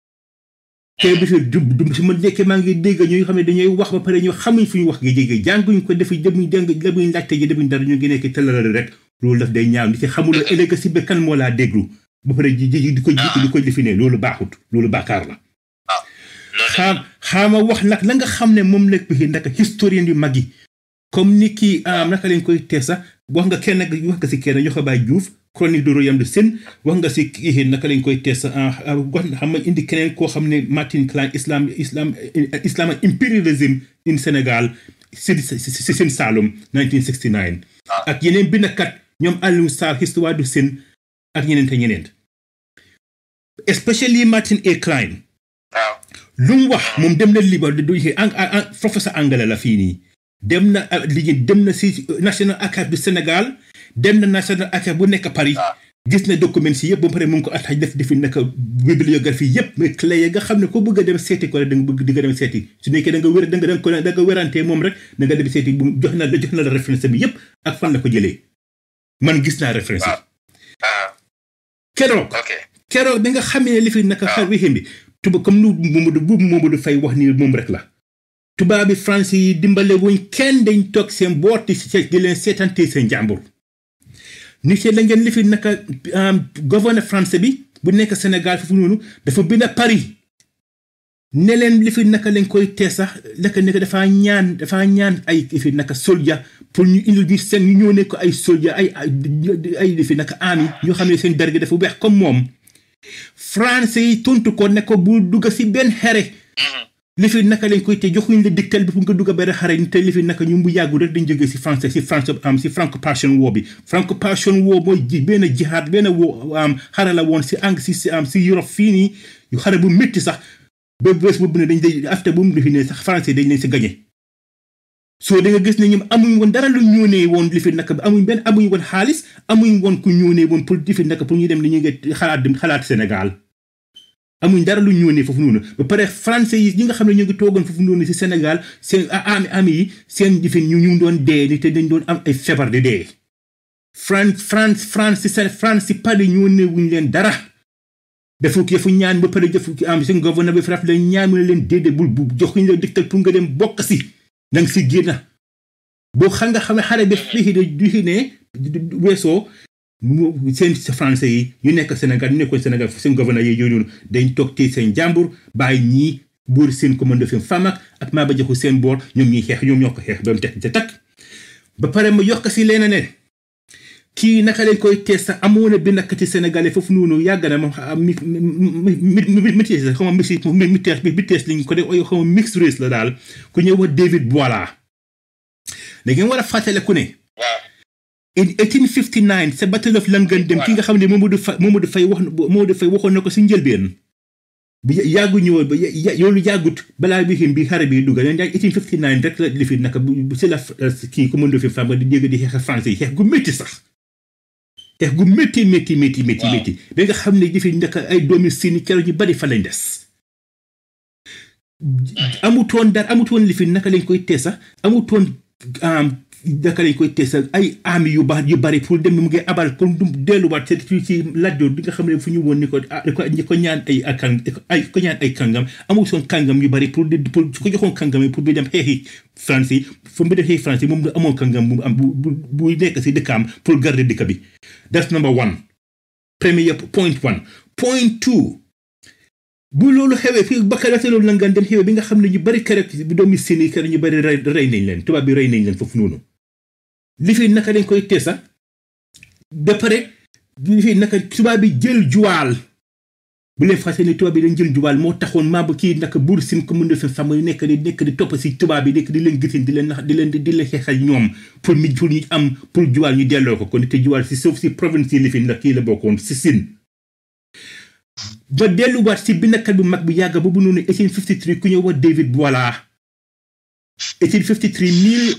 te bi fi du du su ma nekkee maa ngi dégg ñuy xam ne dañuy wax ba pare ñu xamuñ fu ñu wax gi jéggi jànguñ ko defuñ demuñ jàng demuñ laajte ji demuñ dara ñu ngi nekk tëlalal rek loolu daf day ñaaw ni ci xamuloo ëllëg si ba kan moo laa déglu ba pare ji ji di ko jiitu di ko definee loolu baaxut loolu bàkkaar la loolu xaam xaama wax nag la nga xam ne moom la bi naka historien yu mag yi comme ni kii am naka lañ koy tee sax wax nga kenn wax nga si kenn ñoo ko bàyyi Diouf chronique de royaume de Sine wax nga si kii naka lañ koy tee sax wax xam nga indi keneen koo xam ne Martin Klein islam islam islam and imperialism in Sénégal si si seen Saalum 1969 ak yeneen bindkat ñoom Aliou Sarr histoire du Sine ak ñeneen te ñeneen especially Martin A. Klein waaw lu mu wax moom dem na liba du ang ang- professeur anglais la fii nii dem na ah, liggéey dem na si National Archive du Sénégal dem na National Archive bu nekk Paris gis na documents yi yëpp ba pare mu ngi ko attaque def defi naka bibliographie yëpp mais clé yi nga xam ne ko bëgg a dem seeti ko rek da nga bëgg di nga dem seeti su nekkee da nga wér da nga da nga ko da nga wérantee moom rek da nga dem seeti bu jox na la jox na la référence bi yëpp ak fan la ko jëlee man gis naa référence yi ah keroog ok keroog bi nga xamee ne li fi naka xar wi bi tuba comme nu Momadou bu Momadou Faye wax ni moom rek la tubaab bi français yi dimbale wuñ kenn dañ toog seen booti si di leen seetante seen jàmbur ni ci la ngeen li fi naka gouverneur français bi bu nekk Sénégal foofu noonu dafa bind Paris ne leen li fi naka lañ koy tee sax naka nekk dafaa ñaan dafaa ñaan ay li fi naka soldat pour ñu indil ñu seen ñu ñëw ne ko ay soldat ay ay ay li fi naka ami ñoo xam ne seen derge dafa weex comme moom français yi tontu ko ne ko bu dugg si benn xere li fi naka lañ koy te joxuñ la diktal bi pour nga dugg benn xare ni te li fi naka ñu bu yàggu rek dañ jógee si français si france am si franco passion war bi franco passion war mooy ji benn jihaad benn wo am xare la woon si ang si si am si Europe fii nii yu xare bu métti sax ba bés boobu ne dañ day after bu mu defi ne sax français dañ leen si gañe soo da nga gis ne ñoom amuñ woon dara lu ñoonee woon li fi naka bi amuñ benn amuñ woon xaalis amuñ woon ku ñoonee woon pour li fi naka pour ñu dem li ñu ngi xalaat dem xalaat Sénégal amuñ dara lu ñëw ne foofu noonu ba pare français yi ñi nga xam ne ñu ngi toogoon foofu noonu si Sénégal seen ami ami yi seen jëfin ñu ñu ngi doon dee ni te dañ doon am ay feebar di dee France France France si seen France si Paris ñoo ne wuñ leen dara dafa kii fu ñaan ba pare jëf am seen gouverneur bi fraf leen ñaan mu ne leen déedéet bul bu joxuñ la dictal pour nga dem bokk si danga si génn boo xam nga xam ne xare bi fii de du ne weesoo mu seen français yi ñu nekk Sénégal ñu nekkoon Sénégal seen gouverneur yi yooyu noonu dañ toog tey seen jàmbur bàyyi ñii buur seen commande fi Famak ak maa ba joxu seen boor ñoom ñuy xeex ñoom ñoo ko xeex ba mu teg ca takk ba pare ma yokk si leneen ne kii naka lañ koy tees sax amoon na benn kati sénégalais foofu noonu yàgg na moom mi mi mi mi tees xaw ma mi mi tees mi tees liñ ko def xaw ma mixed race la daal ku ñëw wax David Boala da ngeen war a fàttale ku ne waaw in 1859 sa battle of Langandem ki nga xam ne Mamadou Faye Mamadou Faye wax Mamadou Faye waxoon na ko si njëlbeen bi yàggu ñëwoon ba yoolu yàggut balaa bi xin bi xare bi dugga leen jaay 1859 rek la li fi naka bu si la kii commando fi femme di dégg di xeex français yi xeex gu métti sax xeex gu métti métti métti métti métti ba nga xam ne jëfe naka ay doomi sini kero ñu bari fa lañ des amutoon dara amutoon li fi naka lañ koy tee sax amutoon naka lañ koy tee sax ay ami yu baax yu bari pour dem mu ngi abal pour du delluwaat ci ci lajjoor di nga xam ne fu ñu woon ni ko ah ko ñi ko ñaan ay akan ay ko ñaan ay kàngam amutoon kàngam yu bari pour di pour su ko joxoon kàngam yi pour bi dem xeexi France yi fu mu dem xeexi France yi moom du amoon kàngam bu am bu bu bu nekk si dëkkaam pour garder dëkk bi that's number one premier point one point two bu loolu xewee fii bakka te loolu langaan dem xewee bi nga xam ne ñu bari keroog bi doomi seeni keroog ñu bari rey rey nañ leen tubaab bi rey nañ leen foofu noonu li fi naka dañ koy teesa ba pare li fi naka tubaab bi jël juwaal bu leen fàtte ne tubaab bi dañ jël juwaal moo taxoon maa ba kii naka buur sin ko mën fa fam nekk di nekk di topp si tubaab bi nekk di leen gisin di leen nax di leen di leen xeexal ñoom pour mi pour ñu am pour juwaal ñu delloo ko kon te juwaal si suuf si province yi li fi nag kii la bokkoon si sin ba delluwaat si bindkat bu mag bu yàgg boobu noonu 1853 ku ñëw wax David Boala 1853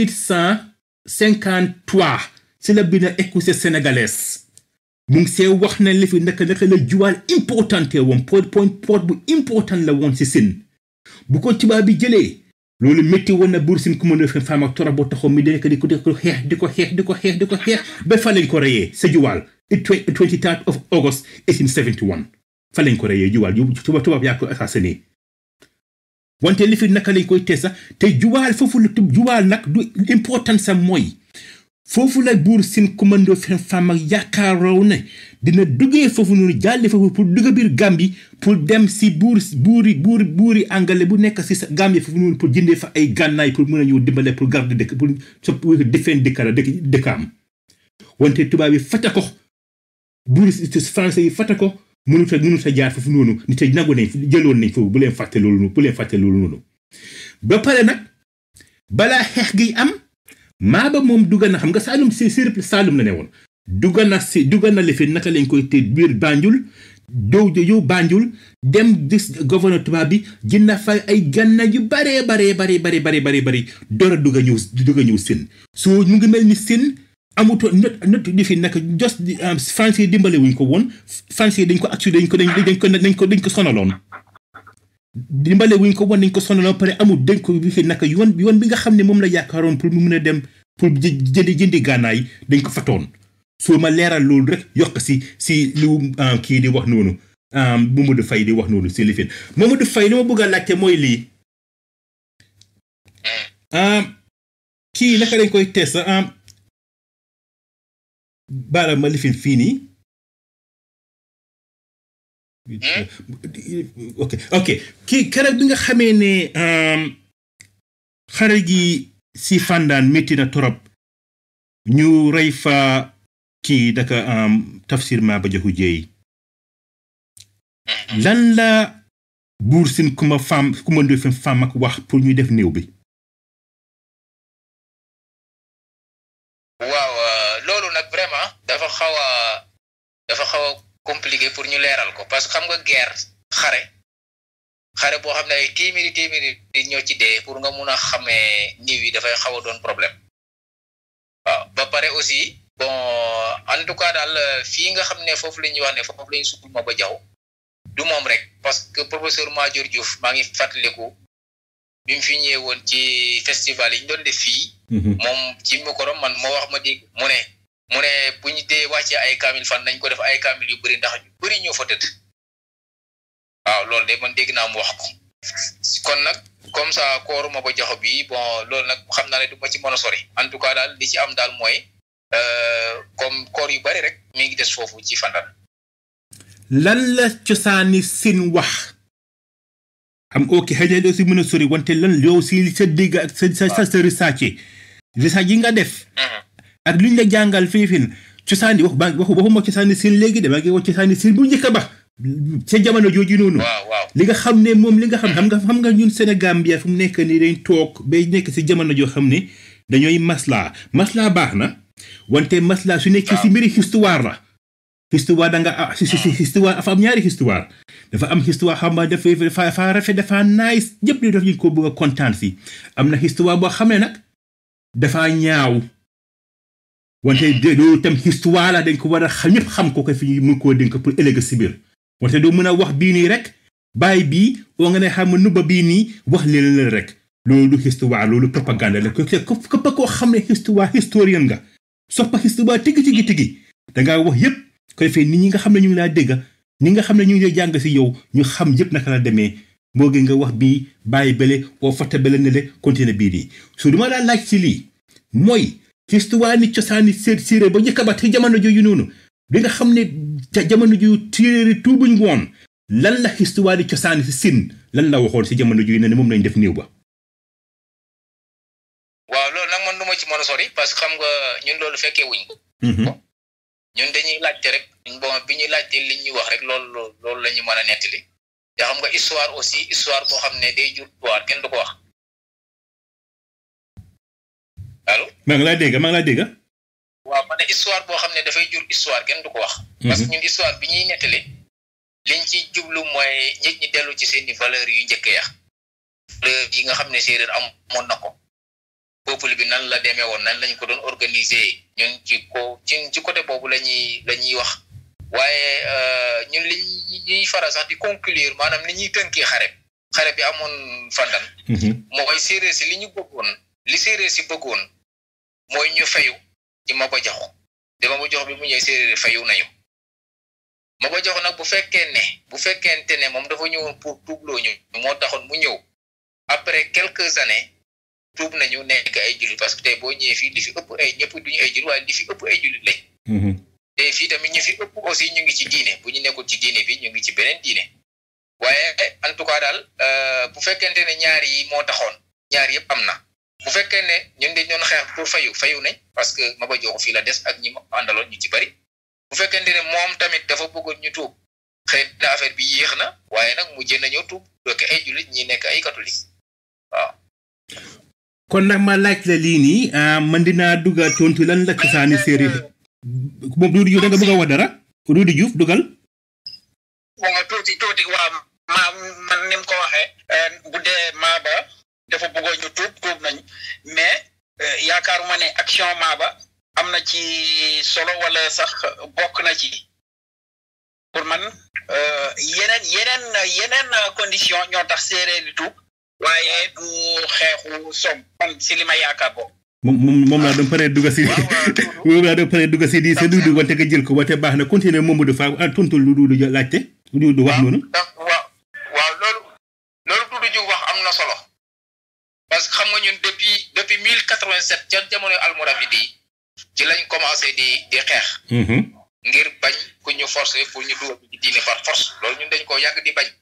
1853 si la bind écossais sénégalaise mu ngi see wax na li fi naka naka la juwaal importante woon point point port bu important la woon si sin bu ko tubaab bi jëlee loolu métti woon na buur sin ku mën a femme ak tora boo taxaw mi di nekk di ko di ko xeex di ko xeex di ko xeex di ko xeex ba fa lañ ko reyee sa juwaal 23 of August 1871 fa lañ ko reyee juwaal yu tuba tubaab yaa ko assassiné wante li fi naka lañ koy tee sax te juwaal foofu la juwaal nag du important sa mooy foofu la buur sin commando fen fam ak yaakaaroo ne dina duggee foofu noonu jàlle foofu pour dugg biir Gambie pour dem si buur buuri buuri buuri angale bu nekk si sa Gambie foofu noonu pour jëndee fa ay gànnaay pour mën a ñëw dimbale pour garder dëkk pour sopp defeen dëkkara dëkk dëkkaam wante tubaab yi fata ko buuri français yi fata ko mënut a mënut a jaar foofu noonu nit yi nangu nañ jëloon nañ foofu bu leen fàtte loolu bu leen fàtte loolu noonu ba pare nag balaa xeex gi am maaba moom dugga na xam nga Saalum si sirip Saalum la ne woon dugga na si dugga na lifi naka lañ koy te biir Banjul dow yow Banjul dem gis gouverneur tubaab bi jënda fa ay ganna yu baree baree baree baree baree baree baree door a dugga ñëw dugga ñëw sin soo mu ngi mel ni sin amutoo not not di fi naka jos français dimbale wuñ ko woon français dañ ko actu dañ ko dañ dañ ko dañ ko dañ ko sonaloon dimbale wuñ ko woon dañ ko sonaloon pare amul dañ ko bi fi naka yoon yoon bi nga xam ne moom la yaakaaroon pour mu mun a dem pour jëndi jëndi gànnaay dañ ko fatoon soo ma leeral loolu rek yokk si si lu kii di wax noonu Mamadou Faye di wax noonu si lifin Mamadou Faye li ma bëgg a laajte mooy lii kii naka lañ koy test baara ma lifin fii nii ok ok kii keroog bi nga xamee ne xare gi si fàndaan métti na torop ñu rey fa kii daka tafsir Maba Jaxu Jéey lan la buur sin kuma fam kuma ndoy fen fam ak wax pour ñu def néew bi waaw loolu nag vraiment dafa xaw a dafa xaw a compliqué pour ñu leeral ko parce que xam nga guerre xare xare boo xam ne ay téeméeri téeméeri nit ñoo ci dee pour nga mun a xamee niw yi dafay xaw a doon problème waaw ba pare aussi bon en tout cas daal fii nga xam ne foofu la ñuy wax ne foofu la ñu suul Maba Jaxu du moom rek parce que professeur Madior Diouf maa ngi fàttaliku bi mu fi ñëwee woon ci festival yi ñu doon def fii moom ci micro man moo wax ma dégg mu ne mu ne bu ñu dee wàccee ay kaamil fan nañ ko def ay kaamil yu bëri ndax ñu bëri ñoo fa tëdd waaw loolu de man dégg naa mu wax ko kon nag comme ça kooru Maba Jaxu bi bon loolu nag xam naa ne du ma ci mën a sori en tout cas daal li ci am daal mooy comme koor yu bëri rek mi ngi des foofu ci fandan lan la cosaani sin wax am ok xëy na doo si mën a sori wante lan yow si sa dégg ak sa sa sa recherche recherche yi nga def ak luñ la jàngal fiifin cosaani wax ba waxu waxuma cosaani sin léegi de maa ngi wax cosaani sin bu njëkk ba sa jamono jooju noonu waaw waaw li nga xam ne moom li nga xam xam nga xam nga ñun Sénégal bi fu mu nekk nii dañ toog bay nekk si jamono joo xam ne dañooy maslaa maslaa baax na wante maslaa su nekkee si mbiri histoire la histoire da nga ah si si histoire dafa am ñaari histoire dafa am histoire xam nga dafa dafa dafa rafet dafa nice ñëpp di def ñu ko bëgg a kontaan si am na histoire boo xam ne nag dafa ñaaw wante de loolu tam histoire la dañ ko war a xam ñëpp xam ko ko fi ñu mun koo dénk pour ëllëg si biir wante doo mën a wax bii nii rek bàyyi bii oo nga ne xam nga nubba bii nii wax leen la rek loolu du histoire loolu propagande la ko képp koo xam ne histoire historien nga soppa histoire tigi tigi tigi dangaa wax yëpp ko defee nit ñi nga xam ne ñu ngi laa dégg ñi nga xam ne ñu ngi lay jàng si yow ñu xam yëpp naka la demee moo gën nga wax bii bàyyi bële oo fàtte bële ne le continuer bii nii su duma laa laaj si lii mooy histoire ni cosaani séer séeréer ba njëkk ba te jamono jooju noonu bi nga xam ne ca jamono ju téere tuubuñ woon lan la histoire di cosaani si sin lan la waxoon si jamono jooju ne moom lañ def néew ba waaw loolu nag man du ma ci mën a sori parce que xam nga ñun loolu fekkee wuñ ko ñun dañuy laajte rek bon bi ñuy laajte li ñuy wax rek loolu loolu la ñu mën a nettali te xam nga histoire aussi histoire boo xam ne day jur histoire kenn du ko wax allo. maa ngi laa dégg maa ngi laa dégg. waaw ma ne histoire boo xam ne dafay jur histoire kenn du ko wax. parce que ñun histoire bi ñuy nettali liñ ci jublu mooy nit ñi dellu ci seeni valeurs yu njëkk ya valeurs yi nga xam ne séeréer amoon na ko. peuple bi nan la demee woon nan lañ ko doon organiser ñun ci ko ci ci côté boobu la ñuy la ñuy wax waaye ñun li ñuy faral sax di conclure maanaam ni ñuy tënkee xare xare bi amoon fandan mooy séeréer si li ñu bëggoon li séeréer si bëggoon mooy ñu fayu ci Maba Jaxu te Maba Jaxu bi mu ñëw séeréer fayu nañu Maba Jaxu nag bu fekkee ne bu fekkente ne moom dafa ñëwoon pour tuubloo ñu moo taxoon mu ñëw après quelques années tuub nañu nekk ay jullit parce que tey boo ñëwee fii li fi ëpp ay ñëpp duñu ay jullit waaye li fi ëpp ay jullit lañ te fii tamit ñu fi ëpp aussi ñu ngi ci diine bu ñu nekkul ci diine bi ñu ngi ci beneen diine waaye en tout cas daal bu fekkente ne ñaar yi moo taxoon ñaar yëpp am na bu fekkee ne ñun dañ doon xeex pour fayu fayu nañ parce que Maba Jaxu fii la des ak ñi ma àndaloon ñu ci bari bu fekkente ne moom tamit dafa bëggoon ñu tuub xëy na affaire bi yéex na waaye nag mujjee nañoo tuub doke ay jullit ñi nekk ay catholique waaw kon nag ma laaj la lii nii man dinaa dugal tontu lan la cosaani séeréer moom Doudou Diouf da nga bëgg a wax dara Doudou Diouf dugal bon nga tuuti tuuti waa ma man ni mu ko waxee bu dee Maba dafa bëggoon ñu tuub tuub nañu mais yaakaaruma ne action Maba am na ci solo wala sax bokk na ci pour man yeneen yeneen yeneen condition ñoo tax séeréer di tuub waaye du xeexu som man si li ma yaakaar boobu moom moom moom laa doon paree dugg si moom laa doon paree dugg si di sa Doudou wante nga jël ko wante baax na continuer moom du faa tontu lu Doudou laajte Doudou wax noonu waaw waaw loolu loolu Doudou Diouf wax am na solo parce que xam nga ñun depuis depuis mille quatre vingt sept ca jamono almoravide yi ci lañ commencé di di xeex ngir bañ ku ñu forcé pour ñu dugal ci diine par force loolu ñun dañ ko yàgg di bañ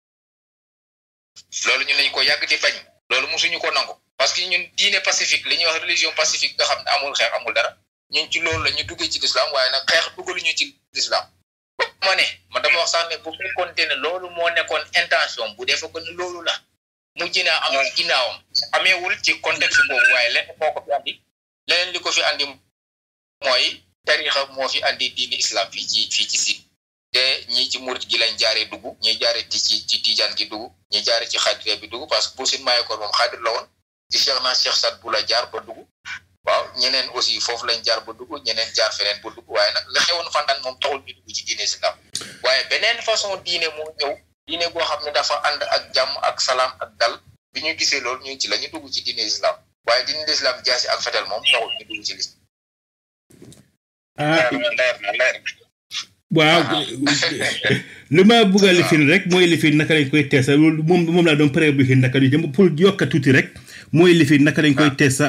loolu ñun dañ ko yàgg di bañ loolu mosuñu ko nangu parce que ñun diine pacifique li ñuy wax religion pacifique nga xam ne amul xeex amul dara ñun ci loolu la ñu duggee ci l'islam waaye nag xeex duggaluñu ci l'islam ma ne man dama wax sax ne bu fekkoonte ne loolu moo nekkoon intention bu defee ko ne loolu la mujj naa am ci ginnaawam ameewul ci contexte boobu waaye leneen moo ko fi andi leneen li ko fi andi mooy tarixa moo fi andi diine islam fii ci fii ci Siin te ñii ci murit gi lañ jaaree dugg ñi jaaree ci ci ci tijaan gi dugg ñi jaaree ci xaadira bi dugg parce que bu Siin Maayokoor moom xaadir la woon ci Cheikh naa Cheikh Sat bu la jaar ba dugg waaw ñeneen aussi foofu lañ jaar ba dugg ñeneen jaar feneen ba dugg waaye nag la xewoon fantaan moom taxul ñu dugg ci diine islam waaye beneen façon diine moo ñëw diine boo xam ne dafa ànd ak jàmm ak salaam ak dal bi ñu gisee loolu ñu ci la ñu dugg ci diine islam waaye diine islam jaasi ak fetel moom taxul ñu dugg ci lislam ah leer na leer na waaw lu ma bëgg a lifin rek mooy lifin naka lañ koy teesa loolu moom moom laa doon pare lifin naka di jëm pour yokka tuuti rek mooy lifin naka lañ koy teesa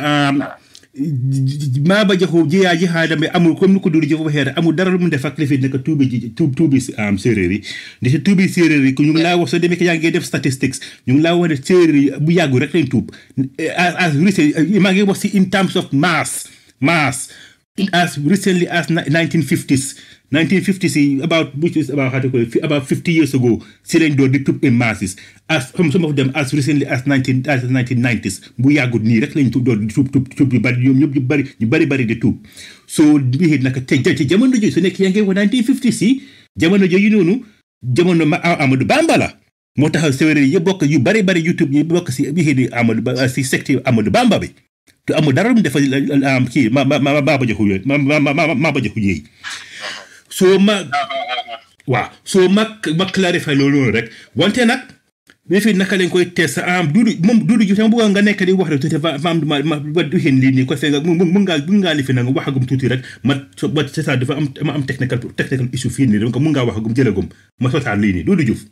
Maba Jaxu jiyaa jihaadam bi amul comme ni ko Doudou Diouf waxee rek amul dara lu mu def ak lifin naka tuubi ji tuub tuubi am séeréer yi ndi si tuubi séeréer yi ñu ngi laa wax soo demee que yaa ngi def statistics ñu ngi laa wax ne séeréer yi bu yàggu rek lañ tuub as as maa ngi wax si in terms of mass mass as recently as 1950s 1950s yi about which is about how to call it about 50 years ago si lañ door di tuub in masses as some some of them as recently as 19 as 1990s bu yàggut nii rek lañ tuub door di tuub tuub tuub yu bari ñoom ñëpp ñu bari ñu bari bari di tuub so bii nag te te jamono jooju su nekk yaa ngi wax 1950s yi jamono jooju noonu jamono ma Amadou Bamba la moo tax séeréer yi bokk yu bari bari YouTube yi bokk si bii di Amadou Ba si secte Amadou Bamba bi te amul dara lu mu defal kii ma ma ma Maba Jaxu yooyu ma ma ma Maba Jaxu yooyu soo ma waaw soo ma ma clarifier loolu noonu rek wante nag mais fii naka lañ koy test am duudu moom duudu ji sama bëgg nga nekk di wax rek tuuti fa fa am ma ma ba du xeen lii nii ko fekk mu mun ngaa mun ngaa lifi nag waxagum tuuti rek ma so ba c'est ça dafa am ma am technical technical issue fii nii donc mun ngaa waxagum jëlagum ma sotaan lii nii duudu Diouf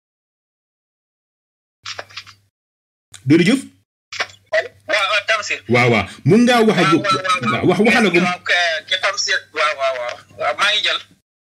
duudu Diouf waaw Tamsir waaw waaw mun ngaa waxagum wax waxalagum waaw ke ke Tamsir waaw waaw waaw waaw maa ngi jël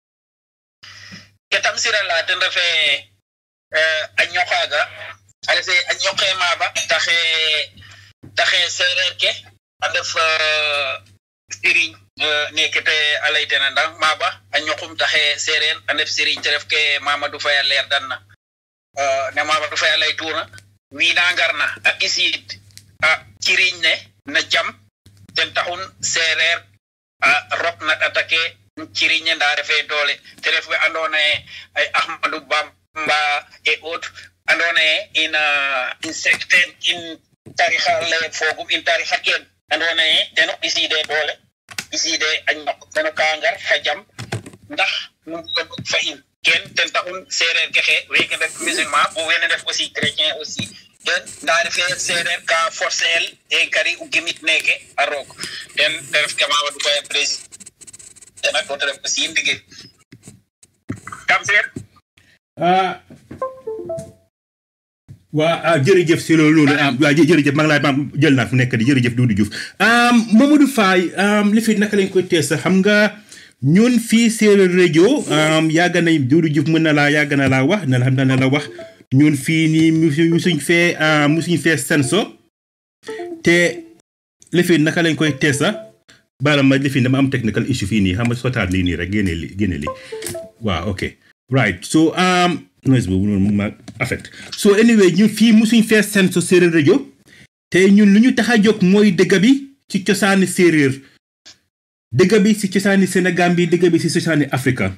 ke Tamsir la ten refe a ñoxaaga a refe a ñoqee Maba taxe taxe seereer ke a ndef siriñ neke te a laytena ndang Maba a ñoqum taxe seereer a ndef siriñ te ref ke Mamadou Faye a leer dan na ne Mamadou Faye a laytuuna wiina ngarna a ɓisiid a ciriñ ne na jam ten taxun seereer a rok na ɗata ke ciriñe nda refe doole te ref we andoona ye ay Ahmadou Bamba et autres andoona ye in in secten in tarixa le fogum in tarixa ken andoona ye teno ɓisiide doole ɓisiide a ñok teno ka ngar xa jam ndax num fa in ken ten taxun seereer ke xe weke ndef musulman bo wene ndef aussi chrétien aussi ten nda refe seereer ka forcer el e gari u gimit neke a roog ten te ref ke Mamadou Faye président te nak te ref aussi ndigil kam seer ah waa ah jërëjëf si loolu loolu ah waa jë- jërëjëf maa ngi laay ma jël naa fu nekk di jërëjëf Doudou Diouf um, Mamadou Faye um, li fi naka lañ koy tees xam nga ñun fii séeréer rajo um, yàgg nañ Doudou Diouf mën na laa yàgg na laa wax na la xam na la wax ñun fii nii musu musuñ fee uh, musuñ fee senso te li fi naka lañ koy tees baala ma li fi dama am technical issue fii nii xam nga sotaat lii nii rek génne li génne li waaw ok right so um, noise boobu noonu mu ma affect so anyway ñun fii musuñ fee seen so séeréer rajo te ñun lu ñu tax a jóg mooy dëgg bi ci cosaani séeréer dëgg bi ci cosaani Sénégal bi dëgg bi ci cosaani Afrika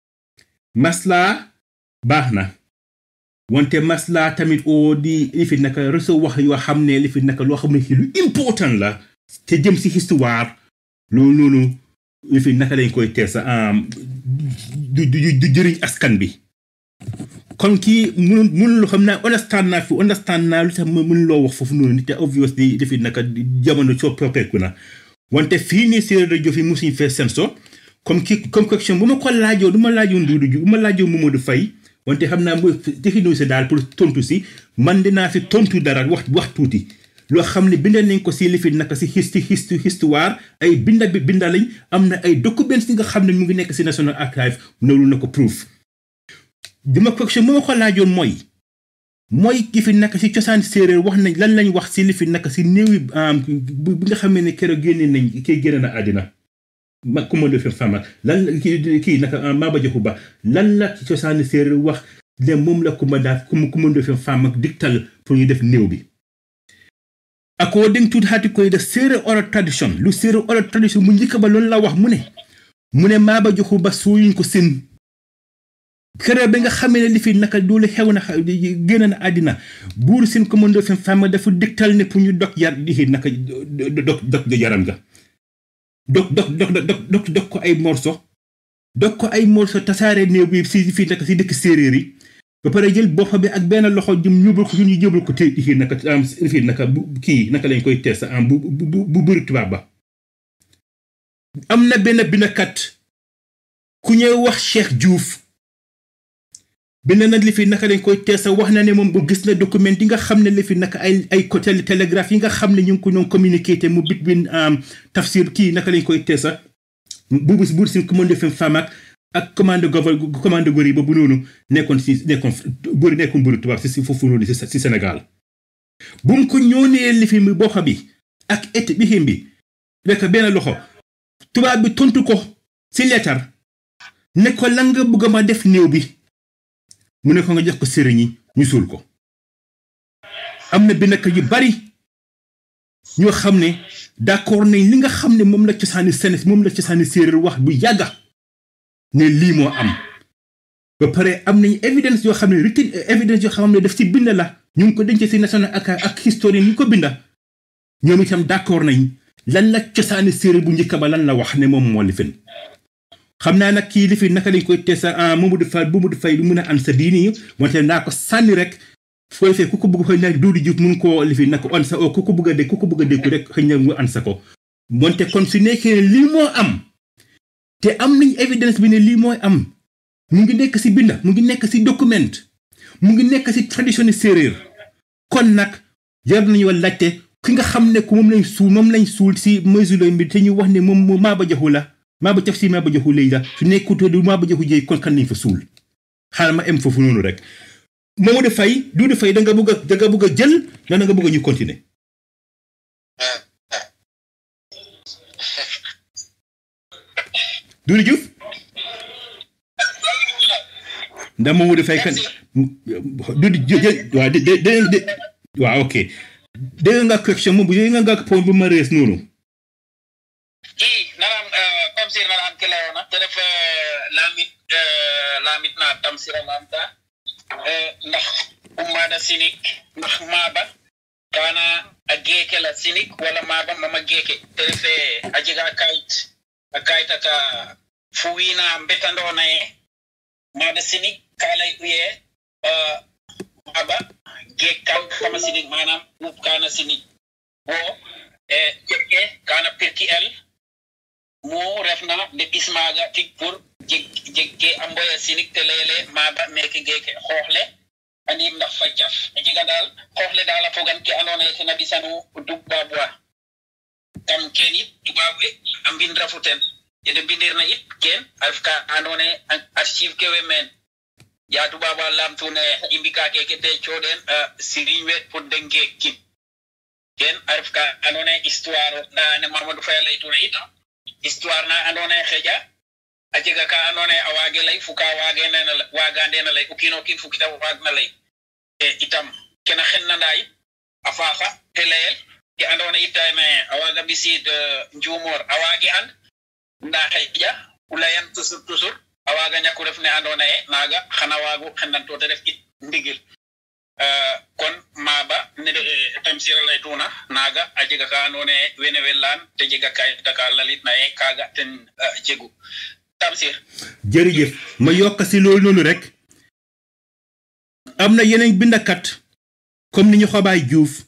maslaa baax na wante maslaa tamit oo di li fi naka reso wax yoo xam ne li fi naka loo xam ne ci lu important la te jëm ci histoire loolu noonu li fi naka lañ koy teesa am du du du jëriñ askan bi kon kii mun munul xam naa understand naa fi understand naa lu tax ma mun loo wax foofu noonu te obviously defi naka jamono soo soppeeku na wante fii nii séeréer rajo fi musuñ fee senso comme ki comme question bu ma ko laajoo du ma laajoon Doudou Diouf bu ma laajoo Mamadou Faye wante xam naa mooy définir si daal pour tontu si man dinaa si tontu dara wax wax tuuti loo xam ne binda nañ ko si li fi naka si histi histi histoire ay binda bi binda lañ am na ay documents yi nga xam ne mu ngi nekk si National Archive loolu na ko proof dama question bu ma ko laajoon mooy mooy ki fi naka si cosaan séeréer wax nañ lan lañ wax si li fi naka si néewi bi nga xam ne keroog génne nañ kii génne na àddina ma ku ma defee fama lan la kii kii naka Maba Jaxu Ba lan la ci cosaani séeréer wax ne moom la ku ma daal ku ma ku ma defee fama diktal pour ñu def néew bi. according to article the séeréer oral tradition lu séeréer oral tradition mu njëkk ba loolu la wax mu ne mu ne Maba Jaxu Ba suuyuñ ko sin keroog bi nga xamee ne li fi naka doolu xew na génn na àddina buur sin ko mën defee fama dafa diktal ne pour ñu dog yar di naka dog dog yaram ga. dog dog dog dog dog dog ko ay morso dog ko ay morso tasaare néew bi si fii naka si dëkk séeréer yi ba pare jël bopp bi ak benn loxo jëm ñubal ko ñu jëbal ko te fii naka am fii naka bu kii naka lañ koy tees am bu bu bu bëri tubaab ba am na benn binakat ku ñëw wax Cheikh Diouf bind na li fi naka lañ koy tees wax na ne moom bu gis na document yi nga xam ne li fi naka ay ay côté télégraphe yi nga xam ne ñu ngi ko ñoom communiqué te mu bit bin tafsir kii naka lañ koy teesa bu bu buur si commande fem femme ak ak commande gouver commande góor yi ba bu noonu nekkoon si nekkoon bëri nekkoon bëri tubaab si si foofu noonu si si Sénégal bu mu ko ñoonee li fi mu boo xam bi ak et bi xim bi rek benn loxo tubaab bi tontu ko si leetar ne ko lan nga bëgg ma def néew bi mu ne ko nga jox ko sëriñ yi ñu suul ko am na benn yu bari ñoo xam ne d'accord nañ li nga xam ne moom la cosaani seen moom la cosaani séeréer wax bu yàgga ne lii moo am ba pare am nañ évidence yoo xam ne written évidence yoo xam ne daf si bind la ñu ngi ko denc si national ak ak historien ñu ko binda ñoom itam d'accord nañ lan la cosaani séeréer bu njëkk ba lan la wax ne moom moo li fen xam naa nag kii li fi naka lañ koy teesa Mamadou Faye Mamadou Faye du mun a an sa bii nii wante naa ko sànni rek foo defee ku ko bëgg xëy na Doudou Diouf mun koo li fi naka an sa ku ko bëgg a dégg ku ko bëgg a dégg rek xëy na mu an sa ko wante kon su nekkee ne lii moo am te am nañ évidence bi ne lii mooy am mu ngi nekk si binda mu ngi nekk si document mu ngi nekk si tradition séeréer kon nag jar nañu laajte ki nga xam ne ku moom lañ suul moom lañ suul si mesure bi te ñu wax ne moom Maba Jaxu la maa ba taf si maa ba joxu léegi la su nekkutoo du maa ba joxu jéey kon kan nañ fa suul xaaral ma em foofu noonu rek Mamadou Faye Doudou Faye da nga bëgg a da nga bëgg a jël da nga bëgg a ñu continuer Doudou Diouf ndax Mamadou Faye kan Doudou jël waaw de de de waaw ok dégg nga question moom bu dégg nga point bu ma rees noonu i naram tamsir naram ke leyona te ref lamit lamit na tamsira lamta ndax ummada sinik ndax maba kana a geeke la sinik wala maba mama geeke te ref a jega kayit a kayit aka fu wiina mbetandona ye mada sinik ka ley uye maba geek kan kama sinik manam ɓuuɓ kana sinik bo e jeɓɓe kana pirki el mu refna nde ɓismaga tig pour jeg jeg ke a mboya sinik te leyele maba meke geke xooxle a andim ndax fa jaf a jega daal xooxle daal a fogan ke andoona yee ten a ɓisanu tubaab wa kam ken it tubaab we a mbin rafu ten yede mbindirna it ken a ref ka andoona yee archive ke we meen ya tubaab a laamtune i mbika keke te cooɗen siriñ we pour de ngeekin ken a ref ka andoona yee histoire nda ne Mamadou Faye a laytuna it histoire na andoona yee xeƴa a jega ka andoona yee a waage lay fu ka waagena waagandena lay o kiin o kiin fu kita waagna lay e itam kena xennanda yit a faaxa te layel ke andoona yit tane a waaga ɓisiid njuumor a waagi and ndaa xeƴa u layan toujours toujours a waaga ñaku ref ne andoona yee naaga xana waagu xendanto te ref it ndigil kon maaba ne Tamsir a laytuna naaga a jega ka andoona yee wene we laan te jega kayita ka lalitna yee kaaga ten jegu Tamsir jërëjëf ma yokk si loolu noonu rek am na yeneen bindakat comme ni ñu xabaay Juuf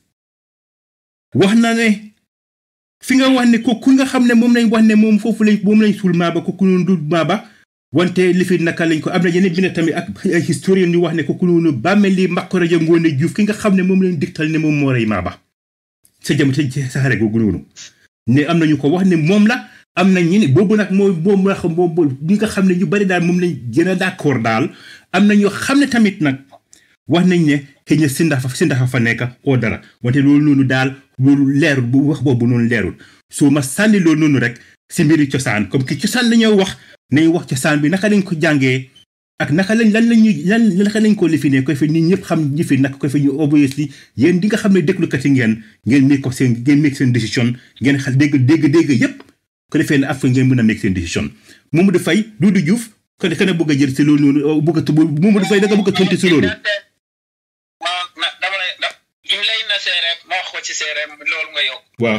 wax na ne fi nga wax ne ko ku nga xam ne moom lañ wax ne moom foofu lañ moom lañ suul maaba kooku noonu du maaba wante li fi naka lañ ko am na yeneen bind tamit ak ay historien yu wax ne kooku noonu bàmmeel li mbàkk rajo ngoone Juuf ki nga xam ne moom lañ digtal ne moom moo rey maaba sa jam sa saxare googu noonu ne am na ñu ko wax ne moom la am na ñi ne boobu nag mooy moom la xam moom ñi nga xam ne ñu bari daal moom lañ gën a d'accord daal am na ñoo xam ne tamit nag wax nañ ne xëy na si ndax si ndax fa nekk oo dara wante loolu noonu daal loolu leerul bu wax boobu noonu leerul soo ma sànni loolu noonu rek si mbiri cosaan comme que cosaan la ñoo wax nañ wax cosaan bi naka lañ ko jàngee ak naka lañ lan lañuy lan naka lañ ko lifine koy fi nit ñëpp xam ñi fi naka koy fi ñu obviously yéen di nga xam ne déglukat yi ngeen ngeen make ko seen ngeen make seen décision ngeen xal dégg dégg dégg yépp ko defee ne affaire ngeen mën a make seen décision Mamadou Faye Doudou Diouf ko ne bëgg a jël si loolu noonu bëgg a tubb Mamadou Faye da nga bëgg a tontu si loolu ma na dama lay da im lay na seereer ma wax ko ci seereer loolu nga yokk waaw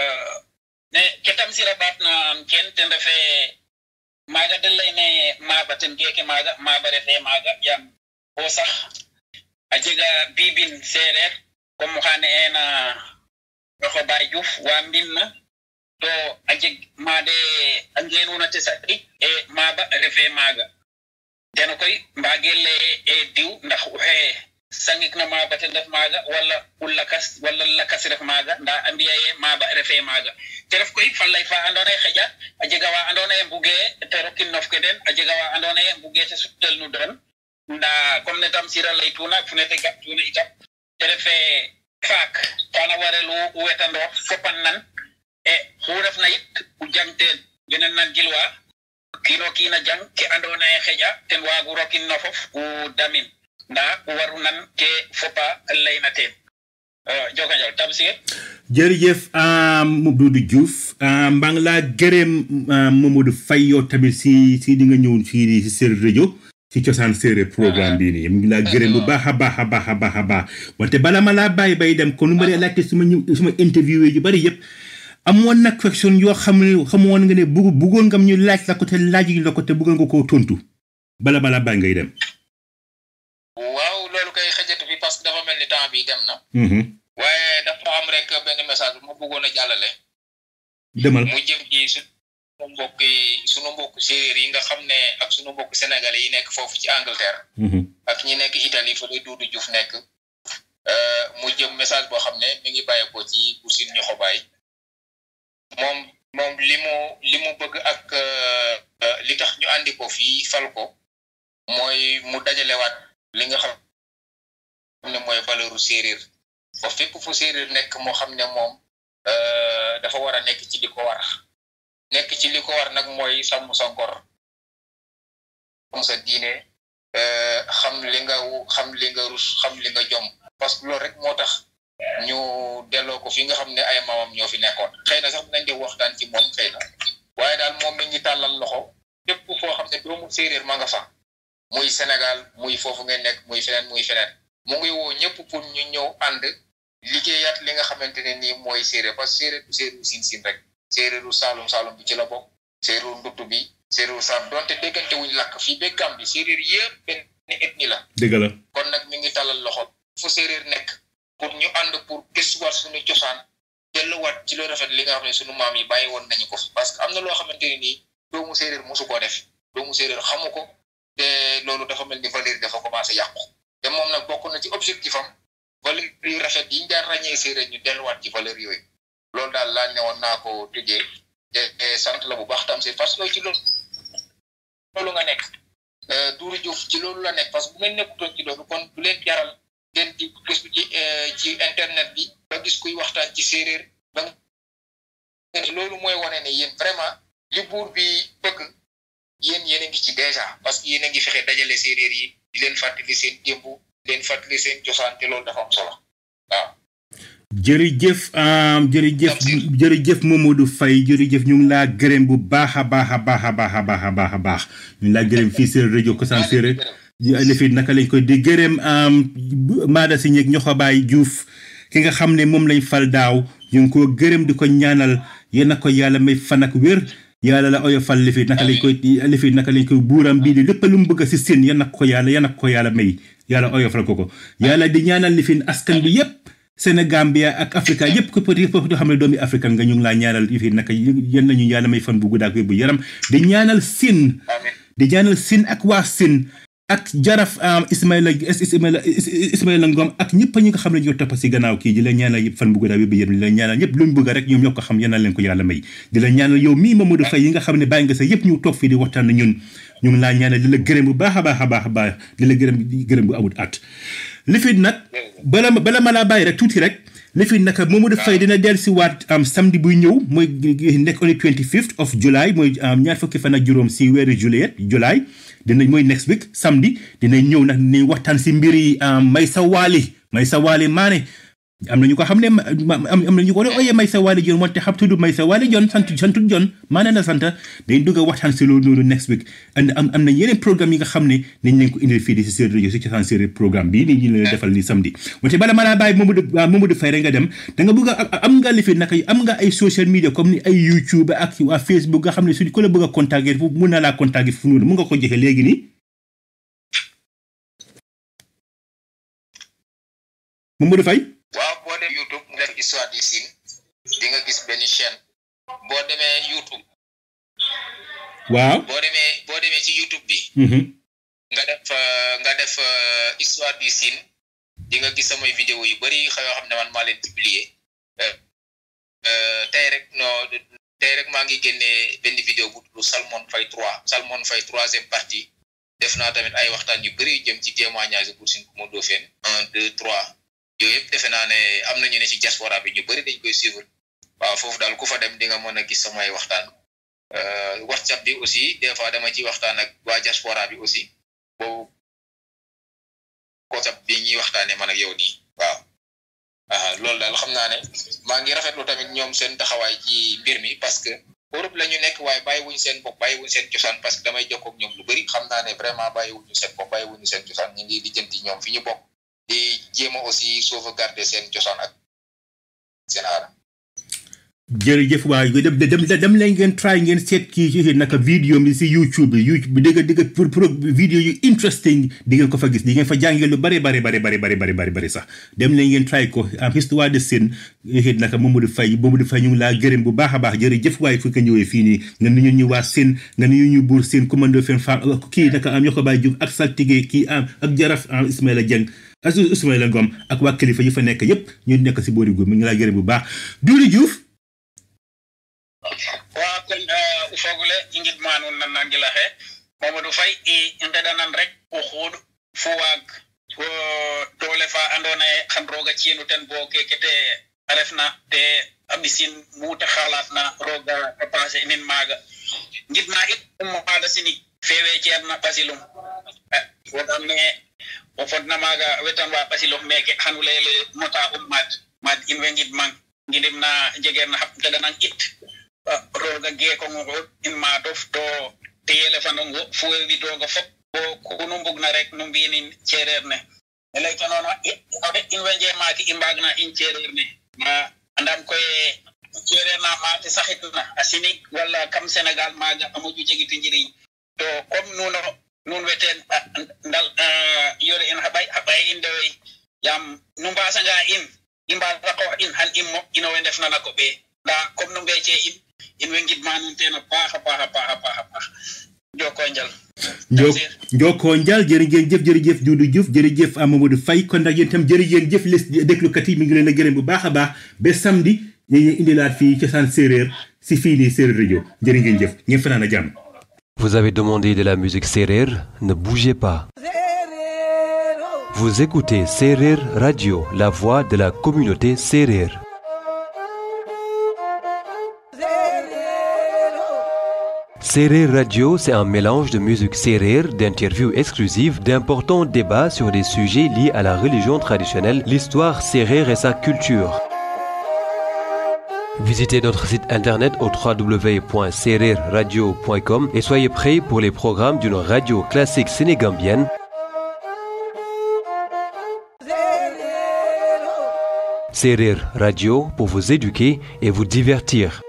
ne ke Tamsir a baat na ken ten refee maaga den lay ne maaba ten geeke maaga maaba refee maaga yaam bo sax a jega biibin seereer comme xaane eena roxo baay Diouf waa mbin na to a jeg maade a ngeenuna te saɗi e maaba refee maaga teno koy mbaage leye e diw ndax oxe sangik na maaba ten ref maaga wala u lakas wala lakas ref maaga nda a mbiya ye maaba refee maaga te ref koy falay fa andoona ye xeƴa a jega wa andoona ye mbugee te rokin nof ke den a jega wa andoona ye mbugee te suttel nu den nda comme ne Tamsir a laytuna fu ne te ga'tuna itam te refee faak kana warelu wetandoox fopan nan e xu refna yit u jangteen wene nan gilwa kiino kiina jang ke andoona ye xeƴa ten waagu rokin no fof u damin ndaa u waru nan ke fopa layna teen joka njal Tamsir jërëjëf Doudou Diouf mbaa ngi laa gërëm Mamadou Faye yow tamit si si di nga ñëw fii si Séeréer rajo si cosaan séeréer programme bii nii mu ngi laa gërëm bu baax a baax a baax a baax a baax wante bala ma laa bàyyi bay dem kon nu ma dee laajte suma ñëw suma interview yu bari yëpp amoon nag question yoo xam ne xamoon nga ne bugg buggoon ngam ñu laaj la ko te laaj la ko te buggoon nga koo tontu bala bala bàyyi ngay dem. waaw loolu kay xëjatu bi parce que dafa mel ni temps bi dem na. waaye dafa am rek benn message bu ma bëggoon a jàllale. demal mu jëm ci sunu mbokk yi sunu mbokk séeréer yi nga xam ne ak sunu mbokk sénégalais yi nekk foofu ci Angleterre. ak ñi nekk Italie fa lay Doudou Diouf nekk. mu jëm message boo xam ne mi ngi bàyyeekoo ci Boussine ñu xobaay. moom moom li mu li mu bëgg ak li tax ñu andi ko fii fal ko mooy mu dajalewaat li nga xam ne mooy valeuru séeréer ba fépp fu séeréer nekk moo xam ne moom dafa war a nekk ci li ko war nekk ci li ko war nag mooy sàmm sa ngor xam sa diine xam li nga xam li nga rus xam li nga jom parce que loolu rek moo tax ñu delloo ko fi nga xam ne ay maamam ñoo fi nekkoon xëy na sax dinañ def waxtaan ci moom xëy na waaye daal moom mi ngi tàllal loxo fépp foo xam ne doomu séeréer ma nga fa muy Sénégal muy foofu ngeen nekk muy feneen muy feneen mu ngi woo ñëpp pour ñu ñëw ànd liggéeyaat li nga xamante ne nii mooy séeréer parce que séeréer du séeréeru siin siin rek séeréeru saalum saalum bi ci la bokk séeréeru nduttu bi séeréeru saam donte déggante wuñ làkk fii ba Gàmbi séeréer yëpp benn ethnie la dëgg la kon nag mi ngi tàllal loxo fu séeréer nekk pour ñu ànd pour gëstuwaat suñu cosaan delluwaat ci loo rafet li nga xam ne suñu maam yi bàyyi woon nañu ko fi parce que am na loo xamante ne nii doomu séeréer mosu koo def doomu séeréer xamu ko te loolu dafa mel ni valeur dafa commencé yàqu te moom nag bokk na ci objectif am valeur yu rafet yi ñu daan ràññee séeréer ñu delluwaat ci valeur yooyu loolu daal laa ne woon naa ko tëjee te sant la bu baax tam si parce que ci loolu loolu nga nekk Doudou Diouf ci loolu la nekk parce que bu ngeen nekkutoon ci loolu kon du leen jaral ngeen di gis ci ci internet bi ba gis kuy waxtaan ci séeréer ba loolu mooy wane ne yéen vraiment li buur bi bëgg yéen yéen a ngi ci déjà parce que yéen a ngi fexe dajale séeréer yi di leen fàttali seen démb di leen fàttali seen cosaan te loolu dafa am solo waaw. jërëjëf jërëjëf jërëjëf Mamadou Faye jërëjëf ñu ngi laa gërëm bu baax a baax a baax a baax a baax a baax a baax ñu ngi laa gërëm fii séeréer rajo Kosaan séeréer lifit naka lañ koy di gërëm Maada si ñeeg ñoxo baay Diouf ki nga xam ne moom lañ fal daaw ñu ngi ko gërëm di ko ñaanal yéen a ko yàlla may fan ak wér yàlla la oyofal lifit naka lañ koy lifit naka lañ koy buuram bii di lépp lu mu bëgg si seen yéen a ko yàlla yéen a ko yàlla may yàlla oyofal ko ko yàlla di ñaanal lifin askan bi yépp Sénégambia ak Afrika yépp ko peut être xam ne doomi africain nga ñu ngi laa ñaanal lifit naka yéen nañu yàlla may fan bu guddaak bu yaram di ñaanal sin di ñaanal sin ak waa sin ak jaraf Ismaïla Ismaïla Ismaïla Ngom ak ñëpp ñi nga xam ne ñoo topp si gannaaw kii di la ñaanal yëpp fan bu guddaa bi yéen di la ñaanal ñëpp luñ bëgg rek ñoom ñoo ko xam yéen leen ko yàlla may di la ñaanal yow mii Mamadou Faye yi nga xam ne bàyyi nga sa yëpp ñu toog fii di waxtaan na ñun ñu ngi laa ñaanal di la gërëm bu baax a baax a baax a baax di la gërëm gërëm bu amut at li fi nag bala bala ma laa bàyyi rek tuuti rek li fi nag Mamadou Faye dina dellu si waat am samedi buy ñëw mooy nekk on the 25th of July mooy ñaar fukki fan ak juróom si weeru juillet July dinañ mooy next week samedi dinañ ñëw nag dinañ waxtaan si mbiri Maysa Waly Maysa Waly Mané am na ñu ko xam ne am na ñu ko doon ooyee Maysa Waly Jon wante xam tudd Maysa Waly Jon sant santut Jon Mané na sant dañ dugg a waxtaan si loolu noonu next week and am am na yeneen programme yi nga xam ne nañ leen ko indil fii di si séeréer rajo si cosaan séeréer programme bii nii ñu leen defal ni samedi wante bala ma laa bàyyi Mamadou Mamadou Faye rek nga dem da nga bëgg a am nga lifi naka am nga ay social media comme ni ay YouTube ak waa Facebook nga xam ne suñ ko la bëgg a contacter foofu mun na laa contacter fu noonu mun nga ko joxe léegi nii Mamadou Faye waaw boo demee YouTube nga def histoire du Sine di nga gis benn chaîne boo demee YouTube. waaw boo demee boo demee ci YouTube bi. nga def nga def histoire du Sine di nga gis samay vidéo yu bëri yoo xam ne man maa leen publier tey rek non tey rek maa ngi génnee benn vidéo bu tudd Salmon Faye 3 Salmon Faye troisième partie def naa tamit ay waxtaan yu bëri jëm ci témoignage pour Sine Coumba Ndoffène un deux trois. yooyu yëpp defe naa ne am na ñu ne ci diaspora bi ñu bëri dañ koy suivre waaw foofu daal ku fa dem di nga mën a gis samay waxtaan whatsapp bi aussi des fois dama ciy waxtaan ak waa diaspora bi aussi boobu whatsapp bi ñuy waxtaanee man ak yow nii waaw loolu daal xam naa ne maa ngi rafetlu tamit ñoom seen taxawaay ci mbir mi parce que Europe la ñu nekk waaye bàyyiwuñ seen bopp bàyyiwuñ seen cosaan parce que damay jokkoo ak ñoom lu bëri xam naa ne vraiment bàyyiwuñu seen bopp bàyyiwuñu seen cosaan ñu ngi lijjanti ñoom fi ñu bokk di jéem a aussi sauvegarder seen cosaan ak seen aada. jërëjëf waay dem dem dem leen ngeen try ngeen seet kii ci naka vidéo bi si YouTube bi YouTube bi dégg dégg pour pour vidéo yu interesting di ngeen ko fa gis di ngeen fa jàngee lu bari bari bari bari bari bari bari bari sax dem leen ngeen try ko am histoire de Sine yéen naka Mamadou Faye Mamadou Faye ñu ngi laa gërëm bu baax a baax jërëjëf waay fu ko ñëwee fii nii nga nuyu ñu waa Sine nga nuyu ñu buur Sine Coumba Ndoffène fa kii naka am ñoo ko bàyyi Diouf ak saltige kii am ak jaraf am Ismaïla Dieng ak Ismaïla Ngom ak waa kilifa yi fa nekk yépp ñu nekk si boori góor mi ngi laa gërëm bu baax Doudou Diouf wa kon uh, ufogule ingid manun nan nangila he mamadou fay e ngedanan rek o xuud fu waag fo dole fa andona ye xan roga cienu ten bo kekete a refna te a ɓisin mute xalat na roga a passer nin maaga ngidma it um maada sinig fewe ceerna ɓasilum wogam ne o fodna maaga wetan wa ɓasilum meke xanu leyele mota um maad maad in we ngidmang ngidim na jegeer na xap gedanan it roga geekongo in maadof to teyele fanongo fuwe widoga fop bo kunu mbugna rek no mbinin cereer ne e leyta noon ode in we njemaaki i mbaagna in cereer ne ma andam koye cereer na maate saxitna a sinig wala kam sénégal maaga a moƴu jegitu njiriñ to comme nuno nun weten ndal yore in xa ɓay xa ɓay in ndewey yaam nu mbasanga in i mbaasa qoox in xan i mo ino we ndefna na koɓe nda comme nu mbeece in in way ngidma nuun teen a paax a paax a paax a paax a paax jokkoo njal Njo Njoko Njal jërë ngeen jëf jërëjëf Doudou Diouf jërëjëf Amadou Faye kon nag yéen itam jërë ngeen jëf les déglukat yi mi ngi leen a gërëm bu baax a baax ba samedi ñu ngi indilaat fii cosaan séeréer si fii nii séeréer rajo jërë ngeen jëf ngeen fanaan a jàmm. Vous avez demandé de la musique Serer, ne bougez pas. Vous écoutez Serer Radio, la voix de la communauté Serer. Serer Radio, c'est un mélange de musique Serer, d'interviews exclusives, d'importants débats sur des sujets liés à la religion traditionnelle, l'histoire Serer et sa culture. Visitez notre site internet au www.sererradio.com et soyez prêts pour les programmes d'une radio classique sénégambienne. Serer Radio pour vous éduquer et vous divertir.